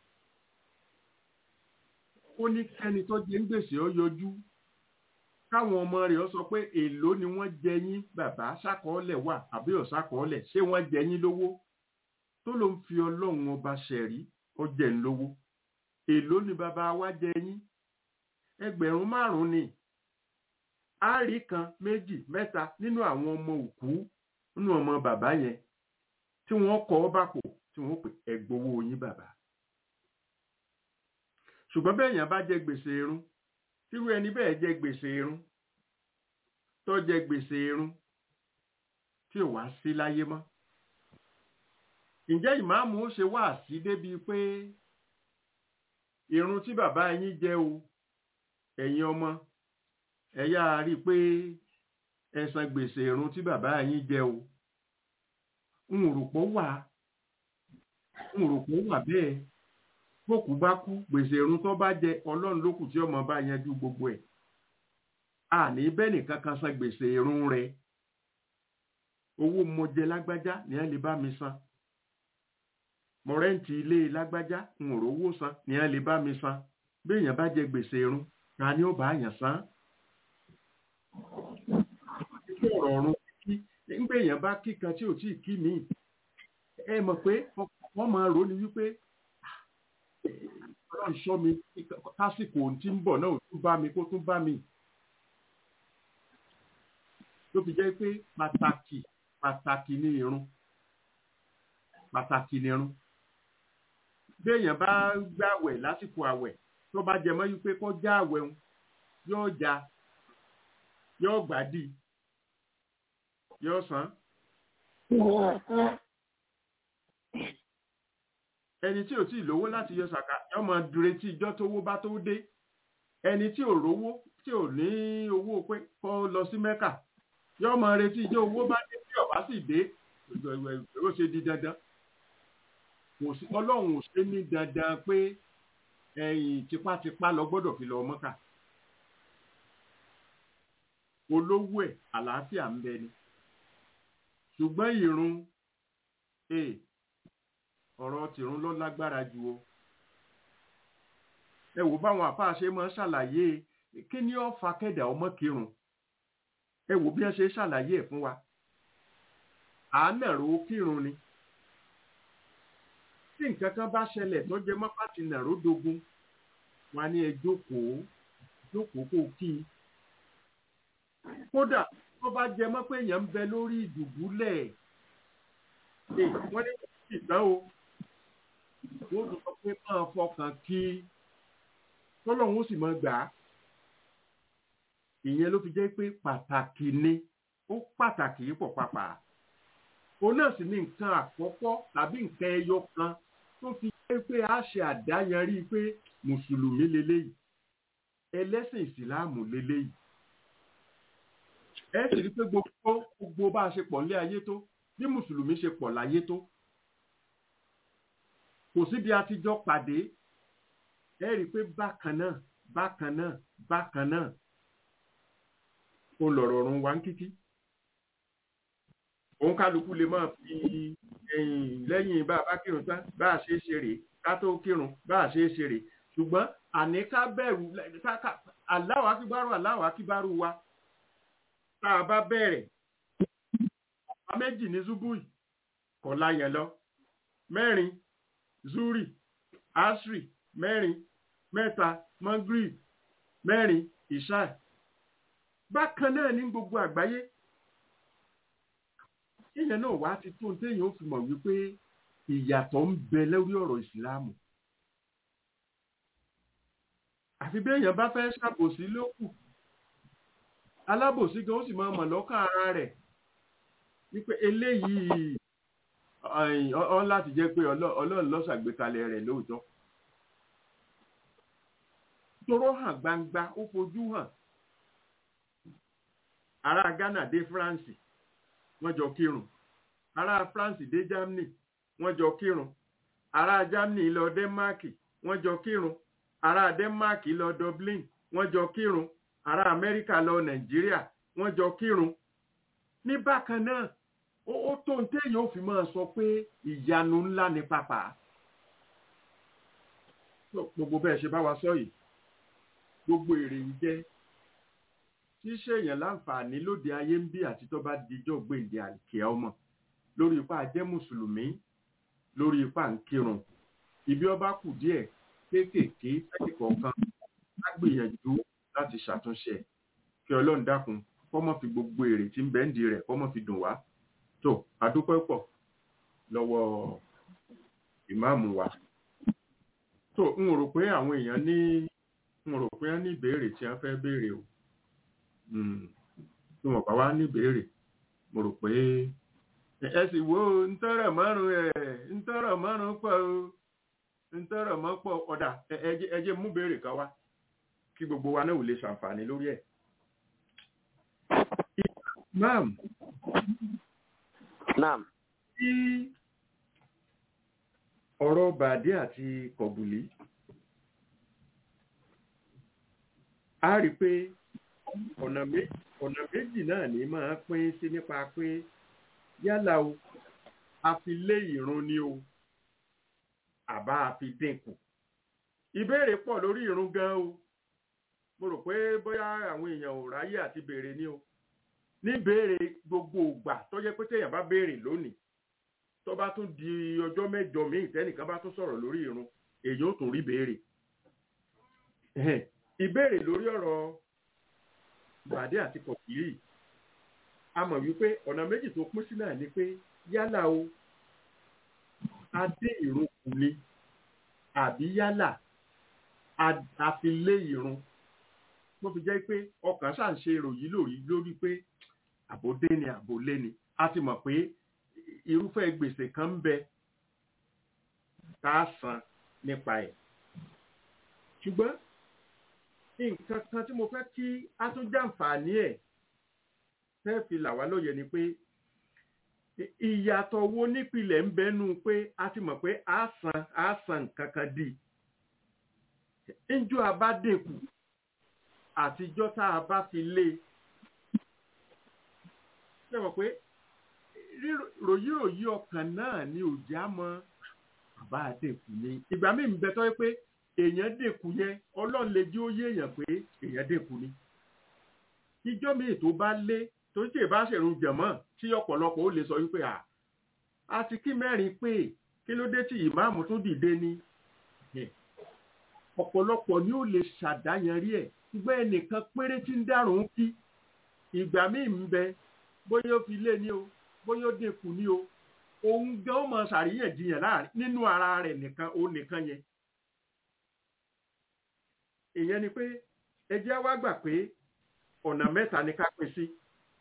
S4: ó ní kẹ́ni tó jẹ ń gbèsè ó yọjú káwọn ọmọ rẹ̀ ó sọ pé èló ni wọ́n jẹ yín bàbá ṣàkọọ́lẹ̀ wà àbí ọ̀ṣàkọọ́lẹ̀ ṣé wọ́n jẹ yín lówó tó ló ń fi ọlọ́run ọba ṣẹ̀rí ó jẹ ń lówó èló ni bàbá wa jẹ yín ẹgbẹ̀rún márùn-ún ni a rí kan méjì mẹ́ta nínú àwọn ọmọ òkú nínú ọmọ bàbá yẹn tí wọ́n kọ́ ọ bàpò tí wọ́n pè ẹgbowó yín bàbá ṣùgbọ́n bẹ́ẹ̀ yẹn bá jẹ gbèsè irun tírú ẹni bẹ́ẹ̀ jẹ gbèsè irun tó jẹ gbèsè irun tí ò wá sí láyé mọ́ ǹjẹ́ ìmáàmù ó ṣe wá sí débi pé irun tí bàbá yín jẹ o ẹ̀yin ọmọ ẹ yáa rí i pé ẹ san gbèsè irun tí bàbá yín jẹ o n ò rò pọ̀ wà n ò rò pọ̀ wà bẹ́ẹ̀ bókú bá kú gbèsè irun tó bá jẹ ọlọ́run ló kù tí ọmọ bá yanjú gbogbo ẹ̀ àní bẹ́ẹ̀ nìkan kan san gbèsè irun rẹ̀ owó mo jẹ lágbájá ní ẹ lè bá mi san mo rẹ́ǹtì ilé lágbájá n ò rówó san ní ẹ lè bá mi san bí èèyàn bá jẹ gbèsè irun ta ni ó bá yàn san ọ̀rọ̀ ọ̀run kí nígbà èèyàn bá kí kan tí ò tí ì kí mi ẹ mọ̀ pé wọ́n máa rò ní wípé ọlọ́run ṣọ́ mi kásìkò tí ń bọ̀ náà ò tún bá mi kó tún bá mi ló fi jẹ́ pé pàtàkì pàtàkì ní irun pàtàkì ní irun bí èèyàn bá gbàwẹ̀ lásìkò àwẹ̀ tó bá jẹ mọ́ wípé kó já àwẹ̀ ń yóò já yóò gbádì yóò san. ẹni tí ò tí ì lówó láti yọ sàkà yóò máa retí ìjọ tówó bá tó dé ẹni tí ò rówó tí ò ní owó pé kó lọ sí mẹ́kà yóò máa retí ìjọ owó bá dé tí ọ̀bá sì dé ó ṣe di dandan ọlọ́run ò ṣe ní dandan pé ẹ̀yìn tipátipá lọ gbọ́dọ̀ fi lọ mọ́kà olówó ẹ̀ àlàáfíà ń bẹ ni ṣùgbọ́n ìrun ọ̀rọ̀ tìrun ló lágbára jù o ẹ wò báwọn àfáà ṣe máa ń ṣàlàyé kí ni ó fa kẹ́dà ọmọ kírun ẹ wò bí wọ́n ṣe ṣàlàyé ẹ̀ fún wa àánàró kírun ni tí nǹkan kan bá ṣẹlẹ̀ tó jẹ mọ́ pàtì nàró dogun wọn ní ẹ jókòó jókòó kó kí i kódà tó bá jẹ mọ́ pé èèyàn ń bẹ lórí ìdùbúlẹ̀ wọ́n ní kò sí ìtàn o wọ́n tún sọ pé máa fọkàn kí tọ́lọ́hún ó sì máa gbà á ìyẹn ló fi jẹ́ pé pàtàkì ni ó pàtàkì yìí pọ̀ pàpà òun náà sì ní nǹkan àkọ́kọ́ tàbí nǹkan ẹyọ kan tó fi jẹ́ pé a ṣe àdáyanrí pé mùsùlùmí leléyìí ẹlẹ́sìn ìsìláàmù leléyìí ẹ sì rí pé gbogbo gbogbo bá a ṣe pọ̀ nílé ayé tó bí mùsùlùmí ṣe pọ̀ láyé tó kò síbi àtijọ́ pàdé ẹ rí i pé bákan náà bákan náà bákan náà ó lọ̀rọ̀ ọ̀run wá ń kíkí òun kálukú lè máa fi ẹ̀yìn lẹ́yìn bá a bá kírun tán bá a ṣe é ṣe rèé ká tó kírun bá a ṣe é ṣe rèé ṣùgbọ́n àní ká bẹ̀rù Allahu akíbárù Allahu akíbárù wa tá a bá bẹ̀rẹ̀ ọ̀pá méjì ní zubui kọ̀ láyẹ̀ lọ mẹ́rin zuri asri mẹ́rin mẹ́ta magrib mẹ́rin ishai bákan náà ní gbogbo àgbáyé ìyẹn náà wá ti tó téèyàn ó fi mọ̀ wípé ìyàtọ̀ ń bẹ lórí ọ̀rọ̀ ìsìláàmù àfi béèyàn bá fẹ́ ṣàbòsí lókù alábòsí gan ó sì máa mọ̀ lọ́kàn ara rẹ̀ wípé eléyìí ọ láti jẹ́ pé ọlọ́run ló ṣàgbékalẹ̀ rẹ̀ lóòótọ́ toró hàn gbangba ó fojú hàn ará Ghana dé France wọ́n jọ kírun ará France dé Germany wọ́n jọ kírun ará Germany lọ Denmark wọ́n jọ kírun ará Denmark lọ Dublin wọ́n jọ kírun ará Amẹ́ríkà lọ Nàìjíríà wọ́n jọ kírun ní bákan náà ó tó ń téèyàn ó fi máa sọ pé ìyanu ńlá ni pàpà gbogbo bẹ́ẹ̀ ṣe bá wa sọ yìí gbogbo èrè ń jẹ́ tí ṣèyàn láǹfààní lóde ayé ń bí àti tó bá dijọ́ gbèǹde àkè ọmọ lórí ipá jẹ́ mùsùlùmí lórí ipá ń kírun ibi ọba kù díẹ̀ kéékèèké sẹ́yìn kọ̀ọ̀kan á gbìyànjú láti ṣàtúnṣe kí ọlọ́run dákun kọ́mọ́ fi gbogbo èrè tí ń bẹ́ǹdì rẹ̀ kọ́mọ́ fi dùn wá tó adúpẹ́ pọ̀ lọ́wọ́ ìmáàmù wa tó n rò pé àwọn èèyàn ní n rò pé wọ́n ní ìbéèrè tí wọ́n fẹ́ béèrè o tí wọ́n bá wá ní ìbéèrè mo rò pé ẹ sì wo ntọ́rọ̀ márùn ẹ̀ ntọ́rọ̀ márùn pọ̀ o ntọ́rọ̀ mọ́ pọ̀ ọ̀dà ẹ jẹ́ mú béèrè kan wá kí gbogbo wa náà ò lè ṣàǹfààní lórí ẹ̀. Naam.
S1: Naam.
S4: Tí ọ̀rọ̀ bàdé àti kọ̀bùlí, a rí pé ọ̀nà méjì náà ní máa pín sí nípa pé yálà o, a fi lé ìrun ni o, àbá a fi dínkù. Ìbéèrè pọ̀ lórí ìrun gan o. Mo rò pé bóyá àwọn èèyàn ò ráyè àti béèrè ni o ní béèrè gbogbo ìgbà tó jẹ́ pé téèyàn bá béèrè lónìí tó bá tún di ọjọ́ mẹ́jọ míì tẹ́nìkan bá tún sọ̀rọ̀ lórí irun èyí ò tún rí béèrè ìbéèrè lórí ọ̀rọ̀ gbàdé àti kọ̀kìrì a mọ̀ wípé ọ̀nà méjì tó pín sí náà ni pé yálà o adé ìrun kù ni àbí yálà a fi lé ìrun mo fi jẹ́ pé ọkàn ṣáà ń ṣe ìròyìn lórí lórí pé àbòdé ni àbòlé ni a ti mọ̀ pé irúfẹ́ gbèsè kan ń bẹ tá a san nípa ẹ̀ ṣùgbọ́n nǹkan kan tí mo fẹ́ kí a tún jàǹfààní ẹ̀ fẹ́ fi là wá lóye ni pé ìyàtọ̀ wo nípìnlẹ̀ ń bẹnu pé a ti mọ̀ pé a san a san nǹkan kan dì ńjọ́ abádẹ́kù àtijọ́ tá a bá fi lé ṣe mọ̀ pé ròyìnròyìn ọkàn náà ni òjá mọ bàbá àdẹ̀kù ni ìgbà míì ń bẹ tọ́ pé èèyàn dẹ̀kù yẹn ọlọ́run lè jí ó yé èèyàn pé èèyàn dẹ̀kù ni ìjọ́ míì tó bá lé tó ṣe bá ṣèrun jẹ̀mọ́ tí ọ̀pọ̀lọpọ̀ ó lè sọ wípé à àti kí mẹ́rin pé kí ló dé tí ìmáàmù tún dìde ni ọ̀pọ̀lọpọ̀ ni ó lè ṣàdáyanrí ẹ̀ ṣùgbọ́n ẹnìkan péré tí ń dárùn kí ìgbà míì ń bẹ bóyá ó fi lé ní o bóyá ó dínkù ní o òun gan ó mọ ṣàríyànjiyàn láàrin nínú ara rẹ̀ nìkan ó nìkan yẹn ìyẹn ni pé ẹ jẹ́ wá gbà pé ọ̀nà mẹ́ta ni ká pín sí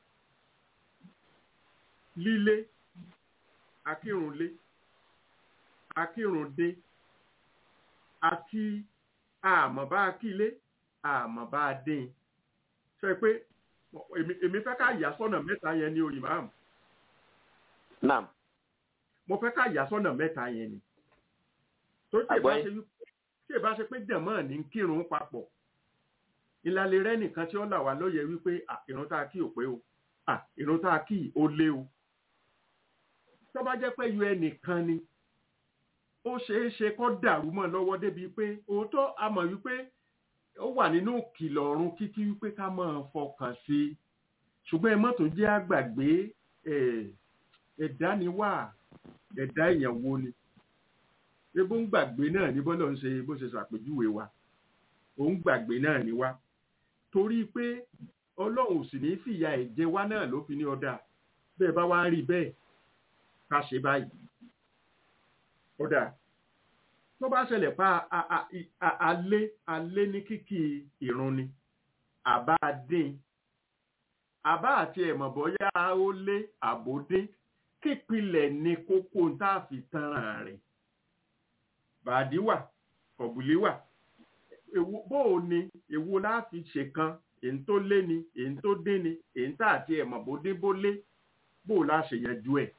S4: lílé akírunlé akírundé àti àmọ́ bá kílé àmọ́ bá dín ṣe pé èmi fẹ́ ká yà sọ́nà mẹ́ta yẹn ni òyìnbá àmọ́
S1: Naam.
S4: mo fẹ́ ká yà sọ́nà mẹ́ta yẹn ni tó tí ìbá ṣe wípé tí ìbá ṣe pé dẹ̀mọ́ ní kírun papọ̀ ìlàlẹ̀ rẹ nìkan tí ó là wá lóye wípé ìrun tá a kí ò pé o ìrun tá a kí ó lé o tó bá jẹ́ pé yọ ẹnìkan ni ó ṣeé ṣe kó dàrú mọ́ lọ́wọ́ débi pé òótọ́ a mọ̀ wípé ó wà nínú kìlọ̀ ọ̀run kíkí wípé ká máa fọkàn sí i ṣùgbọ́n ẹ mọ́tò jẹ́ àgbàgbé ẹ̀, ẹ̀dá ni wà ẹ̀dá èèyàn wo ni ebó ń gbàgbé náà ní bọ́lá ń ṣe bó ṣe ṣàpèjúwe wa òun gbàgbé náà ni wá torí pé ọlọ́run ò sì ní fìyà ẹ̀jẹ̀ wa náà ló fi ní ọ̀dà bẹ́ẹ̀ bá wá rí bẹ́ẹ̀ ká ṣe báyìí ọ̀dà tó bá ṣẹlẹ̀ pa a- a- i- a- alé alé ní kíkì ìrun ni àbá dín àbá àti ẹ̀mọ̀ bọ́yá ó lé àbódé kípìlẹ̀ ní kókó tá a fi tanràn rẹ̀ bàdí wà kọ̀bùlé wà èwo bó o ní èwo láti ṣe kan èyí tó lé ni èyí tó dín ni èyí tá àti ẹ̀mọ̀ bó dé bó lé bó o láṣẹ yanjú ẹ̀.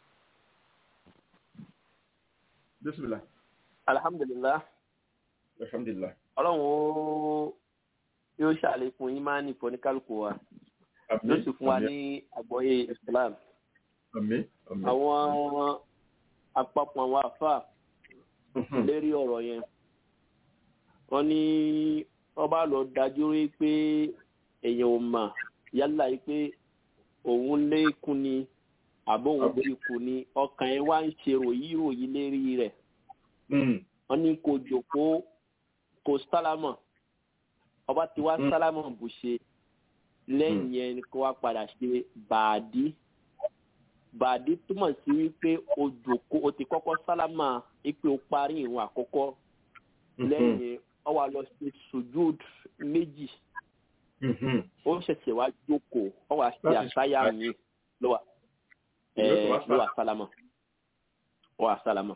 S4: bísímìlá
S1: alhamdulilah
S4: alhamdulilah
S1: ọlọ́run ó yóò ṣàlékún ìmánì fọ́níkálùkù wa yóò sì fún wa ní àgbọ́yé islam
S4: àmín àmín
S1: àwọn àpapọ̀ àwọn àfà lérí ọ̀rọ̀ yẹn wọ́n ní wọ́n bá lọ dájú rí pé èèyàn ò mà yálà yìí pé òun lékun ni àbó òun dínkù ni ọkàn ẹ̀ wá ń ṣe ròyìn ròyìn lérí rẹ̀
S4: Mm.
S1: wọ́n ní kò jòkó kò sálámọ̀ ọba tí wá
S4: Mm.
S1: sálámọ̀ bù ṣe lẹ́yìn yẹn ni kó wá padà ṣe bàádí bàádí túmọ̀ sí wípé o jòkó o ti kọ́kọ́ sálámọ̀ wípé o parí ìrun àkọ́kọ́ lẹ́yìn yẹn ọ wá lọ sí sujud méjì
S4: Mhm.
S1: ó ṣẹ̀ṣẹ̀ wá jókòó ọ wá ṣe
S4: Láti
S1: àṣàyà mi ló wà
S4: Yóò tó wá
S1: ẹ̀ ló wà sálámọ̀ ó wà sálámọ̀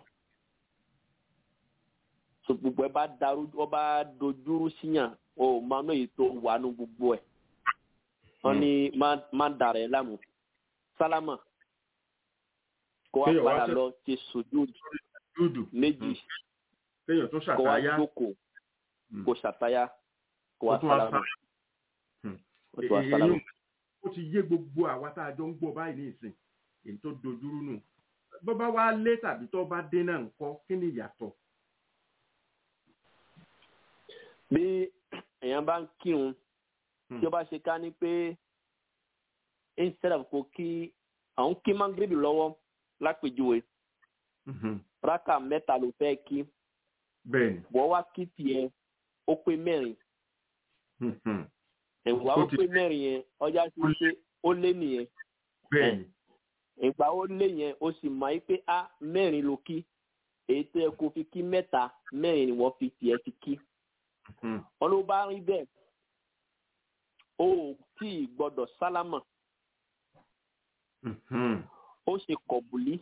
S1: so gbogbo ẹ bá darú ọ bá dojúrú síyàn o ò máa ná èyí tó wà nù gbogbo ẹ wọn ní má- má dàrẹ ẹ láàmú sálámà kó wá
S4: Kéèyàn wá
S1: padà
S4: ṣe-
S1: lọ ṣe sùjúd
S4: dúdú
S1: méjì
S4: kéèyàn tó
S1: kó wá
S4: ṣàtàyà
S1: jókòó
S4: Mm.
S1: kó ṣàtáyà kó wá
S4: Kó tún wá
S1: sálámà
S4: Hmm.
S1: kó tún wá
S4: Èyí
S1: sálámà.
S4: ó ti yé gbogbo àwa tá a jọ ń gbọ́ báyìí ní ìsìn èyí tó dojúrú nù bó bá wá lé tàbí tó bá dé náà ńkọ́ kí ni ìyàtọ̀
S1: bí èèyàn bá ń kírun
S4: Hmm.
S1: tí ó bá ṣe ká ní pé instead of kó kí àwọn kí mangrebi lọ́wọ́ lápèjúwe
S4: Mhm.
S1: rákà mẹ́ta ló fẹ́ kí
S4: bẹ́ẹ̀ ni
S1: wọ́n wá kí tiẹ̀ ó pé mẹ́rin
S4: Mhm.
S1: ìwà
S4: Ó
S1: ó
S4: ti-
S1: pé mẹ́rin yẹn ọjà sí pé ó lé nìyẹn
S4: bẹ́ẹ̀ ni
S1: ìgbà ó lé yẹn ó sì mọ̀ pé a mẹ́rin ló kí èyí tó yẹ kó fi kí mẹ́ta mẹ́rin ni wọ́n fi tiẹ̀ ti kí
S4: Mhm.
S1: wọn ló bá rí bẹ́ẹ̀ ó tí ì gbọ́dọ̀ sálámà
S4: Mhm.
S1: ó ṣe kọ̀bùlí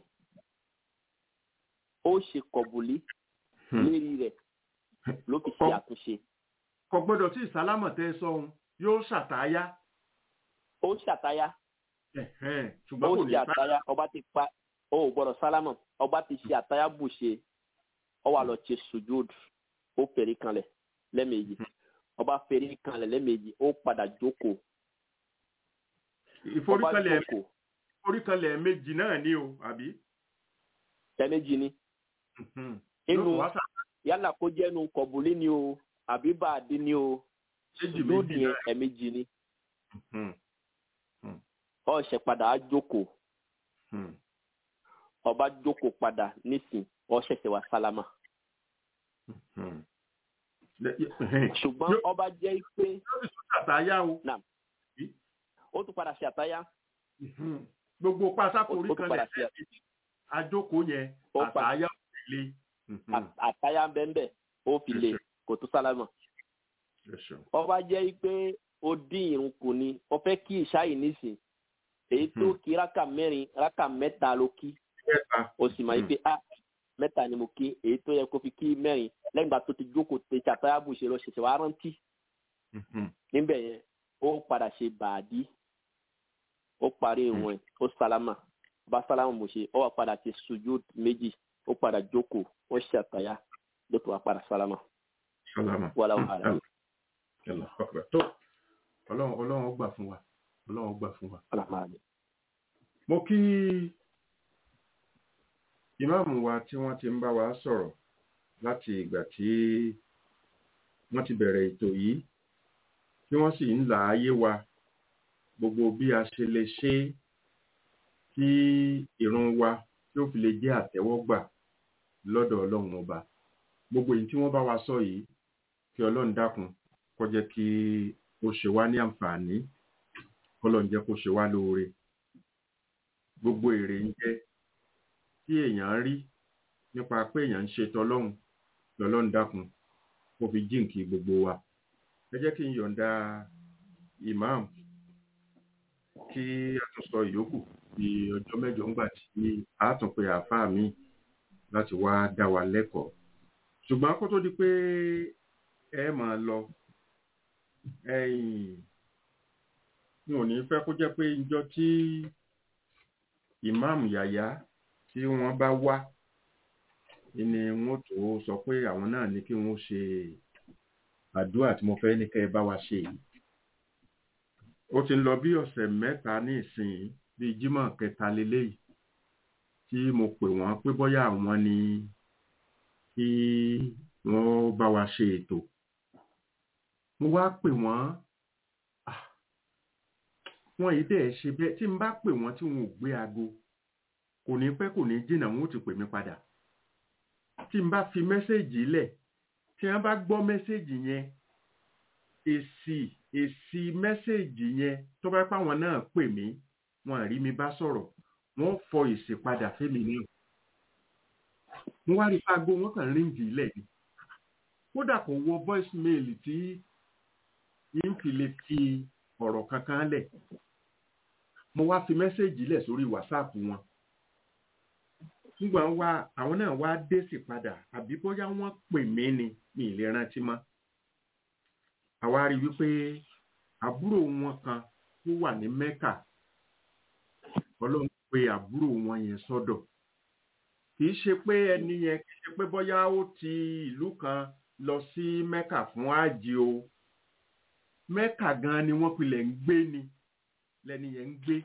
S1: ó ṣe kọ̀bùlí
S4: Hmm.
S1: lérí rẹ̀ ló fi ṣe
S4: Ọ-
S1: àtúnṣe
S4: kò gbọ́dọ̀ tí ìsálámọ̀ tẹ́ ẹ sọ́hun yóò ṣàtàyà
S1: ó ṣàtáyà
S4: Ẹ̀hẹ́n.
S1: ó
S4: ṣùgbọ́n kò ní
S1: ṣe àtáyà ọba ti pa ó ò gbọ́dọ̀ sálámà ọba ti ṣe àtáyà bù ṣe ọ wà lọ ṣe sùjúd ó fèrè kanlẹ̀ lẹ́ẹ̀mejì ọba fèrè kanlẹ̀ lẹ́ẹ̀mejì ó padà jókòó ọba
S4: ìforíkalẹ̀
S1: jókòó
S4: ìforíkalẹ̀ méjì náà ni o àbí
S1: lẹ́ẹ̀mejì ni
S4: Mhm.
S1: inú
S4: Yóò wá ṣà-
S1: yálà kó jẹ́ nu kọ̀bùlí ni o àbí bàdí ni o
S4: méjì
S1: sùjúd
S4: méjì
S1: yẹn
S4: náà
S1: ẹ̀mejì ni
S4: Mhm.
S1: ó ṣe padà á jókòó
S4: Mhm.
S1: ọba jókòó padà nísìn ó ṣẹ̀ṣẹ̀ wá sálámà
S4: Mhm. Lẹ- ẹ̀hẹ́n.
S1: ṣùgbọ́n
S4: Yóò-
S1: ọba jẹ́ pé
S4: yóò sì tún ṣàtàyà o
S1: ó tún padà ṣe àtáyà
S4: Mhm. gbogbo pásákò
S1: ó
S4: orí
S1: tún
S4: kan
S1: padà
S4: lẹ̀
S1: ṣe
S4: àjókòó yẹn
S1: Ó pa-
S4: àtàyà òkèlè
S1: à- àtáyà bẹ́ẹ̀ ó fi lè kò tún sálámà ọba jẹ́ pé ó dín irun kù ni ó fẹ́ kí ìṣáyìí nísìn èyí tó
S4: Mhm.
S1: kí rákà mẹ́rin rákà mẹ́ta ló kí ó sì máa yí pé a mẹ́ta ni mo kí èyí tó yẹ kó fi kí mẹ́rin lẹ́yìn ìgbà tó ti jókòó tẹ àtáyà bù ṣe lọ ṣẹ̀ṣẹ̀ wá rántí níbẹ̀ yẹn ó padà ṣe bàádí ó parí ìwọ̀n ẹ̀ ó sálámà bá sálámà mo ṣe ó wà padà ṣe sùjúd méjì ó padà jókòó ó ṣe àtàyà ló tó wà padà sálámà wàlá wàhálà
S4: tó ọlọ́run ọlọ́run ó gbà fún wa ọlọ́run ó gbà fún wa.
S1: alámàlẹ.
S4: mo kí ìmáàmù wa tí wọ́n ti ń bá wa sọ̀rọ̀ láti ìgbà tí wọ́n ti bẹ̀rẹ̀ ètò yìí tí wọ́n sì ń là á yé wa gbogbo bí a ṣe lè ṣe é kí ìrun wa tí ó fi lè jẹ́ àtẹ́wọ́gbà lọ́dọ̀ ọlọ́run ọba gbogbo èyí tí wọ́n bá wa sọ yìí kí ọlọ́run dákun kó jẹ́ kí ó ṣe wá ní àǹfààní kọ́lọ́run jẹ́ kó ṣe wá lóore gbogbo èrè ń jẹ́ tí èèyàn rí nípa pé èèyàn ń ṣe tọlọ́run lọ́lọ́run dákun kó fi jíǹkì gbogbo wa ẹ jẹ́ kí n yọ̀ǹda imam kí a tún sọ ìyókù di ọjọ́ mẹ́jọ ńgbà tí a tún pe àáfàá mi láti wá dá wa lẹ́kọ̀ọ́ ṣùgbọ́n kó tó di pé ẹ máa lọ ẹ̀yìn n ò ní fẹ́ kó jẹ́ pé ìjọ tí ìmáàmù yàyà tí wọ́n bá wá ni wọ́n tó sọ pé àwọn náà ní kí wọ́n ṣe àdúrà tí mo fẹ́ ní kẹ́ ẹ bá wa ṣe yìí ó ti ń lọ bí ọ̀sẹ̀ mẹ́ta ní ìsìn bíi jímọ̀ kẹta leléyìí tí mo pè wọ́n pé bóyá àwọn ni kí wọ́n bá wa ṣe ètò mo wá pè wọ́n ah, wọn yìí dẹ̀ ṣe bẹ́ẹ̀ tí n bá pè wọ́n tí wọn ò gbé aago kò ní pẹ́ kò ní jìnnà wọn ò ti pè mí padà tí n bá fi mẹ́sẹ̀gì lẹ̀ tí wọ́n bá gbọ́ mẹ́sẹ̀gì yẹn èsì èsì mẹ́sẹ̀gì yẹn tó bá pàwọn náà pè mí wọn àrí mi bá sọ̀rọ̀ wọ́n fọ èsì padà fẹ́mi náà mo wá rí aago wọn kàn ríǹgì ilẹ̀ ni kódà kò wọ voice mail tí yín fi lè fi ọ̀rọ̀ kankan lẹ̀ mo wá fi mẹ́sẹ̀gì lẹ̀ sórí whatsapp wọn nígbà wá àwọn náà wá dé sí padà àbí bóyá wọ́n pè mí ni mi ì lè rántí mọ́ àwa rí wípé àbúrò wọn kan tó wà ní mẹ́kà ọlọ́run pé àbúrò wọn yẹn sọ́dọ̀ kì í ṣe pé ẹni yẹn kì í ṣe pé bóyá ó ti ìlú kan lọ sí mẹ́kà fún àjì o mẹ́kà gan ni wọ́n pilẹ̀ ń gbé ni lẹ́ni yẹn ń gbé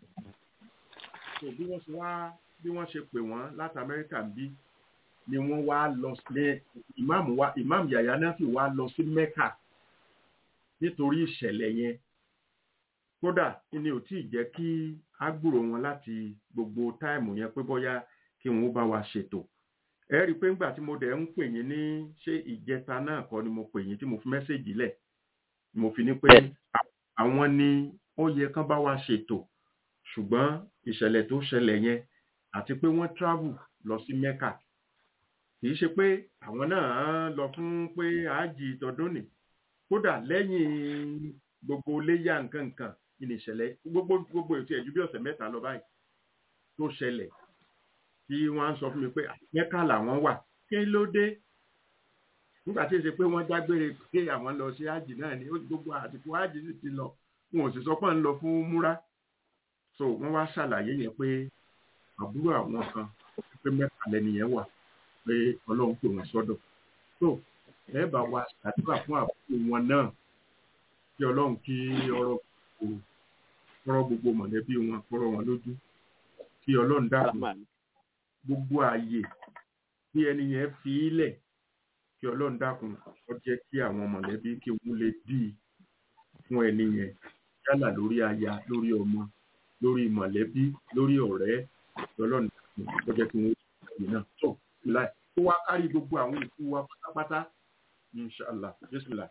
S4: so bí wọ́n ṣe wá bí wọ́n ṣe pè wọ́n láti amẹ́ríkà ń bí ni wọ́n wá lọ sí ìmáàmù wa ìmáàmù yàyà náà sì wá lọ sí mẹ́kà nítorí ìṣẹ̀lẹ̀ yẹn kódà ni ò tí ì jẹ́ kí á gbúrò wọn láti gbogbo táìmù yẹn pé bóyá kí wọn ó bá wa ṣètò ẹ rí i pé ńgbà tí mo dẹ̀ ń pè yín ní ṣé ìjẹta náà kọ́ ni mo pè yín tí mo fi mẹ́sẹ̀gì lẹ̀ mo fi ní pé àwọn ni ó yẹ kán bá wa ṣètò ṣùgbọ́n ìṣẹ̀lẹ̀ tó ṣẹlẹ̀ yẹn àti pé wọ́n travel lọ sí mecca kì í ṣe pé àwọn náà lọ fún pé àájì tọdún nì kódà lẹ́yìn gbogbo léyà nǹkan nǹkan ní ìṣẹ̀lẹ̀ gbogbo gbogbo ètò ẹ̀jú bí ọ̀sẹ̀ mẹ́ta lọ báyìí tó ṣẹlẹ̀ tí wọ́n á sọ fún mi pé mẹ́kà làwọn wà kí ló dé nígbà tí ó ṣe pé wọ́n dágbére pé àwọn lọ sí àjì náà ni gbogbo àsìkò àjì sì ti lọ wọn ò sì sọ pé ń lọ fún múra so wọ́n wá ṣàlàyé yẹn pé àbúrò àwọn kan pé mẹ́ta lẹ́nìyẹn wà pé ọlọ́run pè wọ́n sọ́dọ̀ so ẹ bá wa ṣàdúrà fún àbúrò wọn náà kí ọlọ́run kí ọ̀rọ̀ gbogbo ọ̀rọ̀ gbogbo mọ̀lẹ́bí wọn kọ́rọ̀ wọn lójú kí ọlọ́run dákun gbogbo ààyè tí ẹni yẹn fi í lẹ̀ kí ọlọ́run dákun ó jẹ́ kí àwọn mọ̀lẹ́bí kí wọ́n lè dì í fún ẹni yẹn yálà lórí aya lórí ọmọ lórí mọ̀lẹ́bí lórí ọ̀rẹ́ kí ọlọ́run dákun ó jẹ́ kí wọ́n ṣe náà tó láì kó wá kárí gbogbo àwọn òkú wa pátápátá inshallah bismillah.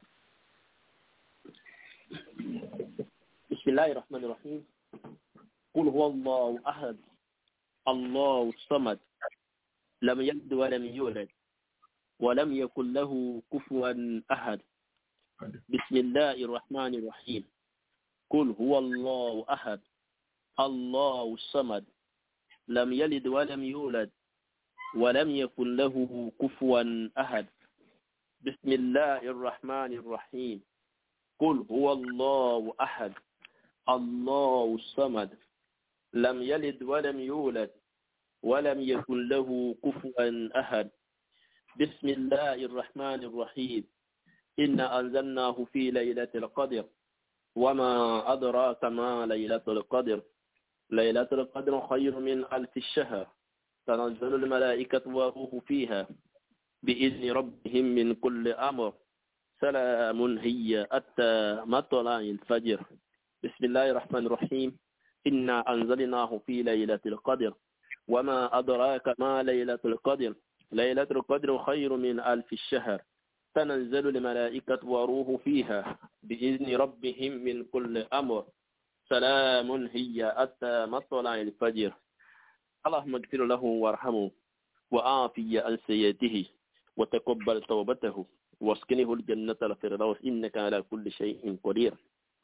S1: بسم الله الرحمن الرحيم قل هو الله أحد الله الصمد لم يلد ولم يولد ولم يكن له كفوا أحد بسم الله الرحمن الرحيم قل هو الله أحد الله الصمد لم يلد ولم يولد ولم يكن له كفوا أحد بسم الله الرحمن الرحيم قل هو الله أحد الله الصمد لم يلد ولم يولد ولم يكن له كفوا أحد بسم الله الرحمن الرحيم إنا أنزلناه في ليلة القدر وما أدراك ما ليلة القدر ليلة القدر خير من ألف الشهر تنزل الملائكة والروح فيها بإذن ربهم من كل أمر سلام هي حتى مطلع الفجر بسم الله الرحمن الرحيم إنا أنزلناه في ليلة القدر وما أدراك ما ليلة القدر ليلة القدر خير من ألف الشهر تنزل الملائكة وروح فيها بإذن ربهم من كل أمر سلام هي حتى مطلع الفجر اللهم اغفر له وارحمه وعافي عن سيئته وتقبل توبته واسكنه الجنة الفردوس إنك على كل شيء قدير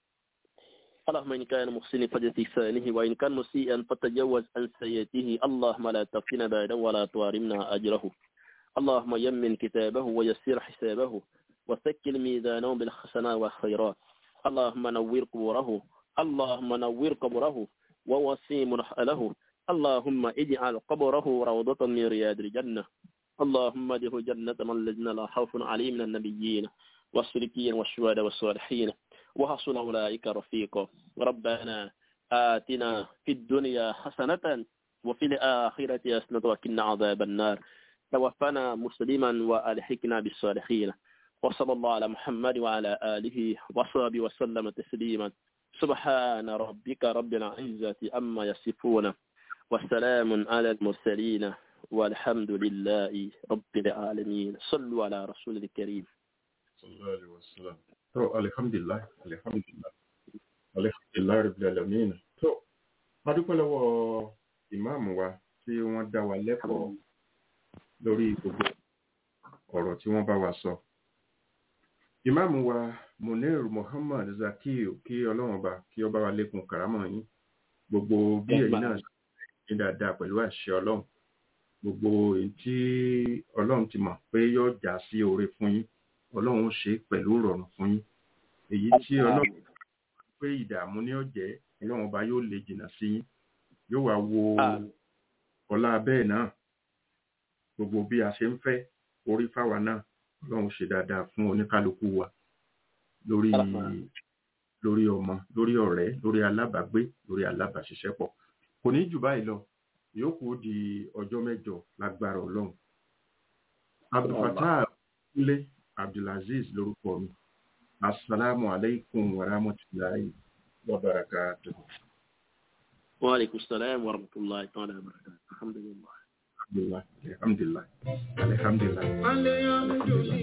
S1: اللهم إن كان محسن فجد لسانه وإن كان مسيئا فتجوز عن سيئته اللهم لا تفتنا بعده ولا توارمنا أجره اللهم يمن كتابه ويسر حسابه وثكل ميزانه بالحسنات والخيرات اللهم نور قبوره اللهم نور قبره ووسي مرحله اللهم اجعل قبره روضة من رياض الجنة اللهم ادخل جنة من الذين لا خوف عليهم من النبيين والصديقين والشهداء والصالحين وحسن أولئك رفيقا ربنا آتنا في الدنيا حسنة وفي الآخرة حسنة وقنا عذاب النار توفنا مسلما وألحقنا بالصالحين وصلى الله على محمد وعلى آله وصحبه وسلم تسليما سبحان ربك رب العزة أما يصفون وسلام على المرسلين والحمد لله رب العالمين صلوا على رسول الكريم
S4: sallallahu alaihi wasallam to alhamdulillah alhamdulillah alhamdulillah rabbil alamin to adúpẹ́ lọ́wọ́ ìmáàmù wa tí wọ́n dá wa lẹ́kọ̀ọ́ lórí gbogbo ọ̀rọ̀ tí wọ́n bá wa sọ ìmáàmù wa munir muhammad zakiu kí ọlọ́run ọba kí ó bá wa lékun kàrámọ̀ yín gbogbo bí ẹ̀yin náà ṣe ní dáadáa pẹ̀lú àṣẹ ọlọ́run gbogbo èyí tí ọlọ́run ti mọ̀ pé yóò já sí oore fún yín ọlọ́run ó ṣe pẹ̀lú ìrọ̀rùn fún yín èyí tí ọlọ́run pé ìdààmú ní ọ̀jẹ́ ọlọ́run ọba yóò lè jìnnà sí yín yóò wá wo ọlá bẹ́ẹ̀ náà gbogbo bí a ṣe ń fẹ́ orí fáwa náà ọlọ́run ṣe dáadáa fún oníkálukú wa lórí lórí ọmọ lórí ọ̀rẹ́ lórí alábàágbé lórí alábàáṣiṣẹ́pọ̀ kò ní jù báyìí lọ yòókù ó di ọjọ́ mẹ́jọ lágbára ọlọ́run abdulfatah kúnlé abdulaziz lórúkọ mi asalaamu aleykum wa rahmatulahi wa barakatuh.
S1: وعليكم السلام ورحمة الله تعالى وبركاته الحمد لله
S4: alhamdulilah alhamdulilah alhamdulilah.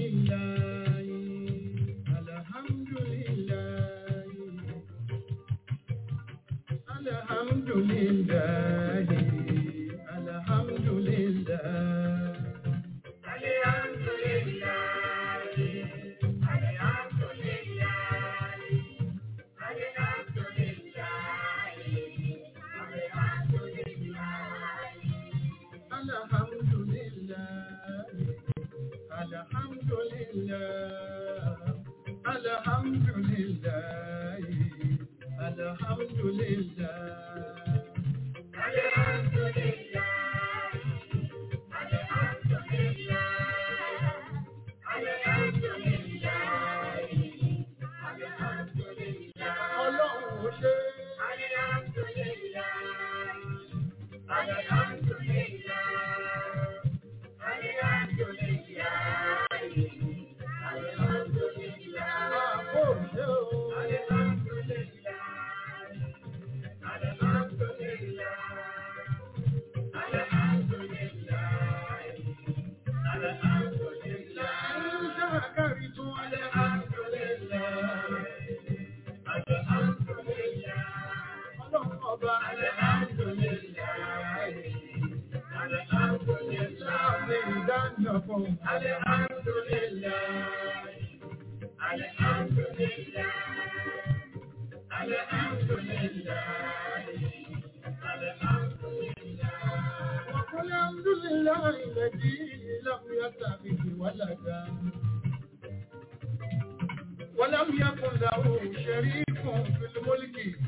S6: ولم يكن له شريك في الملك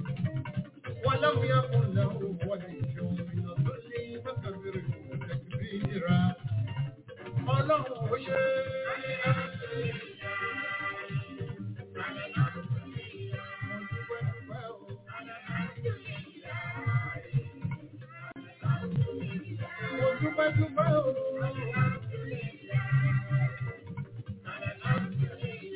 S6: ولم يكن له ولي من الظل فكبره تكبيرا ọlọ́run ó ṣe mo dúpẹ́ dúpẹ́ o.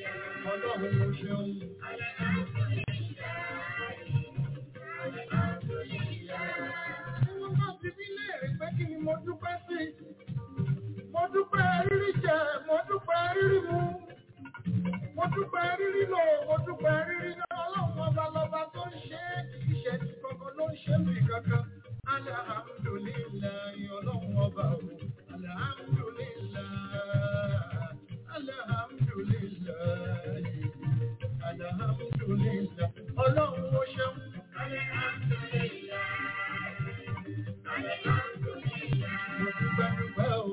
S6: dúpẹ́ sí. Mo dúpẹ́ rírí jẹ, mo dúpẹ́ rírí mu. Mo dúpẹ́ rírí lò, mo dúpẹ́ rírí náà. Ọlọ́run ọba lọba tó ń ṣe é, kì í ṣe ti kankan ló ń ṣe mí kankan. Alhamdulillahi ọlọ́run ọba o. Alhamdulillahi. Alhamdulillahi. Alhamdulillahi. Ọlọ́run ó ṣeun. Mo dúpẹ́ dúpẹ́ o.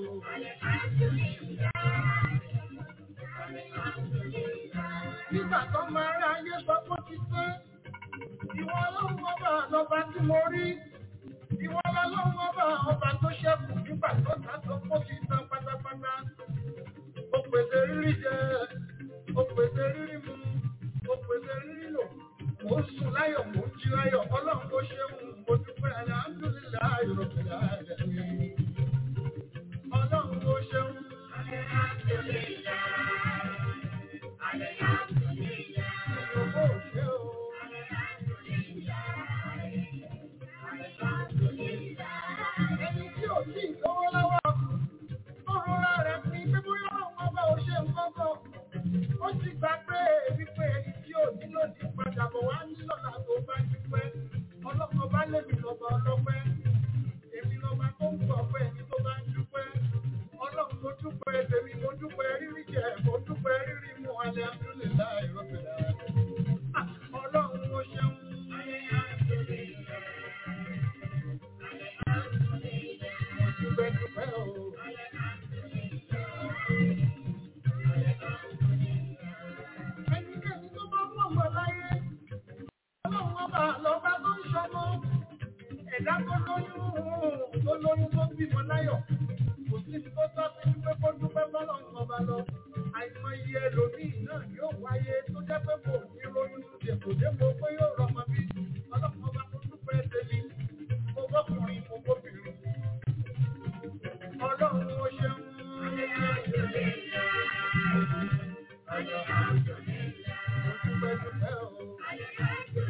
S6: Nígbà tó máa rí ayé sọ pé ó ti pé, ìwọ ọlọ́run ọba lọba tí mo rí. Ìwọ ọlọ́run ọba ọba tó ṣẹ́kù nígbà tó ta tó kó ti tán pátápátá. Ó pèsè rírí jẹ, ó pèsè rírí mu, ó pèsè rírí lò. Mo ń sùn láyọ̀, mo ń jí láyọ̀, ọlọ́run ó ṣeun, mo dúpẹ́ alhamdulillahi rabbil alamin. Ọlọ́run ó ṣeun. Ìjọba ò ṣe o. Ẹni tí ò tí ì lówó lọ́wọ́, tó rọra rẹ̀ fi pé bóyá ọlọ́run ọba ò ṣe nǹkan kan. Ó ti gbà pé wípé ẹni tí ò ní lòdì padà bọ̀ wá ní lọ́la tó bá dúpẹ́. Ọlọ́run ọba lèmi lọ́ba ọlọ́pẹ́. Èmi lọ́ba tó ń gbọ̀ pé ẹni tó bá ń dúpẹ́. Ọlọ́run mo dúpẹ́ tèmi, mo dúpẹ́ rírí jẹ, mo dúpẹ́ rírí mu, alhamdulillahi rabbil alamin. Ah, Ọlọ́run ó ṣeun. Mo dúpẹ́ dúpẹ́ o. Ẹnikẹ́ni tó bá mọ̀ mọ̀ láyé, ọlọ́run ọba lọ́ba tó ń ṣọmọ. Ẹ̀dá tó lóyún tó lóyún tó bímọ láyọ̀. Kò sí ní tó tọ́ sí pé kó dúpẹ́ bọ́lọ́run ọba lọ. Àìmọye ẹlòmíì náà yóò wáyé tó jẹ́ pé kò ní lóyún dèpò dépò pé yóò rọmọ bí. Ọlọ́run ọba tó dúpẹ́ tèmi. Mo bọ́kùnrin, mo bóbìnrin. Ọlọ́run ó ṣeun. Mo dúpẹ́ dúpẹ́ o.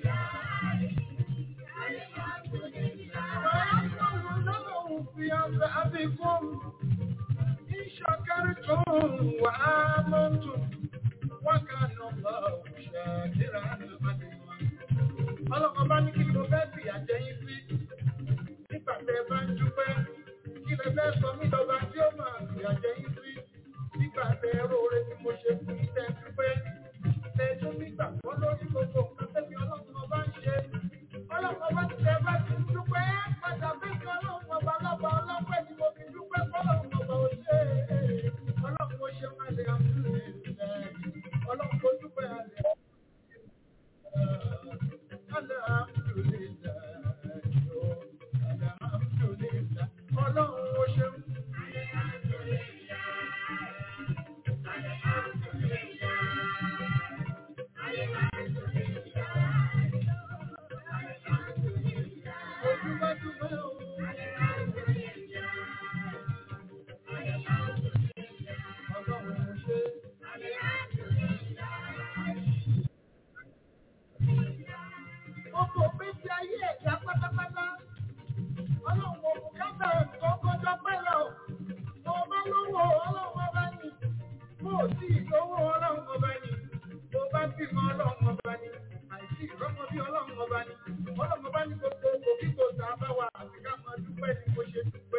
S6: ويحفظ في أصحابكم إن شكرتم وآمنتم وكان الله شاكرا عليما ọlọ́kan bá ní kí ni mo fẹ́ fi àjẹyìn sí nígbà tẹ bá ń dúpẹ́ kí lẹ fẹ́ sọ mí lọ́ba tí ó máa fi àjẹyìn sí nígbà tẹ róore tí mo ṣe fún yín tẹ dúpẹ́ tẹ tún nígbà tó lórí gbogbo nǹkan tẹ́mi ọlọ́run ọba ń ṣe ọlọ́run ọba ti tẹ bá ti ń dúpẹ́ padà bẹ́ẹ̀ ni ọlọ́run ọba lọ́ba ọlọ́pẹ́ ni mo fi dúpẹ́ fọlọ́run ọba ò ṣe é ọlọ́run ó ṣe máa lè àmúlò ọlọ́run tó dúpẹ́ àlẹ́. Ọlọ́run ó ṣeun. Ojúmọ́júmọ́ o. Ọlọ́run ó ṣe. Ọkọ̀ péjì ayé ẹ̀dá pátápátá. Ọlọ́run kò bùkátà ẹ̀kọ́ kọjá pẹ́lẹ̀ o. Mo bá lówó ọlọ́run ọba ni. Mo ò tí ì lówó ọlọ́run ọba ni. Mo bá bímọ ọlọ́run ọba ni. Àìsí ìrọ́mọ bí ọlọ́run ọba ni. Ọlọ́run ọba ní gbogbo òbí kò sá bá wa àti ká máa dúpẹ́ ni mo ṣe dúpẹ́.